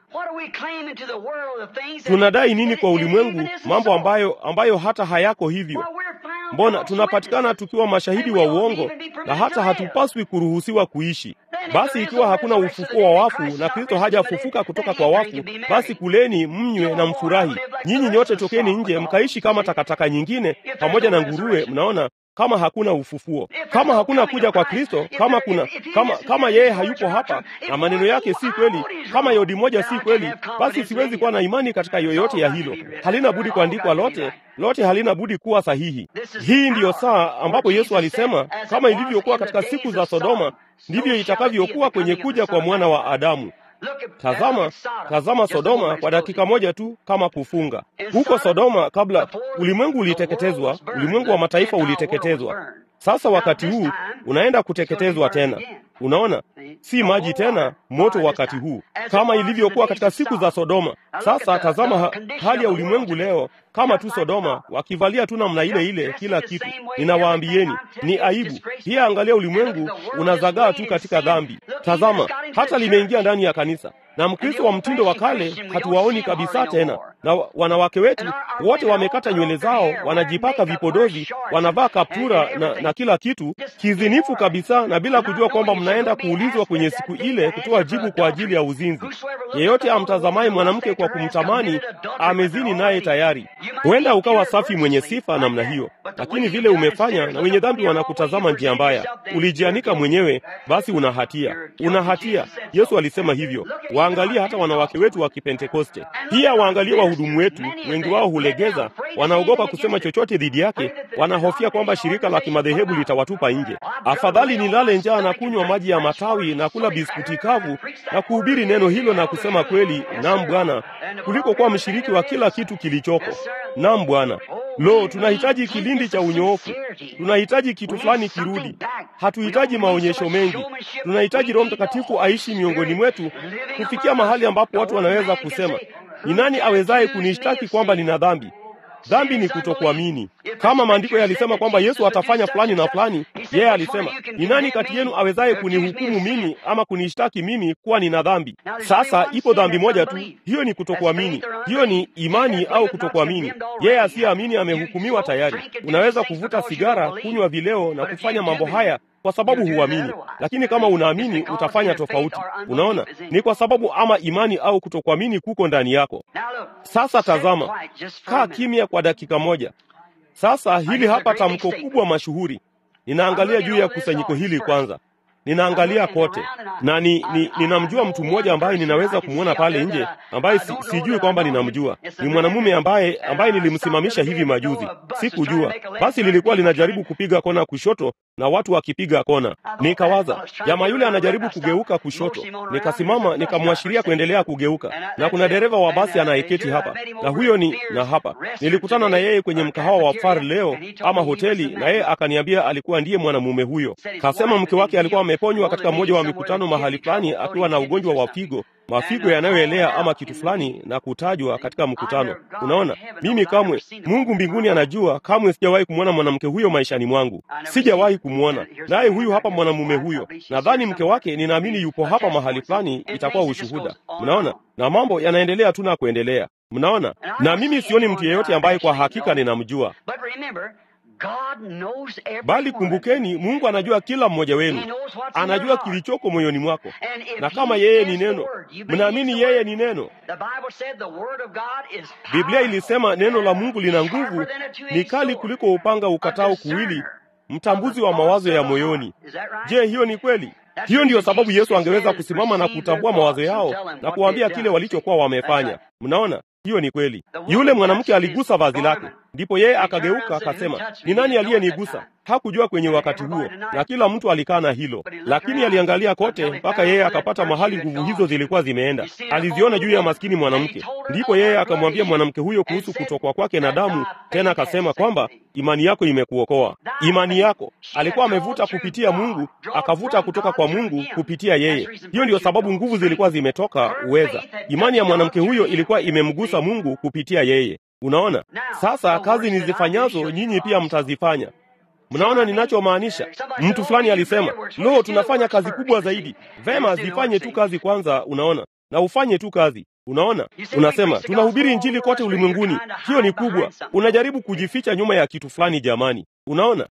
Tunadai nini kwa ulimwengu, mambo ambayo ambayo hata hayako hivyo? Mbona tunapatikana tukiwa mashahidi wa uongo na hata hatupaswi kuruhusiwa kuishi? Basi ikiwa hakuna ufufuo wa wafu na Kristo hajafufuka kutoka kwa wafu, basi kuleni, mnywe na mfurahi. Nyinyi nyote tokeni nje mkaishi kama takataka nyingine pamoja na nguruwe. Mnaona, kama hakuna ufufuo, kama hakuna kuja kwa Kristo, kama kuna kama kama yeye hayupo hapa na maneno yake si kweli, kama yodi moja si kweli, basi siwezi kuwa na imani katika yoyote ya hilo. Halina budi kuandikwa lote lote, halina budi kuwa sahihi. Hii ndiyo saa ambapo Yesu alisema, kama ilivyokuwa katika siku za Sodoma, ndivyo itakavyokuwa kwenye kuja kwa mwana wa Adamu. Tazama, tazama Sodoma kwa dakika moja tu, kama kufunga huko Sodoma. Kabla ulimwengu uliteketezwa, ulimwengu wa mataifa uliteketezwa. Sasa wakati huu unaenda kuteketezwa tena. Unaona, si maji tena, moto wakati huu, kama ilivyokuwa katika siku za Sodoma. Sasa tazama ha hali ya ulimwengu leo, kama tu Sodoma, wakivalia tu namna ile ile kila kitu. Ninawaambieni ni aibu. Pia angalia, ulimwengu unazagaa tu katika dhambi. Tazama, hata limeingia ndani ya kanisa, na Mkristo wa mtindo wa kale hatuwaoni kabisa tena, na wanawake wetu wote wamekata nywele zao, wanajipaka vipodozi, wanavaa kaptura na, na kila kitu kizinifu kabisa, na bila kujua kwamba mnaenda kuulizwa kwenye siku ile kutoa jibu kwa ajili ya uzinzi. Yeyote amtazamaye mwanamke kwa kumtamani amezini naye tayari. Huenda ukawa safi mwenye sifa namna hiyo, lakini vile umefanya na wenye dhambi wanakutazama njia mbaya, ulijianika mwenyewe, basi una hatia, una hatia. Yesu alisema hivyo. Waangalie hata wanawake wetu wa Kipentekoste, pia waangalie wahudumu wetu. Wengi wao hulegeza, wanaogopa kusema chochote dhidi yake, wanahofia kwamba shirika la kimadhehebu litawatupa nje. Afadhali nilale njaa na kunywa maji ya matawi na kula biskuti kavu na kuhubiri neno hilo na kusema kweli, naam Bwana, kuliko kuwa mshiriki wa kila kitu kilichoko. Naam Bwana. Lo, tunahitaji kilindi cha unyoofu. Tunahitaji kitu fulani kirudi. Hatuhitaji maonyesho mengi. Tunahitaji Roho Mtakatifu aishi miongoni mwetu, kufikia mahali ambapo watu wanaweza kusema, ni nani awezaye kunishtaki kwamba nina dhambi? Dhambi ni kutokuamini. Kama maandiko yalisema kwamba Yesu atafanya fulani na fulani, yeye alisema, ni nani kati yenu awezaye kunihukumu mimi ama kunishtaki mimi kuwa nina dhambi? Sasa ipo dhambi moja tu, hiyo ni kutokuamini. Hiyo ni imani au kutokuamini. Yeye asiyeamini amehukumiwa tayari. Unaweza kuvuta sigara, kunywa vileo na kufanya mambo haya kwa sababu huamini, lakini kama unaamini utafanya tofauti. Unaona, ni kwa sababu ama imani au kutokuamini kuko ndani yako. Sasa tazama, kaa kimya kwa dakika moja. Sasa hili hapa tamko kubwa mashuhuri. Ninaangalia juu ya kusanyiko hili kwanza, ninaangalia kote na ni, ni, ninamjua mtu mmoja ambaye ninaweza kumwona pale nje ambaye si, sijui kwamba ninamjua. Ni mwanamume ambaye ambaye nilimsimamisha hivi majuzi, sikujua. Basi lilikuwa linajaribu kupiga kona kushoto na watu wakipiga kona. Nikawaza jamaa yule anajaribu kugeuka kushoto, nikasimama nikamwashiria kuendelea kugeuka, na kuna dereva wa basi anayeketi hapa na huyo ni na hapa. Nilikutana na yeye kwenye mkahawa wa Far leo ama hoteli, na yeye akaniambia alikuwa ndiye mwanamume huyo. Kasema mke wake alikuwa ameponywa katika mmoja wa mikutano mahali fulani akiwa na ugonjwa wa figo mafigo yanayoelea ama kitu fulani na kutajwa katika mkutano. Unaona, mimi kamwe, Mungu mbinguni anajua, kamwe sijawahi kumwona mwanamke huyo maishani mwangu, sijawahi kumwona. Naye huyu hapa mwanamume huyo, nadhani mke wake, ninaamini yupo hapa mahali fulani, itakuwa ushuhuda. Mnaona, na mambo yanaendelea tu na kuendelea. Mnaona, na mimi sioni mtu yeyote ambaye kwa hakika ninamjua, bali kumbukeni, Mungu anajua kila mmoja wenu, anajua kilichoko moyoni mwako, na kama yeye ni neno, mnaamini yeye ni neno. Biblia ilisema neno la Mungu lina nguvu, ni kali kuliko upanga ukatao kuwili, mtambuzi wa mawazo ya moyoni. Je, hiyo ni kweli? Hiyo ndiyo sababu Yesu angeweza kusimama na kutambua mawazo yao na kuwaambia kile walichokuwa wamefanya. Mnaona, hiyo ni kweli. Yule mwanamke aligusa vazi lake, ndipo yeye akageuka akasema, ni nani aliyenigusa? Hakujua kwenye wakati huo, na kila mtu alikaa na hilo, lakini aliangalia kote mpaka yeye akapata mahali nguvu hizo zilikuwa zimeenda. Aliziona juu ya maskini mwanamke, ndipo yeye akamwambia mwanamke huyo kuhusu kutokwa kwake na damu, tena akasema kwamba imani yako imekuokoa. Imani yako, alikuwa amevuta kupitia Mungu, akavuta kutoka kwa Mungu kupitia yeye. Hiyo ndiyo sababu nguvu zilikuwa zimetoka uweza. Imani ya mwanamke huyo ilikuwa imemgusa Mungu kupitia yeye. Unaona, sasa kazi nizifanyazo nyinyi pia mtazifanya. Mnaona ninachomaanisha? Mtu fulani alisema, lo, tunafanya kazi kubwa zaidi. Vema, zifanye tu kazi kwanza. Unaona, na ufanye tu kazi. Unaona, unasema tunahubiri injili kote ulimwenguni. Hiyo ni kubwa. Unajaribu kujificha nyuma ya kitu fulani. Jamani, unaona,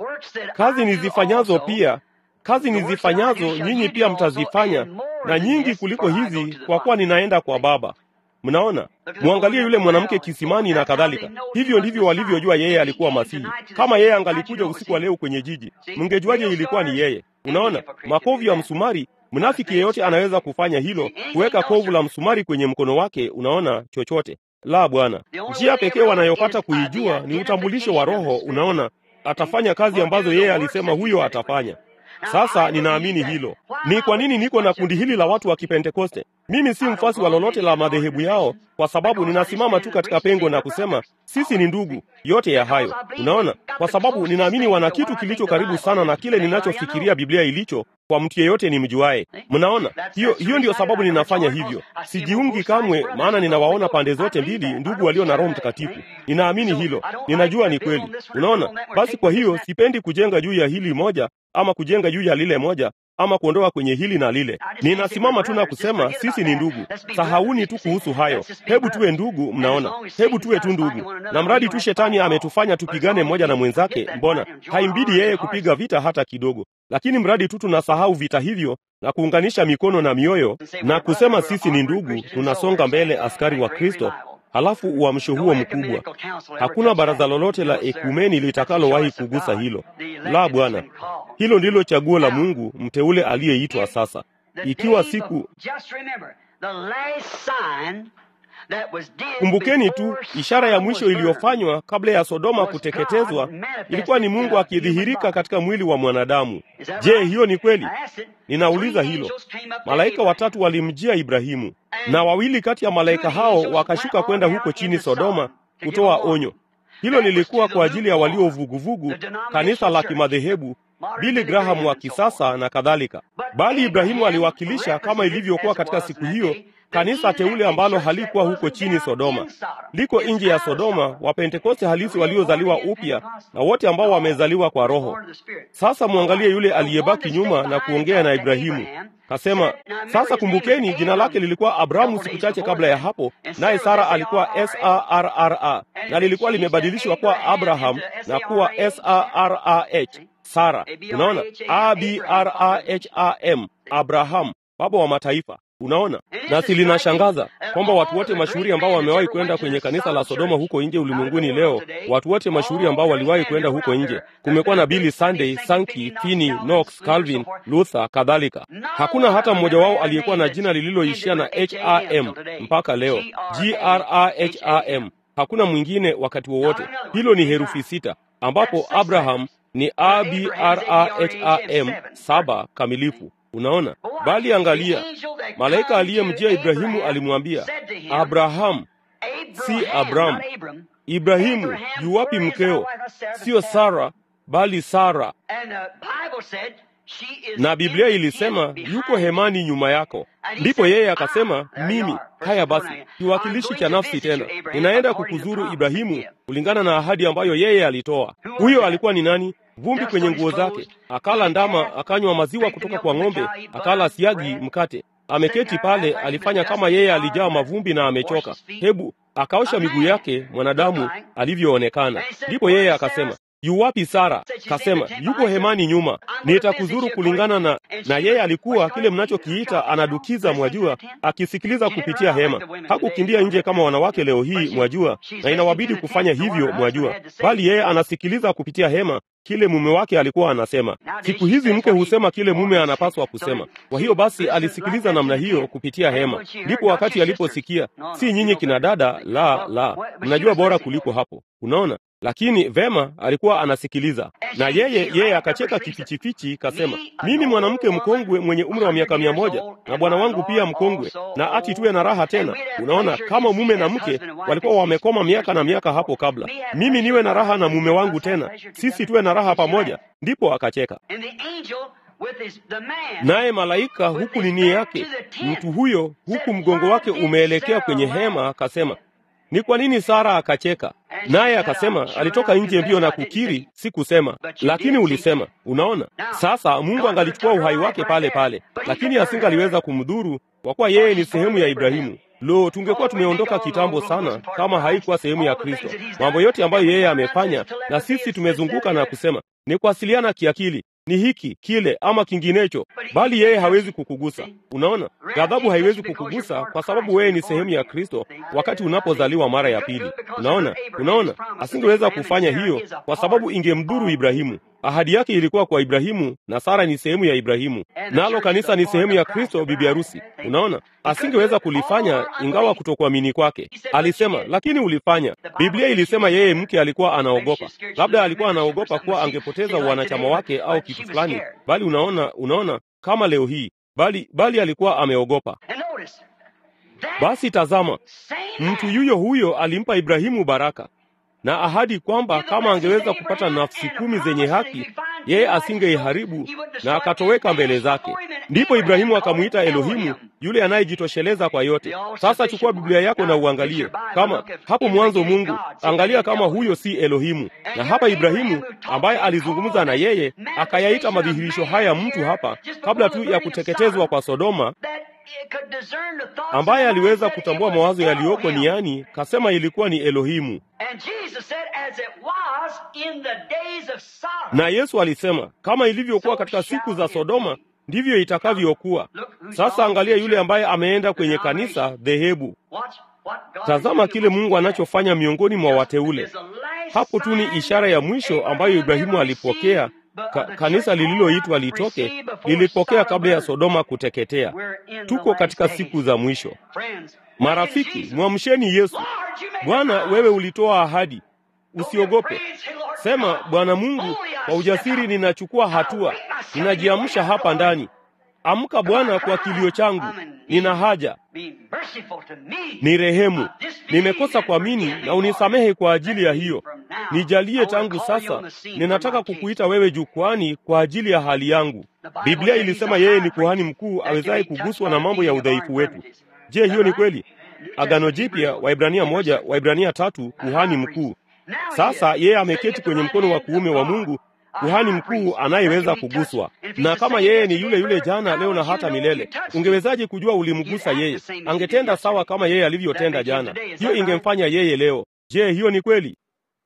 kazi nizifanyazo pia kazi nizifanyazo nyinyi pia mtazifanya, na nyingi kuliko hizi, kwa kuwa ninaenda kwa Baba. Mnaona, mwangalie yule mwanamke kisimani na kadhalika. Hivyo ndivyo walivyojua yeye alikuwa Masihi. Kama yeye angalikuja usiku wa leo kwenye jiji, mngejuaje ilikuwa ni yeye? Unaona, makovu ya msumari. Mnafiki yeyote anaweza kufanya hilo, kuweka kovu la msumari kwenye mkono wake. Unaona, chochote la Bwana. Njia pekee wanayopata kuijua ni utambulisho wa Roho. Unaona, atafanya kazi ambazo yeye alisema huyo atafanya. Sasa ninaamini hilo. Ni kwa nini niko na kundi hili la watu wa Kipentekoste? Mimi si mfuasi wa lolote la madhehebu yao, kwa sababu ninasimama tu katika pengo na kusema sisi ni ndugu. Yote ya hayo, unaona, kwa sababu ninaamini wana kitu kilicho karibu sana na kile ninachofikiria Biblia ilicho kwa mtu yeyote ni mjuaye. Mnaona, hiyo hiyo ndiyo sababu ninafanya hivyo. Sijiungi kamwe, maana ninawaona pande zote mbili, ndugu walio na Roho Mtakatifu. Ninaamini hilo, ninajua ni kweli. Unaona, basi kwa hiyo sipendi kujenga juu ya hili moja ama kujenga juu ya lile moja ama kuondoa kwenye hili na lile. Ninasimama tu na kusema sisi ni ndugu. Sahauni tu kuhusu hayo. Hebu tuwe ndugu, mnaona, hebu tuwe tu ndugu, na mradi tu shetani ametufanya tupigane mmoja na mwenzake, mbona haimbidi yeye kupiga vita hata kidogo, lakini mradi tu tunasahau vita hivyo na kuunganisha mikono na mioyo na kusema sisi ni ndugu, tunasonga mbele, askari wa Kristo. Halafu uamsho huo mkubwa, hakuna baraza lolote la ekumeni litakalowahi kugusa hilo. La, Bwana, hilo ndilo chaguo la Mungu mteule aliyeitwa sasa. Ikiwa siku Kumbukeni tu ishara ya mwisho iliyofanywa kabla ya Sodoma kuteketezwa ilikuwa ni Mungu akidhihirika katika mwili wa mwanadamu. Je, hiyo ni kweli? Ninauliza hilo. Malaika watatu walimjia Ibrahimu, na wawili kati ya malaika hao wakashuka kwenda huko chini Sodoma kutoa onyo. Hilo lilikuwa kwa ajili ya walio vuguvugu, kanisa la kimadhehebu, Billy Graham wa kisasa na kadhalika. Bali Ibrahimu aliwakilisha, kama ilivyokuwa katika siku hiyo, kanisa teule ambalo halikuwa huko chini Sodoma, liko nje ya Sodoma, Wapentekoste halisi waliozaliwa upya na wote ambao wamezaliwa kwa Roho. Sasa mwangalie yule aliyebaki nyuma na kuongea na Ibrahimu. Kasema, sasa kumbukeni, jina lake lilikuwa Abrahamu siku chache kabla ya hapo, naye Sara alikuwa Sarra na lilikuwa limebadilishwa kuwa Abraham na kuwa Sarah Sara. Unaona, Abraham, Abraham, baba wa mataifa. Unaona, nasi linashangaza kwamba watu wote mashuhuri ambao wamewahi kwenda kwenye kanisa la Sodoma huko nje ulimwenguni leo, watu wote mashuhuri ambao waliwahi kwenda huko nje, kumekuwa na Billy Sunday, Sankey, Finney, Knox, Calvin, Luther kadhalika. Hakuna hata mmoja wao aliyekuwa na jina lililoishia na HRM mpaka leo, GRAHAM. Hakuna mwingine wakati wowote. Hilo ni herufi sita, ambapo Abraham ni Abraham saba kamilifu. Unaona, bali angalia, malaika aliyemjia Ibrahimu alimwambia Abraham, si Abraham. Ibrahimu, yuwapi mkeo? Siyo Sara, bali Sara. Na Biblia ilisema yuko hemani nyuma yako. Ndipo yeye akasema, mimi haya basi, kiwakilishi cha nafsi tena, ninaenda kukuzuru Ibrahimu, kulingana na ahadi ambayo yeye alitoa. Huyo alikuwa ni nani? Vumbi kwenye nguo zake, akala ndama, akanywa maziwa kutoka kwa ng'ombe, akala siagi, mkate. Ameketi pale, alifanya kama yeye alijaa mavumbi na amechoka. Hebu akaosha miguu yake mwanadamu alivyoonekana. Ndipo yeye akasema yu wapi Sara? Kasema yuko hemani nyuma, nitakuzuru kulingana na na yeye alikuwa kile mnachokiita anadukiza, mwajua, akisikiliza kupitia hema. Hakukimbia nje kama wanawake leo hii, mwajua, na inawabidi kufanya hivyo, mwajua, bali yeye anasikiliza kupitia hema kile mume wake alikuwa anasema. Siku hizi mke husema kile mume anapaswa kusema. Kwa hiyo basi alisikiliza namna hiyo kupitia hema. Ndipo wakati aliposikia, si nyinyi kina dada, la la, mnajua bora kuliko hapo. Unaona, lakini vema, alikuwa anasikiliza na yeye yeye akacheka kifichifichi, kasema, mimi mwanamke mkongwe mwenye umri wa miaka mia moja na bwana wangu pia mkongwe, na ati tuwe na raha tena. Unaona, kama mume na mke walikuwa wamekoma miaka na miaka hapo kabla, mimi niwe na raha na mume wangu tena, sisi tuwe na raha pamoja. Ndipo akacheka naye malaika huku nini yake mtu huyo huku mgongo wake umeelekea kwenye hema, akasema ni kwa nini Sara akacheka? Naye akasema alitoka nje mbio na kukiri, si kusema, lakini ulisema. Unaona, sasa Mungu angalichukua uhai wake pale pale, lakini asingaliweza kumdhuru kwa kuwa yeye ni sehemu ya Ibrahimu. Lo, tungekuwa tumeondoka kitambo sana kama haikuwa sehemu ya Kristo. Mambo yote ambayo yeye amefanya, na sisi tumezunguka na kusema ni kuwasiliana kiakili ni hiki kile ama kinginecho, bali yeye hawezi kukugusa. Unaona, ghadhabu haiwezi kukugusa kwa sababu wewe ni sehemu ya Kristo wakati unapozaliwa mara ya pili. Unaona, unaona, asingeweza kufanya hiyo kwa sababu ingemdhuru Ibrahimu. Ahadi yake ilikuwa kwa Ibrahimu na Sara ni sehemu ya Ibrahimu, nalo kanisa ni sehemu ya Kristo, bibi harusi. Unaona, asingeweza kulifanya ingawa kutokuamini kwake. Alisema, lakini ulifanya. Biblia ilisema yeye mke alikuwa anaogopa, labda alikuwa anaogopa kuwa angepoteza wanachama wake au kitu fulani, bali unaona, unaona kama leo hii, bali bali alikuwa ameogopa. Basi tazama, mtu yuyo huyo alimpa Ibrahimu baraka na ahadi kwamba kama angeweza kupata nafsi kumi zenye haki, yeye asingeiharibu na akatoweka mbele zake. Ndipo Ibrahimu akamwita Elohimu, yule anayejitosheleza kwa yote. Sasa chukua Biblia yako na uangalie kama hapo mwanzo Mungu, angalia kama huyo si Elohimu. Na hapa Ibrahimu ambaye alizungumza na yeye akayaita madhihirisho haya mtu hapa kabla tu ya kuteketezwa kwa Sodoma ambaye aliweza kutambua mawazo yaliyoko niani, kasema ilikuwa ni Elohimu. Na Yesu alisema kama ilivyokuwa katika siku za Sodoma ndivyo itakavyokuwa. Sasa angalia yule ambaye ameenda kwenye kanisa dhehebu. Tazama kile Mungu anachofanya miongoni mwa wateule. Hapo tu ni ishara ya mwisho ambayo Ibrahimu alipokea. Ka, kanisa lililoitwa litoke lilipokea kabla ya Sodoma kuteketea. Tuko katika siku za mwisho. Marafiki, mwamsheni Yesu. Bwana, wewe ulitoa ahadi, usiogope. Sema, Bwana Mungu, kwa ujasiri ninachukua hatua, ninajiamsha hapa ndani. Amka Bwana kwa kilio changu, nina haja, ni rehemu. Nimekosa kuamini na unisamehe kwa ajili ya hiyo. Nijalie tangu sasa, ninataka kukuita wewe jukwani kwa ajili ya hali yangu. Biblia ilisema yeye ni kuhani mkuu awezaye kuguswa na mambo ya udhaifu wetu. Je, hiyo ni kweli? Agano Jipya, Waibrania moja, Waibrania tatu, kuhani mkuu. Sasa yeye ameketi kwenye mkono wa kuume wa Mungu, kuhani mkuu anayeweza kuguswa. Na kama yeye ni yule yule jana, leo na hata milele, ungewezaje kujua ulimgusa yeye? Angetenda sawa kama yeye alivyotenda jana. Hiyo ingemfanya yeye leo. Je, hiyo ni kweli?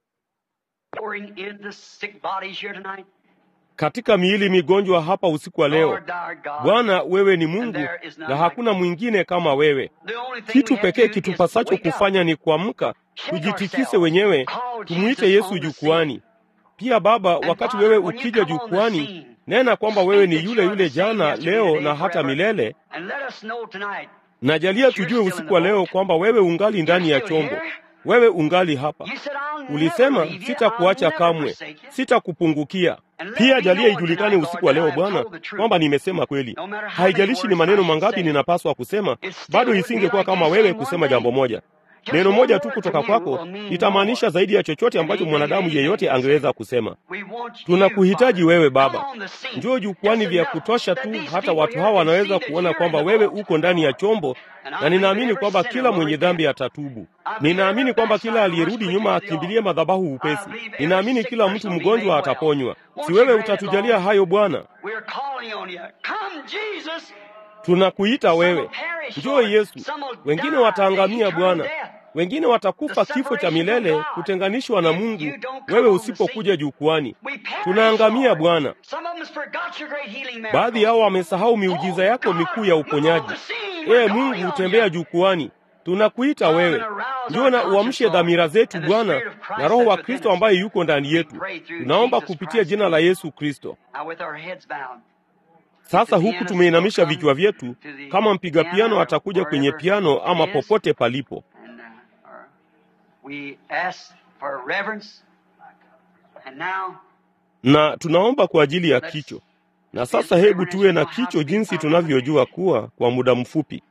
Katika miili migonjwa hapa usiku wa leo, Bwana, wewe ni Mungu na hakuna mwingine kama wewe. Kitu pekee kitupasacho kufanya ni kuamka, tujitikise wenyewe, tumwite Yesu jukwani. Pia Baba, wakati wewe ukija jukwani, nena kwamba wewe ni yule yule jana, leo na hata milele. Najalia tujue usiku wa leo kwamba wewe ungali ndani ya chombo, wewe ungali hapa. Ulisema, sitakuacha kamwe, sitakupungukia. Pia jalia ijulikane usiku wa leo Bwana kwamba nimesema kweli. Haijalishi ni maneno mangapi ninapaswa kusema, bado isingekuwa kama wewe kusema jambo moja. Neno moja tu kutoka kwako litamaanisha zaidi ya chochote ambacho mwanadamu yeyote angeweza kusema. Tunakuhitaji wewe Baba, njoo jukwani vya kutosha tu, hata watu hawa wanaweza kuona kwamba wewe uko ndani ya chombo, na ninaamini kwamba kila mwenye dhambi atatubu. Ninaamini kwamba kila aliyerudi nyuma akimbilie madhabahu upesi. Ninaamini kila mtu mgonjwa ataponywa. Si wewe utatujalia hayo Bwana? Tunakuita wewe, njoo Yesu. Wengine wataangamia Bwana, wengine watakufa kifo cha milele kutenganishwa na Mungu wewe usipokuja jukwani. Tunaangamia Bwana. Baadhi yao wamesahau miujiza yako mikuu ya uponyaji. Ee Mungu, utembea jukwani, tunakuita wewe. Njoo na uamshe dhamira zetu Bwana, na Roho wa Kristo ambaye yuko ndani yetu. Tunaomba kupitia jina la Yesu Kristo. Sasa huku tumeinamisha vichwa vyetu, kama mpiga piano atakuja kwenye piano ama popote palipo na tunaomba kwa ajili ya kicho. Na sasa hebu tuwe na kicho jinsi tunavyojua kuwa kwa muda mfupi.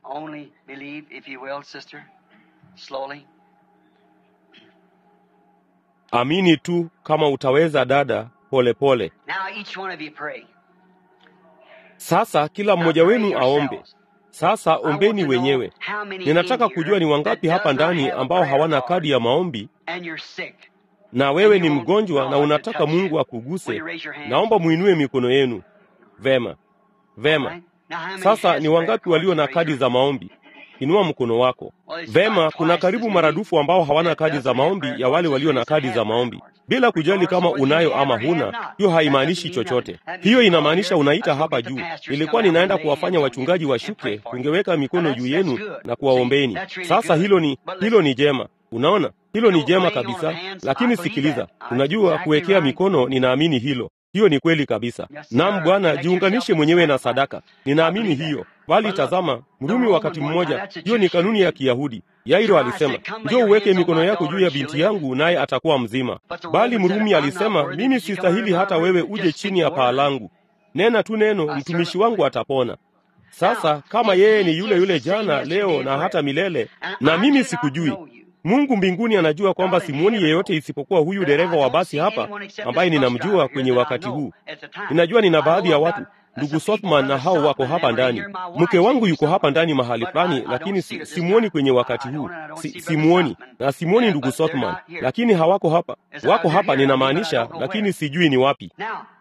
Amini tu kama utaweza, dada, polepole pole. Sasa kila mmoja wenu aombe. Sasa ombeni wenyewe. Ninataka kujua ni wangapi hapa ndani ambao hawana kadi ya maombi na wewe ni mgonjwa na unataka Mungu akuguse. Naomba muinue mikono yenu. Vema, vema. Sasa ni wangapi walio na kadi za maombi? Inua mkono wako. Vema, kuna karibu maradufu ambao hawana kadi za maombi ya wale walio na kadi za maombi. Bila kujali kama unayo ama huna, hiyo haimaanishi chochote. Hiyo inamaanisha unaita hapa juu. Nilikuwa ninaenda kuwafanya wachungaji washuke, tungeweka mikono juu yenu na kuwaombeni. Sasa hilo ni hilo ni jema. Unaona, hilo ni jema kabisa. Lakini sikiliza, unajua kuwekea mikono, ninaamini hilo hiyo ni kweli kabisa. Naam Bwana, jiunganishe mwenyewe na sadaka. Ninaamini hiyo. Bali tazama, Mrumi wakati mmoja, hiyo ni kanuni ya Kiyahudi. Yairo alisema, njoo uweke mikono yako juu ya binti yangu naye atakuwa mzima. Bali Mrumi alisema, mimi sistahili hata wewe uje chini ya paa langu. Nena tu neno, mtumishi wangu atapona. Sasa kama yeye ni yule yule jana, leo na hata milele, na mimi sikujui Mungu mbinguni anajua kwamba simuoni yeyote isipokuwa huyu dereva wa basi hapa ambaye ninamjua kwenye wakati huu. Ninajua nina baadhi ya watu, ndugu Sothman na hao wako hapa ndani. Mke wangu yuko hapa ndani mahali fulani, lakini si, simuoni kwenye wakati huu. Si, simuoni na simuoni ndugu Sothman, lakini hawako hapa. Wako hapa ninamaanisha, lakini sijui ni wapi.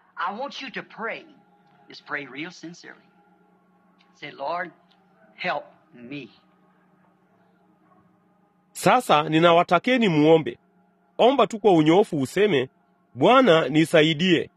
Sasa ninawatakeni muombe. Omba tu kwa unyoofu, useme Bwana nisaidie.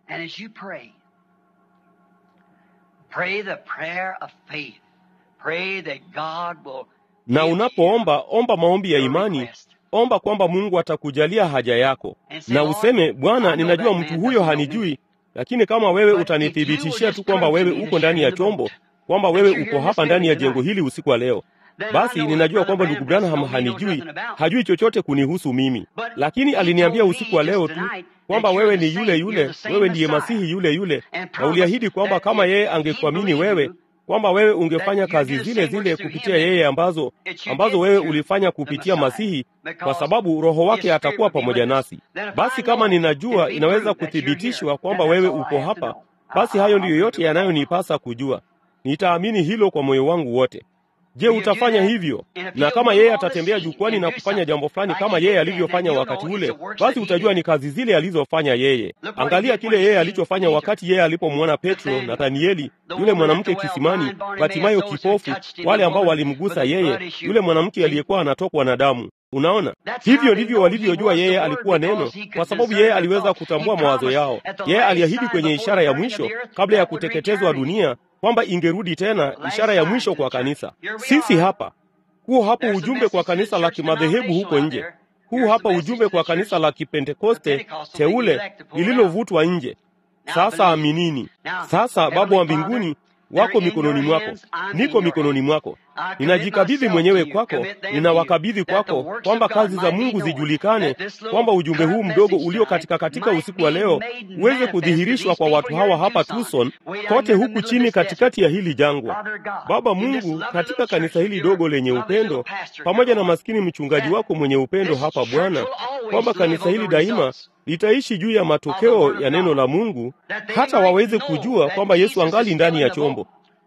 Na unapoomba, omba maombi ya imani. Omba kwamba Mungu atakujalia haja yako, na useme Bwana, ninajua mtu huyo hanijui, lakini kama wewe utanithibitishia tu kwamba wewe uko ndani ya chombo, kwamba wewe uko hapa ndani ya jengo hili usiku wa leo basi ninajua kwamba ndugu Branham hanijui, hajui chochote kunihusu mimi, lakini aliniambia usiku wa leo tu kwamba wewe ni yule yule, wewe ndiye Masihi yule yule, na uliahidi kwamba kama yeye angekuamini wewe kwamba wewe ungefanya kazi zile zile kupitia yeye ambazo ambazo wewe ulifanya kupitia Masihi, kwa sababu Roho wake atakuwa pamoja nasi. Basi kama ninajua, inaweza kuthibitishwa kwamba wewe uko hapa, basi hayo ndiyo yote yanayonipasa kujua. Nitaamini hilo kwa moyo wangu wote. Je, utafanya hivyo? Na kama yeye atatembea jukwani na kufanya jambo fulani kama yeye alivyofanya wakati ule, basi utajua ni kazi zile alizofanya yeye. Angalia kile yeye alichofanya wakati yeye alipomwona Petro, Nathanieli, yule mwanamke kisimani, Batimayo kipofu, wale ambao walimgusa yeye, yule mwanamke aliyekuwa anatokwa na damu. Unaona, hivyo ndivyo walivyojua yeye alikuwa neno, kwa sababu yeye aliweza kutambua mawazo yao. Yeye aliahidi kwenye ishara ya mwisho kabla ya kuteketezwa dunia kwamba ingerudi tena, ishara ya mwisho kwa kanisa. Sisi hapa, huu hapo ujumbe kwa kanisa la kimadhehebu huko nje, huu hapa ujumbe kwa kanisa la Kipentekoste teule lililovutwa nje. Sasa aminini. Sasa Baba wa mbinguni wako mikononi mwako, niko mikononi mwako, ninajikabidhi mwenyewe kwako, ninawakabidhi kwako, kwamba kazi za Mungu zijulikane, kwamba ujumbe huu mdogo ulio katika katika usiku wa leo uweze kudhihirishwa kwa watu hawa hapa Tucson, kote huku chini, katikati ya hili jangwa. Baba Mungu, katika kanisa hili dogo lenye upendo, pamoja na maskini mchungaji wako mwenye upendo hapa Bwana, kwamba kanisa hili daima litaishi juu ya matokeo ya neno la Mungu, hata waweze kujua kwamba Yesu angali ndani ya chombo.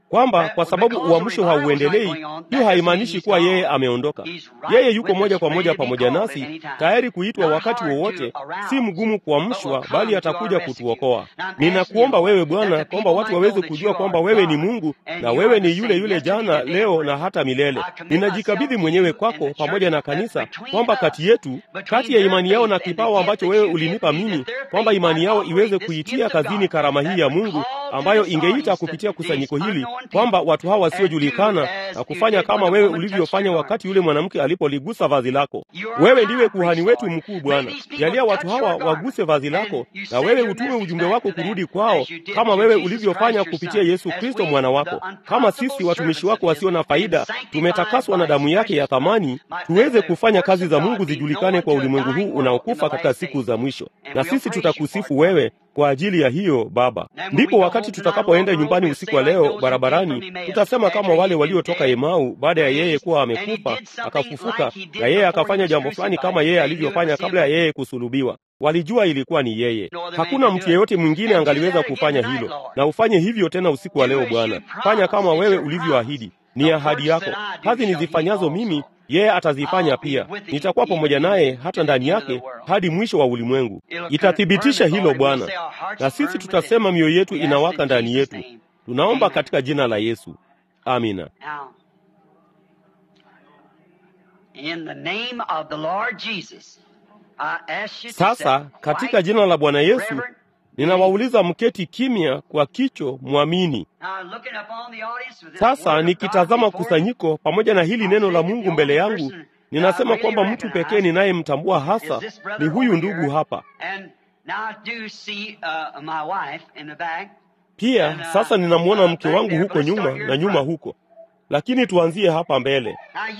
kwamba kwa sababu uamsho hauendelei, hiyo haimaanishi kuwa yeye ameondoka. Yeye yuko moja kwa moja pamoja nasi, tayari kuitwa wakati wowote. Si mgumu kuamshwa, bali atakuja kutuokoa. Ninakuomba wewe Bwana, kwamba watu waweze kujua kwamba wewe ni Mungu na wewe ni yule yule jana, leo na hata milele. Ninajikabidhi mwenyewe kwako pamoja na kanisa, kwamba kati yetu, kati ya imani yao na kipawa ambacho wewe ulinipa mimi, kwamba imani yao iweze kuitia kazini karama hii ya Mungu ambayo ingeita kupitia kusanyiko hili, kwamba watu hawa wasiojulikana na kufanya kama wewe ulivyofanya wakati yule mwanamke alipoligusa vazi lako. Wewe ndiwe kuhani wetu mkuu Bwana, jalia watu hawa waguse vazi lako, na wewe utume ujumbe wako kurudi kwao, kama wewe ulivyofanya kupitia Yesu Kristo mwana wako. Kama sisi watumishi wako wasio na faida tumetakaswa na damu yake ya thamani, tuweze kufanya kazi za Mungu zijulikane kwa ulimwengu huu unaokufa katika siku za mwisho, na sisi tutakusifu wewe kwa ajili ya hiyo Baba. Ndipo wakati tutakapoenda nyumbani usiku wa leo barabarani, tutasema kama wale waliotoka Emau, baada ya yeye kuwa amekufa akafufuka, na yeye akafanya jambo fulani kama yeye alivyofanya kabla ya yeye kusulubiwa. Walijua ilikuwa ni yeye, hakuna mtu yeyote mwingine angaliweza kufanya hilo. Na ufanye hivyo tena usiku wa leo Bwana, fanya kama wewe ulivyoahidi. Ni ahadi yako, kazi nizifanyazo mimi yeye atazifanya pia. Nitakuwa pamoja naye hata ndani yake hadi mwisho wa ulimwengu. Itathibitisha hilo Bwana, na sisi tutasema mioyo yetu inawaka ndani yetu. Tunaomba katika jina la Yesu, amina. Sasa katika jina la Bwana Yesu ninawauliza mketi kimya kwa kicho mwamini. Sasa nikitazama kusanyiko pamoja na hili neno la Mungu mbele yangu, ninasema kwamba mtu pekee ninayemtambua hasa ni huyu ndugu hapa. Pia sasa ninamwona mke wangu huko nyuma na nyuma huko, lakini tuanzie hapa mbele.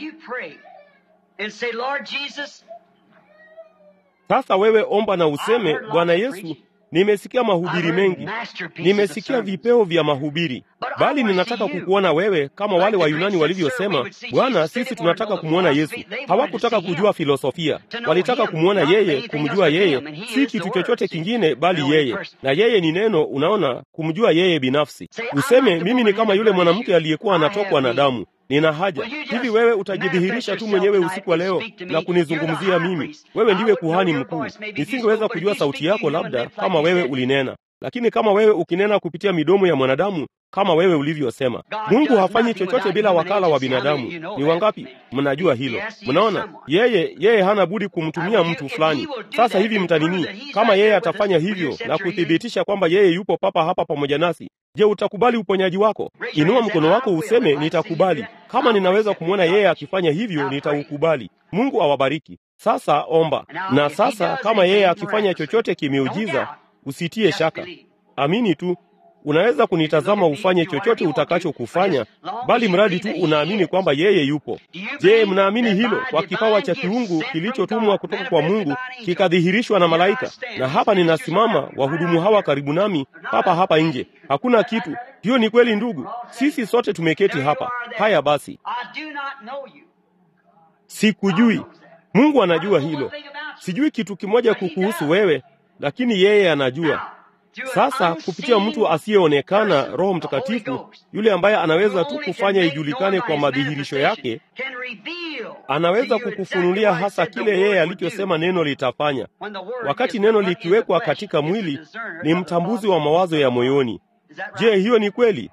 Sasa wewe omba na useme, Bwana Yesu, nimesikia mahubiri mengi, nimesikia vipeo vya mahubiri, bali ninataka kukuona wewe, kama wale Wayunani walivyosema, Bwana, sisi tunataka kumwona Yesu. Hawakutaka kujua filosofia, walitaka kumwona yeye, kumjua yeye, si kitu chochote kingine, bali yeye, na yeye ni neno. Unaona, kumjua yeye binafsi. Useme, mimi ni kama yule mwanamke aliyekuwa anatokwa na damu nina haja hivi. Wewe utajidhihirisha tu mwenyewe usiku wa leo na kunizungumzia mimi. Wewe ndiwe kuhani mkuu. Nisingeweza kujua sauti yako labda kama wewe ulinena, lakini kama wewe ukinena kupitia midomo ya mwanadamu kama wewe ulivyosema. Mungu hafanyi chochote bila wakala wa binadamu. Ni wangapi mnajua hilo? Mnaona, yeye yeye hana budi kumtumia mtu fulani. Sasa hivi mtanini, kama yeye atafanya hivyo na kuthibitisha kwamba yeye yupo papa hapa pamoja nasi, je, utakubali uponyaji wako? Inua mkono wako useme, nitakubali. Kama ninaweza kumwona yeye akifanya hivyo, nitaukubali. Mungu awabariki. Sasa omba. Na sasa kama yeye akifanya chochote kimeujiza, usitie shaka, amini tu. Unaweza kunitazama ufanye chochote utakachokufanya, bali mradi tu unaamini kwamba yeye yupo. Je, mnaamini hilo kwa kipawa cha kiungu kilichotumwa kutoka kwa Mungu kikadhihirishwa na malaika? Na hapa ninasimama, wahudumu hawa karibu nami, hapa hapa nje, hakuna kitu. Hiyo ni kweli ndugu, sisi sote tumeketi hapa. Haya basi, sikujui. Mungu anajua hilo. Sijui kitu kimoja kukuhusu wewe, lakini yeye anajua. Sasa kupitia mtu asiyeonekana, Roho Mtakatifu, yule ambaye anaweza tu kufanya ijulikane kwa madhihirisho yake, anaweza kukufunulia hasa kile yeye alichosema neno litafanya. Wakati neno likiwekwa katika mwili, ni mtambuzi wa mawazo ya moyoni. Je, hiyo ni kweli?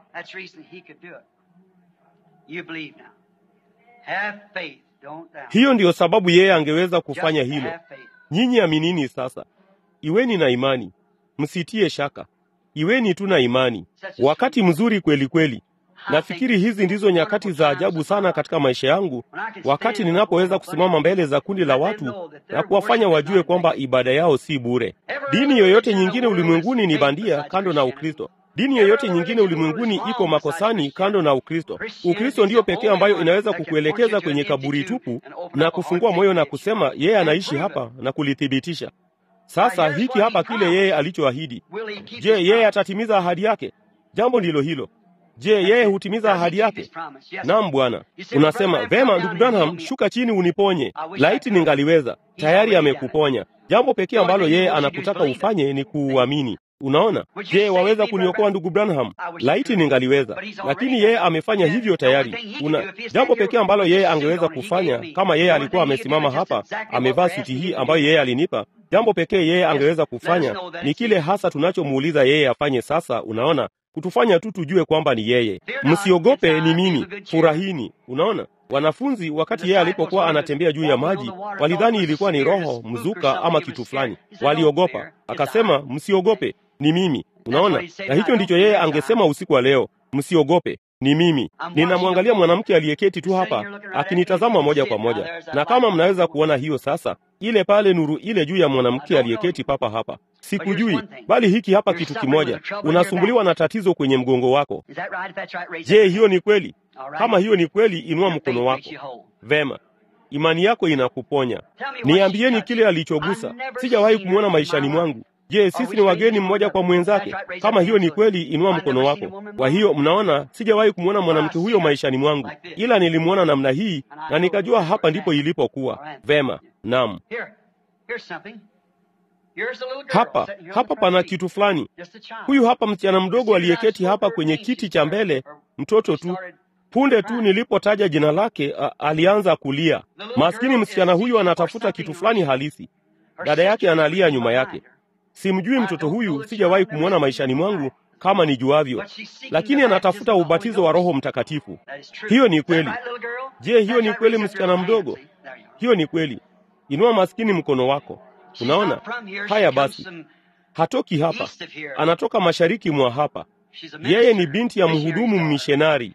Hiyo ndiyo sababu yeye angeweza kufanya hilo. Nyinyi aminini sasa, iweni na imani Msitie shaka, iweni tu na imani. Wakati mzuri kweli kweli. Nafikiri hizi ndizo nyakati za ajabu sana katika maisha yangu, wakati ninapoweza kusimama mbele za kundi la watu na kuwafanya wajue kwamba ibada yao si bure. Dini yoyote nyingine ulimwenguni ni bandia, kando na Ukristo. Dini yoyote nyingine ulimwenguni iko makosani, kando na Ukristo. Ukristo ndiyo pekee ambayo inaweza kukuelekeza kwenye kaburi tupu na kufungua moyo na kusema yeye anaishi hapa na kulithibitisha. Sasa hiki hapa kile yeye alichoahidi. Je, yeye atatimiza ahadi yake? Jambo ndilo hilo. Je, yeye hutimiza ahadi yake? Naam, Bwana. Unasema vema, ndugu Branham, shuka chini uniponye. Laiti ningaliweza. Tayari amekuponya. Jambo pekee ambalo yeye anakutaka ufanye ni kuuamini. Unaona, je, waweza kuniokoa ndugu Branham? Laiti ningaliweza, lakini yeye amefanya hivyo tayari. Una jambo pekee ambalo yeye angeweza kufanya, kama yeye alikuwa amesimama hapa amevaa suti hii ambayo yeye alinipa, jambo pekee yeye angeweza kufanya ni kile hasa tunachomuuliza yeye afanye. Sasa unaona, kutufanya tu tujue kwamba ni yeye. Msiogope, ni mimi, furahini. Unaona, wanafunzi wakati yeye alipokuwa anatembea juu ya maji walidhani ilikuwa ni roho mzuka ama kitu fulani, waliogopa. Akasema, msiogope, ni mimi. Unaona, na hicho ndicho yeye angesema usiku wa leo, msiogope, ni mimi. Ninamwangalia mwanamke aliyeketi tu hapa akinitazama moja kwa moja, na kama mnaweza kuona hiyo sasa, ile pale nuru ile juu ya mwanamke aliyeketi papa hapa. Sikujui, bali hiki hapa kitu kimoja, unasumbuliwa na tatizo kwenye mgongo wako. Je, hiyo ni kweli? Kama hiyo ni kweli, inua mkono wako. Vema, imani yako inakuponya. Niambieni kile alichogusa. Sijawahi kumwona maishani mwangu. Je, sisi ni wageni mmoja kwa mwenzake? Kama hiyo ni kweli, inua mkono wako. Kwa hiyo mnaona, sijawahi kumwona mwanamke huyo maishani mwangu, ila nilimwona namna hii na nikajua hapa ndipo ilipokuwa. Vema, naam. Hapa hapa pana kitu fulani. Huyu hapa msichana mdogo aliyeketi hapa kwenye kiti cha mbele, mtoto tu. Punde tu nilipotaja jina lake, a, alianza kulia. Maskini msichana huyu anatafuta kitu fulani halisi. Dada yake analia nyuma yake. Simjui mtoto huyu, sijawahi kumwona maishani mwangu kama nijuavyo, lakini anatafuta ubatizo wa Roho Mtakatifu. Hiyo ni kweli. Je, hiyo ni kweli, msichana mdogo? Hiyo ni kweli. Inua maskini mkono wako. Unaona haya? Basi hatoki hapa, anatoka mashariki mwa hapa. Yeye ni binti ya mhudumu mmishenari.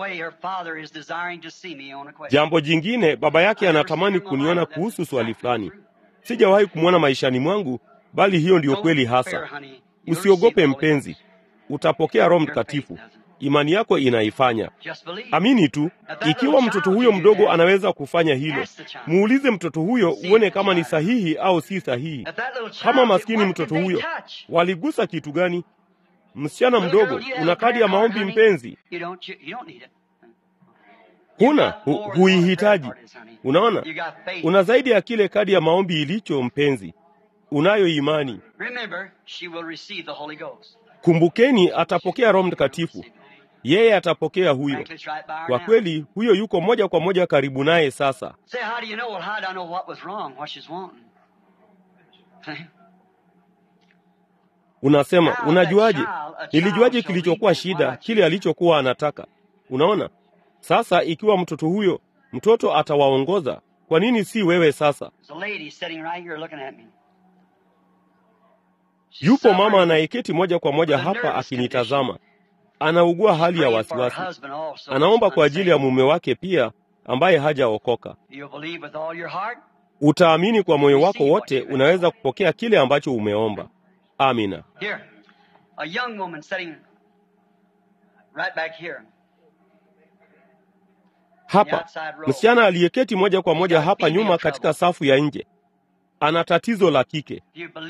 Jambo jingine, baba yake anatamani kuniona kuhusu swali fulani. Sijawahi kumwona maishani mwangu, bali hiyo ndiyo kweli hasa. Usiogope mpenzi, utapokea Roho Mtakatifu. Imani yako inaifanya. Amini tu. Ikiwa mtoto huyo mdogo anaweza kufanya hilo, muulize mtoto huyo uone kama ni sahihi au si sahihi. Kama maskini mtoto huyo, waligusa kitu gani? Msichana mdogo, una kadi ya maombi mpenzi? Huna, hu, huihitaji. Unaona, una zaidi ya kile kadi ya maombi ilicho mpenzi. Unayo imani. Kumbukeni, atapokea Roho Mtakatifu. Yeye atapokea huyo. Kwa kweli, huyo yuko moja kwa moja karibu naye sasa. Unasema, unajuaje? Nilijuaje kilichokuwa shida, kile alichokuwa anataka? Unaona, sasa ikiwa mtoto huyo, mtoto atawaongoza, kwa nini si wewe sasa? Yupo mama anayeketi moja kwa moja hapa akinitazama, anaugua hali ya wasiwasi, anaomba kwa ajili ya mume wake pia ambaye hajaokoka. Utaamini kwa moyo wako wote, unaweza kupokea kile ambacho umeomba. Amina. Hapa msichana aliyeketi moja kwa moja hapa nyuma katika safu ya nje ana tatizo la kike.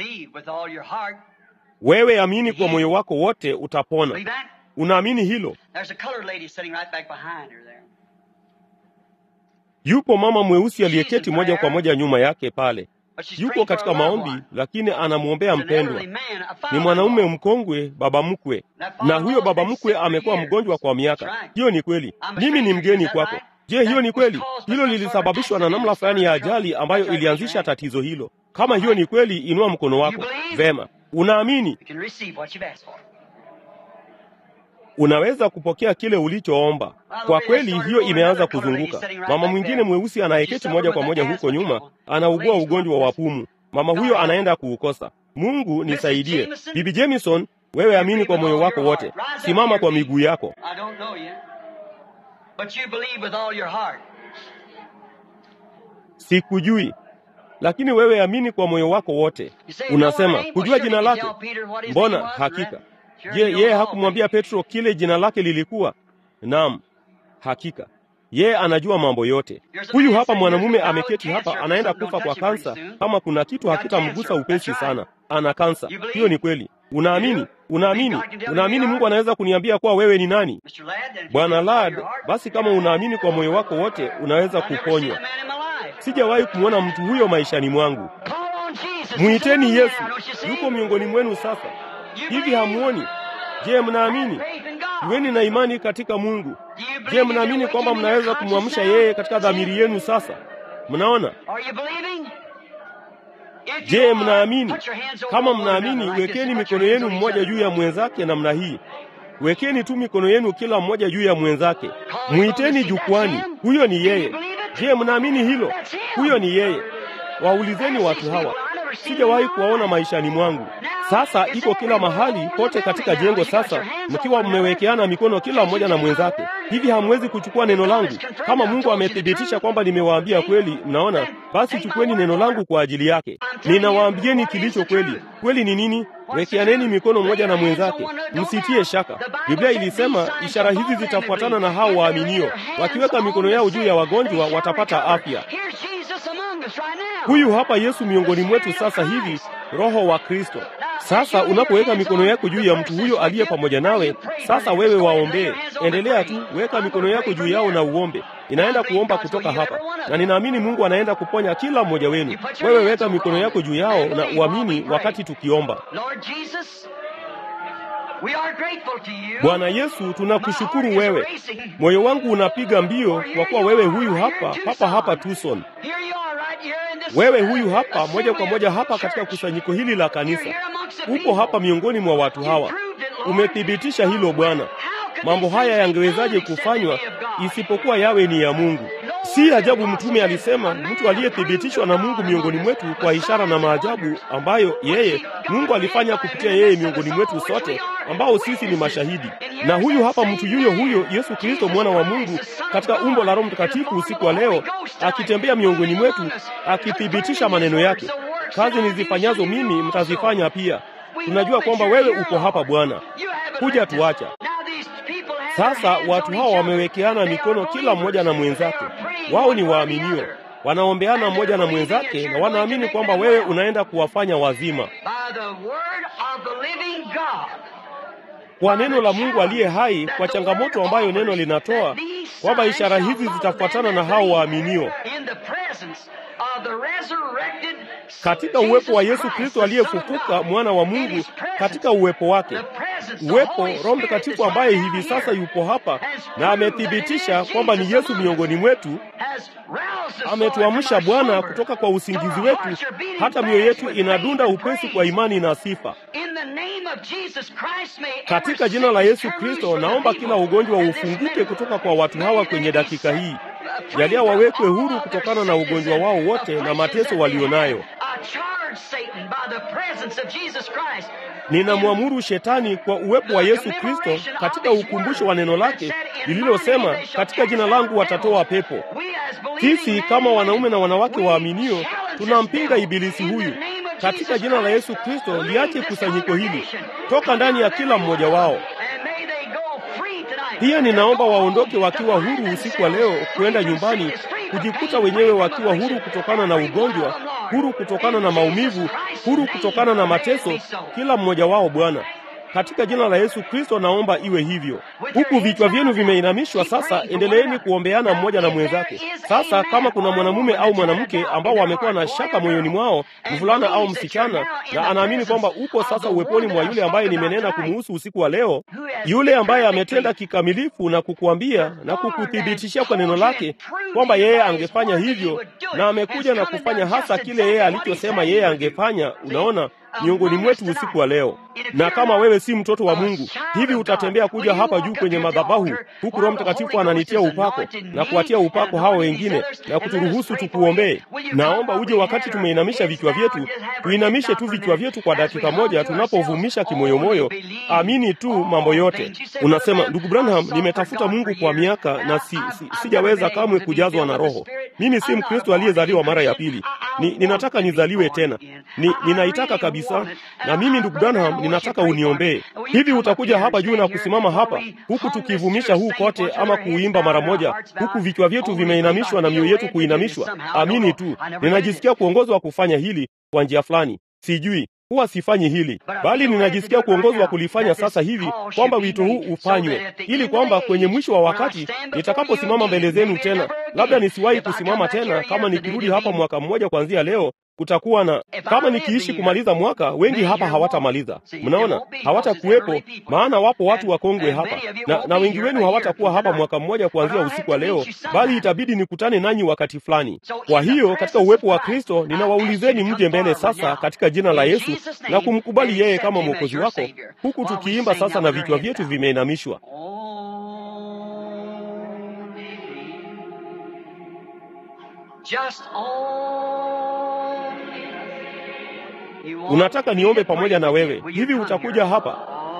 Wewe amini kwa moyo wako wote, utapona. Unaamini hilo? Yupo mama mweusi aliyeketi moja kwa moja nyuma yake pale, yuko katika maombi, lakini anamwombea mpendwa. Ni mwanaume mkongwe, baba mkwe, na huyo baba mkwe amekuwa mgonjwa kwa miaka. Hiyo ni kweli. Mimi ni mgeni kwako. Je, hiyo ni kweli? Hilo lilisababishwa na namna fulani ya ajali ambayo ilianzisha tatizo hilo. Kama hiyo ni kweli, inua mkono wako. Vema, unaamini, unaweza kupokea kile ulichoomba. Kwa kweli, hiyo imeanza kuzunguka. Mama mwingine mweusi anayeketi moja kwa moja huko nyuma anaugua ugonjwa wa pumu. Mama huyo anaenda kuukosa. Mungu nisaidie. Bibi Jamison, wewe amini kwa moyo wako wote. Simama kwa miguu yako. Sikujui, lakini wewe amini kwa moyo wako wote. Unasema kujua jina lake? Mbona hakika. Je, yeye hakumwambia Petro kile jina lake lilikuwa? Naam, hakika yeye anajua mambo yote. Huyu hapa mwanamume ameketi hapa, anaenda kufa kwa kansa. Kama kuna kitu hakitamgusa upesi sana, ana kansa. Hiyo ni kweli. Unaamini? Unaamini? Unaamini Mungu anaweza kuniambia kuwa wewe ni nani? Bwana Lad, basi kama unaamini kwa moyo wako wote, unaweza kuponywa. Sijawahi kumwona mtu huyo maishani mwangu. Mwiteni Yesu, yuko miongoni mwenu sasa. Hivi hamuoni? Je, mnaamini? Iweni na imani katika Mungu. Je, mnaamini kwamba mnaweza kumwamsha yeye katika dhamiri yenu sasa? Mnaona? Je, mnaamini? Kama mnaamini, wekeni mikono yenu mmoja juu ya mwenzake namna hii. Wekeni tu mikono yenu kila mmoja juu ya mwenzake, mwiteni jukwani. Huyo ni yeye. Je, mnaamini hilo? Huyo ni yeye. Waulizeni watu hawa, sijawahi kuwaona maishani mwangu. Sasa iko kila mahali pote katika jengo. Sasa mkiwa mmewekeana mikono kila mmoja na mwenzake, hivi hamwezi kuchukua neno langu? Kama Mungu amethibitisha kwamba nimewaambia kweli, mnaona, basi chukueni neno langu kwa ajili yake. Ninawaambieni kilicho kweli. Kweli ni nini? Wekeaneni mikono mmoja na mwenzake, msitie shaka. Biblia ilisema ishara hizi zitafuatana na hao waaminio, wakiweka mikono yao juu ya wagonjwa watapata afya. Huyu hapa Yesu miongoni mwetu sasa hivi, Roho wa Kristo. Sasa unapoweka mikono yako juu ya mtu huyo aliye pamoja nawe, sasa wewe waombee. Endelea tu, weka mikono yako juu yao na uombe. Inaenda kuomba kutoka hapa, na ninaamini Mungu anaenda kuponya kila mmoja wenu. Wewe weka mikono yako juu yao na uamini wakati tukiomba. Bwana Yesu, tunakushukuru wewe. Moyo wangu unapiga mbio kwa kuwa wewe huyu hapa papa hapa Tucson. Wewe huyu hapa moja kwa moja hapa katika kusanyiko hili la kanisa, upo hapa miongoni mwa watu hawa. Umethibitisha hilo Bwana. Mambo haya yangewezaje kufanywa isipokuwa yawe ni ya Mungu? Si ajabu mtume alisema, mtu aliyethibitishwa na Mungu miongoni mwetu kwa ishara na maajabu ambayo yeye Mungu alifanya kupitia yeye miongoni mwetu sote, ambao sisi ni mashahidi. Na huyu hapa mtu yuyo huyo Yesu Kristo mwana wa Mungu katika umbo la Roho Mtakatifu usiku wa leo akitembea miongoni mwetu akithibitisha maneno yake. Kazi nizifanyazo mimi mtazifanya pia. Tunajua kwamba wewe uko hapa Bwana, kuja tuacha sasa. Watu hawa wamewekeana mikono kila mmoja na mwenzake. Wao ni waaminio, wanaombeana mmoja na mwenzake, na wanaamini kwamba wewe unaenda kuwafanya wazima kwa neno la Mungu aliye hai, kwa changamoto ambayo neno linatoa kwamba ishara hizi zitafuatana na hao waaminio katika uwepo wa Yesu Kristo aliyefufuka, mwana wa Mungu, katika uwepo wake, uwepo Roho Mtakatifu ambaye hivi sasa yupo hapa na amethibitisha kwamba ni Yesu miongoni mwetu. Ametuamsha Bwana kutoka kwa usingizi wetu, hata mioyo yetu inadunda upesi kwa imani na sifa. Katika jina la Yesu Kristo, naomba kila ugonjwa ufunguke kutoka kwa watu hawa kwenye dakika hii. Jalia wawekwe huru kutokana na ugonjwa wao wote na mateso walionayo. Ninamwamuru Shetani kwa uwepo wa Yesu Kristo katika ukumbusho wa neno lake lililosema, katika jina langu watatoa pepo. Sisi kama wanaume na wanawake waaminio tunampinga ibilisi huyu katika jina la Yesu Kristo. Liache kusanyiko hili, toka ndani ya kila mmoja wao. Pia ninaomba waondoke wakiwa huru usiku wa leo kwenda nyumbani, kujikuta wenyewe wakiwa huru kutokana na ugonjwa, huru kutokana na maumivu, huru kutokana na mateso, kila mmoja wao Bwana. Katika jina la Yesu Kristo naomba iwe hivyo. Huku vichwa vyenu vimeinamishwa sasa, endeleeni kuombeana mmoja na mwenzake. Sasa kama kuna mwanamume au mwanamke ambao wamekuwa na shaka moyoni mwao, mvulana au msichana, na anaamini kwamba uko sasa uweponi mwa yule ambaye nimenena kumuhusu usiku wa leo, yule ambaye ametenda kikamilifu na kukuambia na kukuthibitishia kwa neno lake kwamba yeye angefanya hivyo, na amekuja na kufanya hasa kile yeye alichosema yeye angefanya. Unaona, miongoni mwetu usiku wa leo. Na kama wewe si mtoto wa Mungu, hivi utatembea kuja hapa juu kwenye madhabahu, huku Roho Mtakatifu ananitia upako na kuwatia upako hao wengine na kuturuhusu tukuombee. Naomba uje wakati tumeinamisha vichwa vyetu, tuinamishe tu vichwa vyetu kwa dakika moja, tunapovumisha kimoyomoyo, amini tu mambo yote. Unasema, ndugu Branham, nimetafuta Mungu kwa miaka na si, si, sijaweza kamwe kujazwa na Roho. Mimi si Mkristo aliyezaliwa mara ya pili. Ni, ninataka nizaliwe tena. Ni, ninaitaka kabisa. Na mimi ndugu Branham, ninataka uniombee. Hivi utakuja hapa juu na kusimama hapa huku tukivumisha huu kote, ama kuuimba mara moja, huku vichwa vyetu vimeinamishwa na mioyo yetu kuinamishwa? Amini tu, ninajisikia kuongozwa kufanya hili kwa njia fulani. Sijui huwa sifanyi hili, bali ninajisikia kuongozwa kulifanya sasa hivi, kwamba wito huu ufanywe, ili kwamba kwenye mwisho wa wakati nitakaposimama mbele zenu tena, labda nisiwahi kusimama tena, kama nikirudi hapa mwaka mmoja kuanzia leo, kutakuwa na kama nikiishi kumaliza mwaka, wengi hapa hawatamaliza. Mnaona, hawatakuwepo, maana wapo watu wakongwe hapa na, na wengi wenu hawatakuwa hapa mwaka mmoja kuanzia usiku wa leo, bali itabidi nikutane nanyi wakati fulani. Kwa hiyo katika uwepo wa Kristo ninawaulizeni mje mbele sasa katika jina la Yesu na kumkubali yeye kama mwokozi wako, huku tukiimba sasa na vichwa vyetu vimeinamishwa. Unataka niombe pamoja na wewe? Hivi utakuja hapa?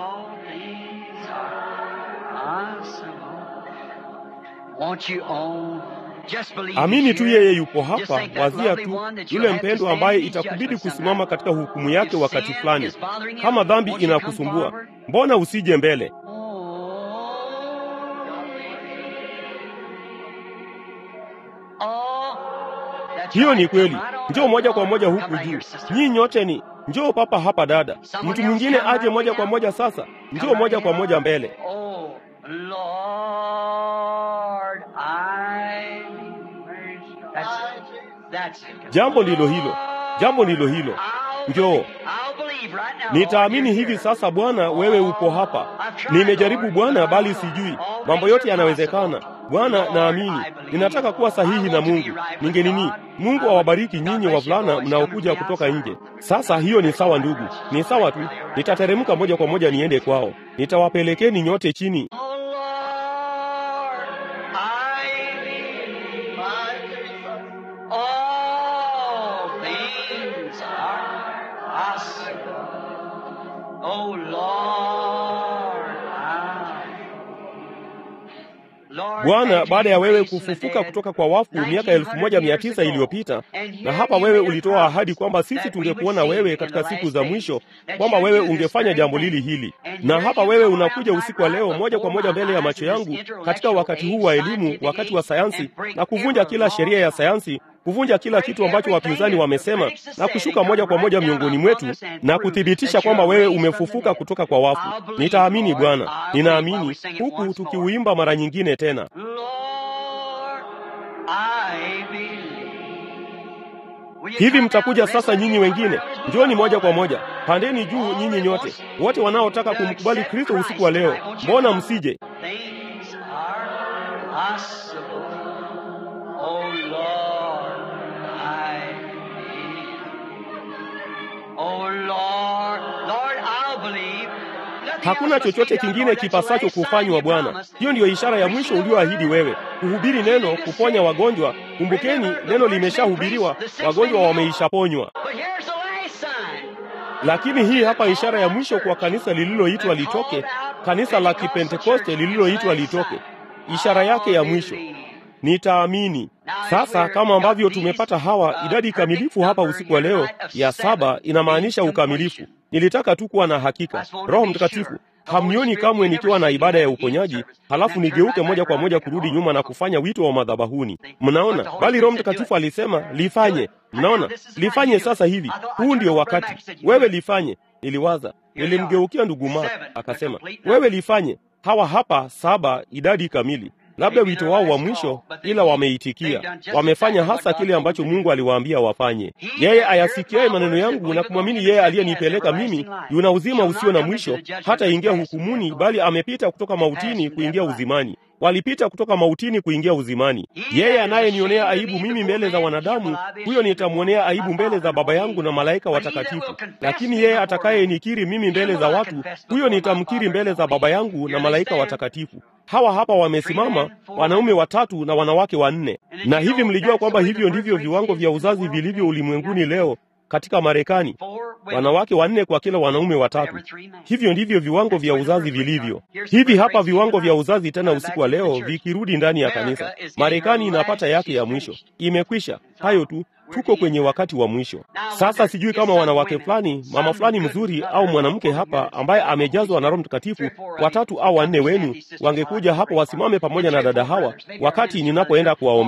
Amini tu yeye yupo hapa. Wazia tu yule mpendwa ambaye itakubidi kusimama katika hukumu yake wakati fulani. Kama dhambi inakusumbua, mbona usije mbele? Hiyo ni kweli. Njoo moja kwa moja huku juu. Nyinyi nyote ni njoo papa hapa, dada. Mtu mwingine aje moja kwa moja sasa. Njoo moja kwa moja mbele. Jambo ndilo hilo, jambo ndilo hilo. Njoo. Nitaamini hivi sasa, Bwana, wewe upo hapa. Nimejaribu Bwana, bali sijui. Mambo yote yanawezekana Bwana, naamini. Ninataka kuwa sahihi na Mungu. Ningenini, Mungu awabariki nyinyi wavulana mnaokuja kutoka nje. Sasa hiyo ni sawa, ndugu, ni sawa tu. Nitateremka moja kwa moja niende kwao. Nitawapelekeni nyote chini. Bwana, baada ya wewe kufufuka kutoka kwa wafu miaka elfu moja mia tisa iliyopita, na hapa wewe ulitoa ahadi kwamba sisi tungekuona wewe katika siku za mwisho, kwamba wewe ungefanya jambo lili hili, na hapa wewe unakuja usiku wa leo moja kwa moja mbele ya macho yangu katika wakati huu wa elimu, wakati wa sayansi, na kuvunja kila sheria ya sayansi kuvunja kila kitu ambacho wapinzani wamesema na kushuka moja kwa moja miongoni mwetu na kuthibitisha kwamba wewe umefufuka kutoka kwa wafu. Nitaamini Bwana, ninaamini, huku tukiuimba mara nyingine tena. Hivi mtakuja sasa, nyinyi wengine, njoni moja kwa moja, pandeni juu, nyinyi nyote wote wanaotaka kumkubali Kristo usiku wa leo, mbona msije? Hakuna chochote kingine kipasacho kufanywa Bwana. Hiyo ndiyo ishara ya mwisho ulioahidi wewe, kuhubiri neno, kuponya wagonjwa. Kumbukeni, neno limeshahubiriwa, wagonjwa wameishaponywa. Lakini hii hapa ishara ya mwisho kwa kanisa lililoitwa litoke, kanisa la Kipentekoste lililoitwa litoke, ishara yake ya mwisho Nitaamini sasa. Kama ambavyo tumepata hawa idadi kamilifu hapa usiku wa leo ya saba, inamaanisha ukamilifu. Nilitaka tu kuwa na hakika. Roho Mtakatifu, hamnioni kamwe nikiwa na ibada ya uponyaji halafu nigeuke moja kwa moja kurudi nyuma na kufanya wito wa madhabahuni. Mnaona, bali Roho Mtakatifu alisema lifanye. Mnaona, lifanye sasa hivi, huu ndio wakati. Wewe lifanye. Niliwaza, nilimgeukia ndugu Mark akasema, wewe lifanye. Hawa hapa saba, idadi kamili labda wito wao wa mwisho, ila wameitikia, wamefanya hasa kile ambacho Mungu aliwaambia wafanye. Yeye ayasikiaye maneno yangu na kumwamini yeye aliyenipeleka mimi, yuna uzima usio na mwisho, hata ingia hukumuni, bali amepita kutoka mautini kuingia uzimani. Walipita kutoka mautini kuingia uzimani. Yeye anayenionea aibu mimi mbele za wanadamu, huyo nitamwonea aibu mbele za Baba yangu na malaika watakatifu. Lakini yeye atakayenikiri mimi mbele za watu, huyo nitamkiri mbele za Baba yangu na malaika watakatifu. Hawa hapa wamesimama wanaume watatu na wanawake wanne. Na hivi mlijua kwamba hivyo ndivyo viwango vya uzazi vilivyo ulimwenguni leo katika Marekani, wanawake wanne kwa kila wanaume watatu. Hivyo ndivyo viwango vya uzazi vilivyo. Hivi hapa viwango vya uzazi tena usiku wa leo vikirudi ndani ya kanisa. Marekani inapata yake ya mwisho, imekwisha. Hayo tu, tuko kwenye wakati wa mwisho sasa. Sijui kama wanawake fulani, mama fulani mzuri au mwanamke hapa ambaye amejazwa na Roho Mtakatifu, watatu au wanne wenu wangekuja hapo wasimame pamoja na dada hawa wakati ninapoenda kuwaombea.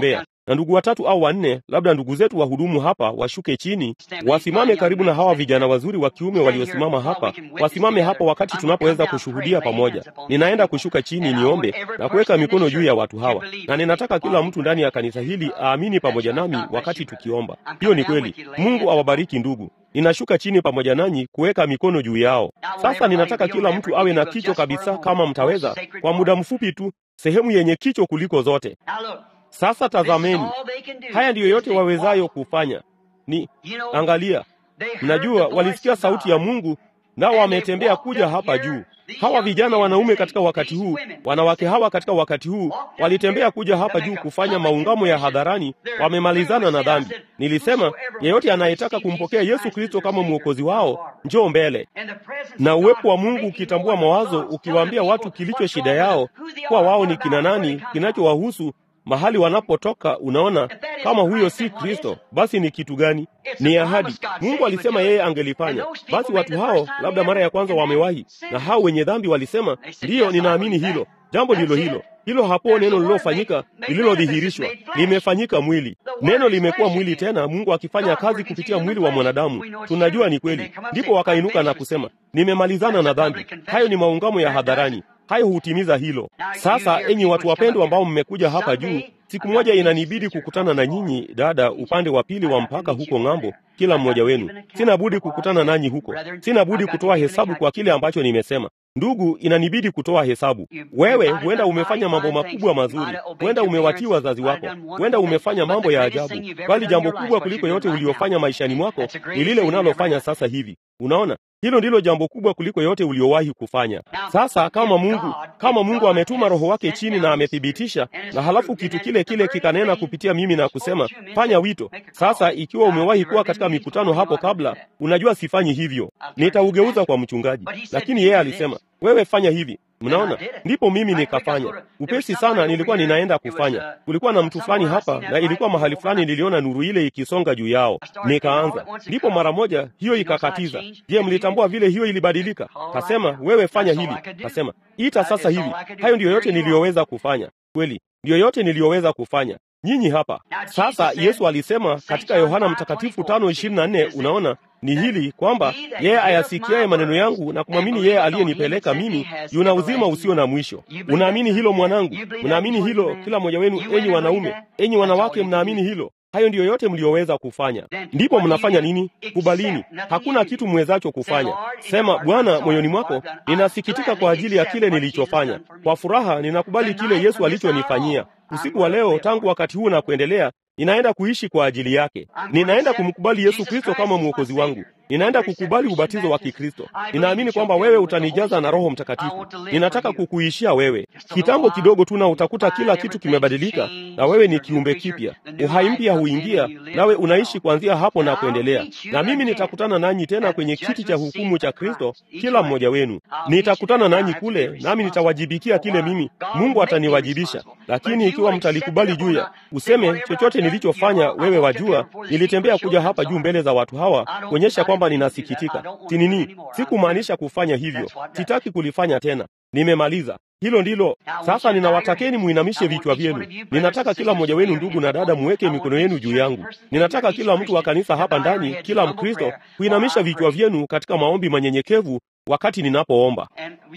na ndugu watatu au wanne, labda ndugu zetu wahudumu hapa, washuke chini, wasimame karibu na hawa vijana wazuri wa kiume waliosimama hapa, wasimame hapa wakati tunapoweza kushuhudia pamoja. Ninaenda kushuka chini niombe na kuweka mikono juu ya watu hawa, na ninataka kila mtu ndani ya kanisa hili aamini pamoja nami wakati tukiomba. Hiyo ni kweli. Mungu awabariki ndugu. Ninashuka chini pamoja nanyi kuweka mikono juu yao. Sasa ninataka kila mtu awe na kicho kabisa, kama mtaweza, kwa muda mfupi tu, sehemu yenye kicho kuliko zote. Sasa tazameni, haya ndiyo yote wawezayo kufanya. Ni angalia, mnajua, walisikia sauti ya Mungu nao wametembea kuja hapa juu. Hawa vijana wanaume katika wakati huu, wanawake hawa katika wakati huu, walitembea kuja hapa juu kufanya maungamo ya hadharani. Wamemalizana na dhambi. Nilisema yeyote anayetaka kumpokea Yesu Kristo kama mwokozi wao, njoo mbele. Na uwepo wa Mungu ukitambua mawazo, ukiwaambia watu kilicho shida yao, kuwa wao ni kina nani, kinachowahusu mahali wanapotoka. Unaona, kama huyo si Kristo, basi ni kitu gani? Ni ahadi. Mungu alisema yeye angelifanya. Basi watu hao labda mara ya kwanza wamewahi, na hao wenye dhambi walisema, ndiyo, ninaamini hilo jambo ndilo hilo hilo hapo neno lililofanyika lililodhihirishwa limefanyika mwili. Neno limekuwa mwili tena, Mungu akifanya kazi kupitia mwili wa mwanadamu. Tunajua ni kweli. Ndipo wakainuka na kusema, nimemalizana na dhambi. Hayo ni maungamo ya hadharani, hayo hutimiza hilo. Sasa enyi watu wapendwa, ambao mmekuja hapa juu, siku moja inanibidi kukutana na nyinyi dada, upande wa pili wa mpaka huko ng'ambo, kila mmoja wenu. Sina budi kukutana nanyi huko, sina budi kutoa hesabu kwa kile ambacho nimesema. Ndugu, inanibidi kutoa hesabu. Wewe huenda umefanya mambo makubwa mazuri, huenda umewatii wazazi wako, huenda umefanya mambo ya ajabu, bali jambo kubwa kuliko yote uliofanya maishani mwako ni lile unalofanya sasa hivi. Unaona, hilo ndilo jambo kubwa kuliko yote uliowahi kufanya. Sasa kama Mungu, kama Mungu ametuma Roho wake chini na amethibitisha, na halafu kitu kile kile kikanena kupitia mimi na kusema fanya wito. Sasa ikiwa umewahi kuwa katika mikutano hapo kabla, unajua sifanyi hivyo, nitaugeuza kwa mchungaji, lakini yeye alisema wewe fanya hivi. Mnaona, ndipo mimi nikafanya upesi sana. Nilikuwa ninaenda kufanya, kulikuwa na mtu fulani hapa, na ilikuwa mahali fulani, niliona nuru ile ikisonga juu yao, nikaanza. Ndipo mara moja hiyo ikakatiza. Je, mlitambua vile hiyo ilibadilika? Kasema wewe fanya hili, kasema ita sasa hivi. Hayo ndiyo yote niliyoweza kufanya, kweli ndiyo yote niliyoweza kufanya. Nyinyi hapa sasa. Yesu alisema katika Yohana Mtakatifu tano ishirini na nne unaona ni hili kwamba yeye ayasikiaye maneno yangu na kumwamini yeye aliyenipeleka mimi yuna uzima usio na mwisho. Unaamini hilo mwanangu? Mnaamini hilo kila mmoja wenu, enyi wanaume, enyi wanawake, mnaamini hilo? Hayo ndiyo yote mliyoweza kufanya. Ndipo mnafanya nini? Kubalini. Hakuna kitu mwezacho kufanya. Sema, Bwana, moyoni mwako, ninasikitika kwa ajili ya kile nilichofanya. Kwa furaha ninakubali kile Yesu alichonifanyia usiku wa leo. Tangu wakati huu na kuendelea, ninaenda kuishi kwa ajili yake. Ninaenda kumkubali Yesu Kristo kama mwokozi wangu. Ninaenda kukubali ubatizo wa Kikristo. Ninaamini kwamba wewe utanijaza na Roho Mtakatifu. Ninataka kukuishia wewe kitambo kidogo tu, na utakuta kila kitu kimebadilika, na wewe ni kiumbe kipya. Uhai mpya huingia, nawe unaishi kuanzia hapo na kuendelea. Na mimi nitakutana nanyi tena kwenye kiti cha hukumu cha Kristo, kila mmoja wenu. Nitakutana nanyi kule, nami nitawajibikia kile mimi Mungu ataniwajibisha. Lakini ikiwa mtalikubali juu ya useme chochote nilichofanya, wewe wajua, nilitembea kuja hapa juu mbele za watu hawa kuonyesha kwamba ninasikitika. Sinini, sikumaanisha kufanya hivyo, sitaki kulifanya tena, nimemaliza. Hilo ndilo sasa. Ninawatakeni muinamishe vichwa vyenu. Ninataka kila mmoja wenu, ndugu na dada, muweke mikono yenu juu yangu. Ninataka kila mtu wa kanisa hapa ndani, kila Mkristo, kuinamisha vichwa vyenu katika maombi manyenyekevu wakati ninapoomba.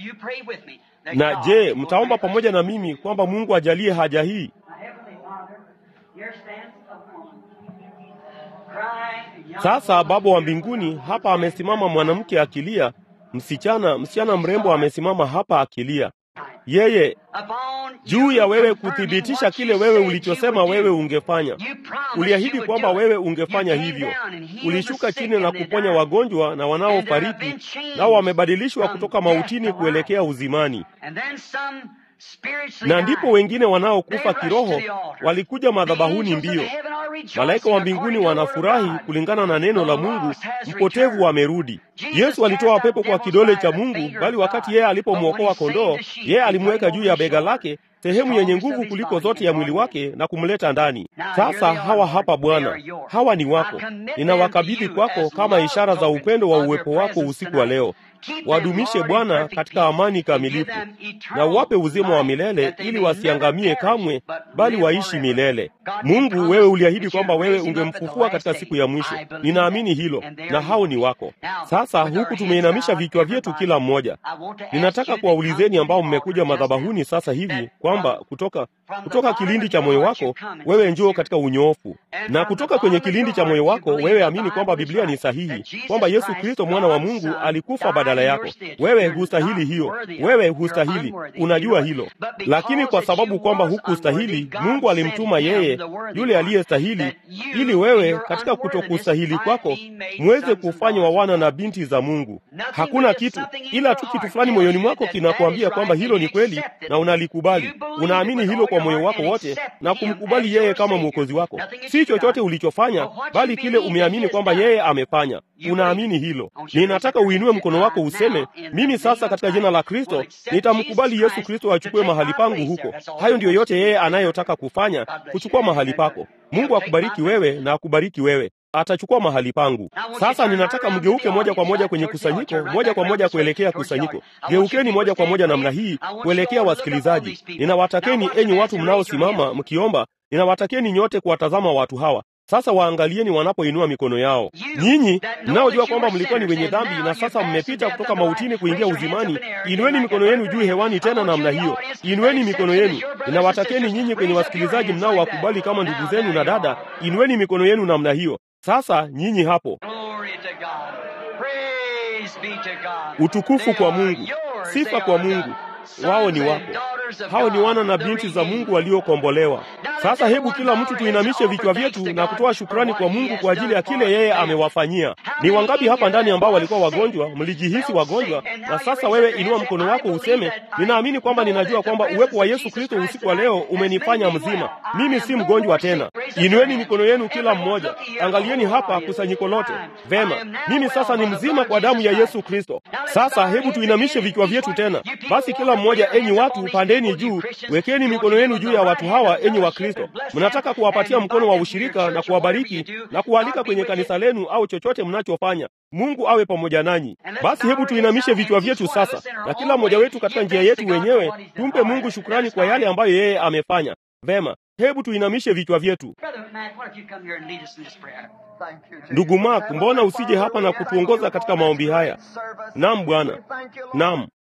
Na je, mtaomba pamoja na mimi kwamba Mungu ajalie haja hii? Sasa Baba wa mbinguni, hapa amesimama mwanamke akilia, msichana msichana mrembo amesimama hapa akilia. Yeye juu ya wewe kuthibitisha kile wewe ulichosema wewe ungefanya. Uliahidi kwamba wewe ungefanya hivyo. Ulishuka chini na kuponya wagonjwa na wanaofariki, nao wamebadilishwa kutoka mautini kuelekea uzimani na ndipo wengine wanaokufa kiroho walikuja madhabahuni mbio. Malaika wa mbinguni wanafurahi kulingana na neno la Mungu, mpotevu amerudi. Yesu alitoa pepo kwa kidole cha Mungu, bali wakati yeye alipomwokoa kondoo, yeye alimweka juu ya bega lake sehemu yenye nguvu kuliko zote ya mwili wake na kumleta ndani. Sasa hawa hapa Bwana, hawa ni wako, ninawakabidhi kwako kama ishara za upendo wa uwepo wako usiku wa leo. wadumishe Bwana katika amani kamilifu, na uwape uzima wa milele, ili wasiangamie kamwe, bali waishi milele. Mungu, wewe uliahidi kwamba wewe ungemfufua katika siku ya mwisho. Ninaamini hilo, na hao ni wako. Sasa huku tumeinamisha vichwa vyetu kila mmoja, ninataka kuwaulizeni ambao mmekuja madhabahuni sasa hivi kwamba kutoka kutoka kilindi cha moyo wako wewe njoo katika unyoofu, na kutoka kwenye kilindi cha moyo wako wewe amini kwamba Biblia ni sahihi, kwamba Yesu Kristo mwana wa Mungu alikufa badala yako. Wewe hustahili hiyo, wewe hustahili, unajua hilo, lakini kwa sababu kwamba hukustahili, Mungu alimtuma yeye yule aliyestahili, ili wewe katika kutokustahili kwako muweze kufanywa wana na binti za Mungu. Hakuna kitu ila tu kitu fulani moyoni mwako kinakuambia kwamba hilo ni kweli na unalikubali. Unaamini hilo kwa moyo wako wote na kumkubali yeye kama mwokozi wako, si chochote ulichofanya, bali kile umeamini kwamba yeye amefanya. Unaamini hilo. Ninataka uinue mkono wako useme, mimi sasa katika jina la Kristo nitamkubali Yesu Kristo achukue mahali pangu huko. Hayo ndiyo yote yeye anayotaka kufanya, kuchukua mahali pako. Mungu akubariki wewe na akubariki wewe atachukua mahali pangu. Sasa ninataka mgeuke moja kwa moja kwenye kusanyiko, moja kwa moja kuelekea kusanyiko. Geukeni moja kwa moja namna hii kuelekea wasikilizaji. Ninawatakeni enyi watu mnaosimama mkiomba, ninawatakeni nyote kuwatazama watu hawa. Sasa waangalieni wanapoinua mikono yao. Nyinyi mnaojua kwamba mlikuwa ni wenye dhambi na sasa mmepita kutoka mautini kuingia uzimani, inueni mikono yenu juu hewani tena namna hiyo. Inueni mikono yenu. Ninawatakeni nyinyi kwenye wasikilizaji mnaowakubali kama ndugu zenu na dada, inueni mikono yenu namna hiyo. Sasa nyinyi hapo, utukufu kwa Mungu, sifa kwa Mungu. Wao ni wako, hao ni wana na binti za Mungu waliokombolewa. Sasa hebu kila mtu tuinamishe vichwa vyetu na kutoa shukrani kwa Mungu kwa ajili ya kile yeye amewafanyia. Ni wangapi hapa ndani ambao walikuwa wagonjwa, mlijihisi wagonjwa, na sasa wewe inua mkono wako useme, ninaamini kwamba ninajua kwamba uwepo wa Yesu Kristo usiku wa leo umenifanya mzima, mimi si mgonjwa tena. Inueni mikono yenu kila mmoja, angalieni hapa kusanyiko lote. Vema, mimi sasa ni mzima kwa damu ya Yesu Kristo. Sasa hebu tuinamishe vichwa vyetu tena. Basi kila mmoja, enyi watu, pandeni juu, wekeni mikono yenu juu ya watu hawa, enyi wa Kristo. Mnataka kuwapatia mkono wa ushirika na kuwabariki na kualika kwenye kanisa lenu au chochote mnachofanya. Mungu awe pamoja nanyi. Basi hebu tuinamishe vichwa vyetu sasa, na kila mmoja wetu katika njia yetu wenyewe tumpe Mungu shukrani kwa yale ambayo yeye amefanya. Vema, hebu tuinamishe vichwa vyetu. Ndugu Mark, mbona usije hapa na kutuongoza katika maombi haya? Naam Bwana, naam.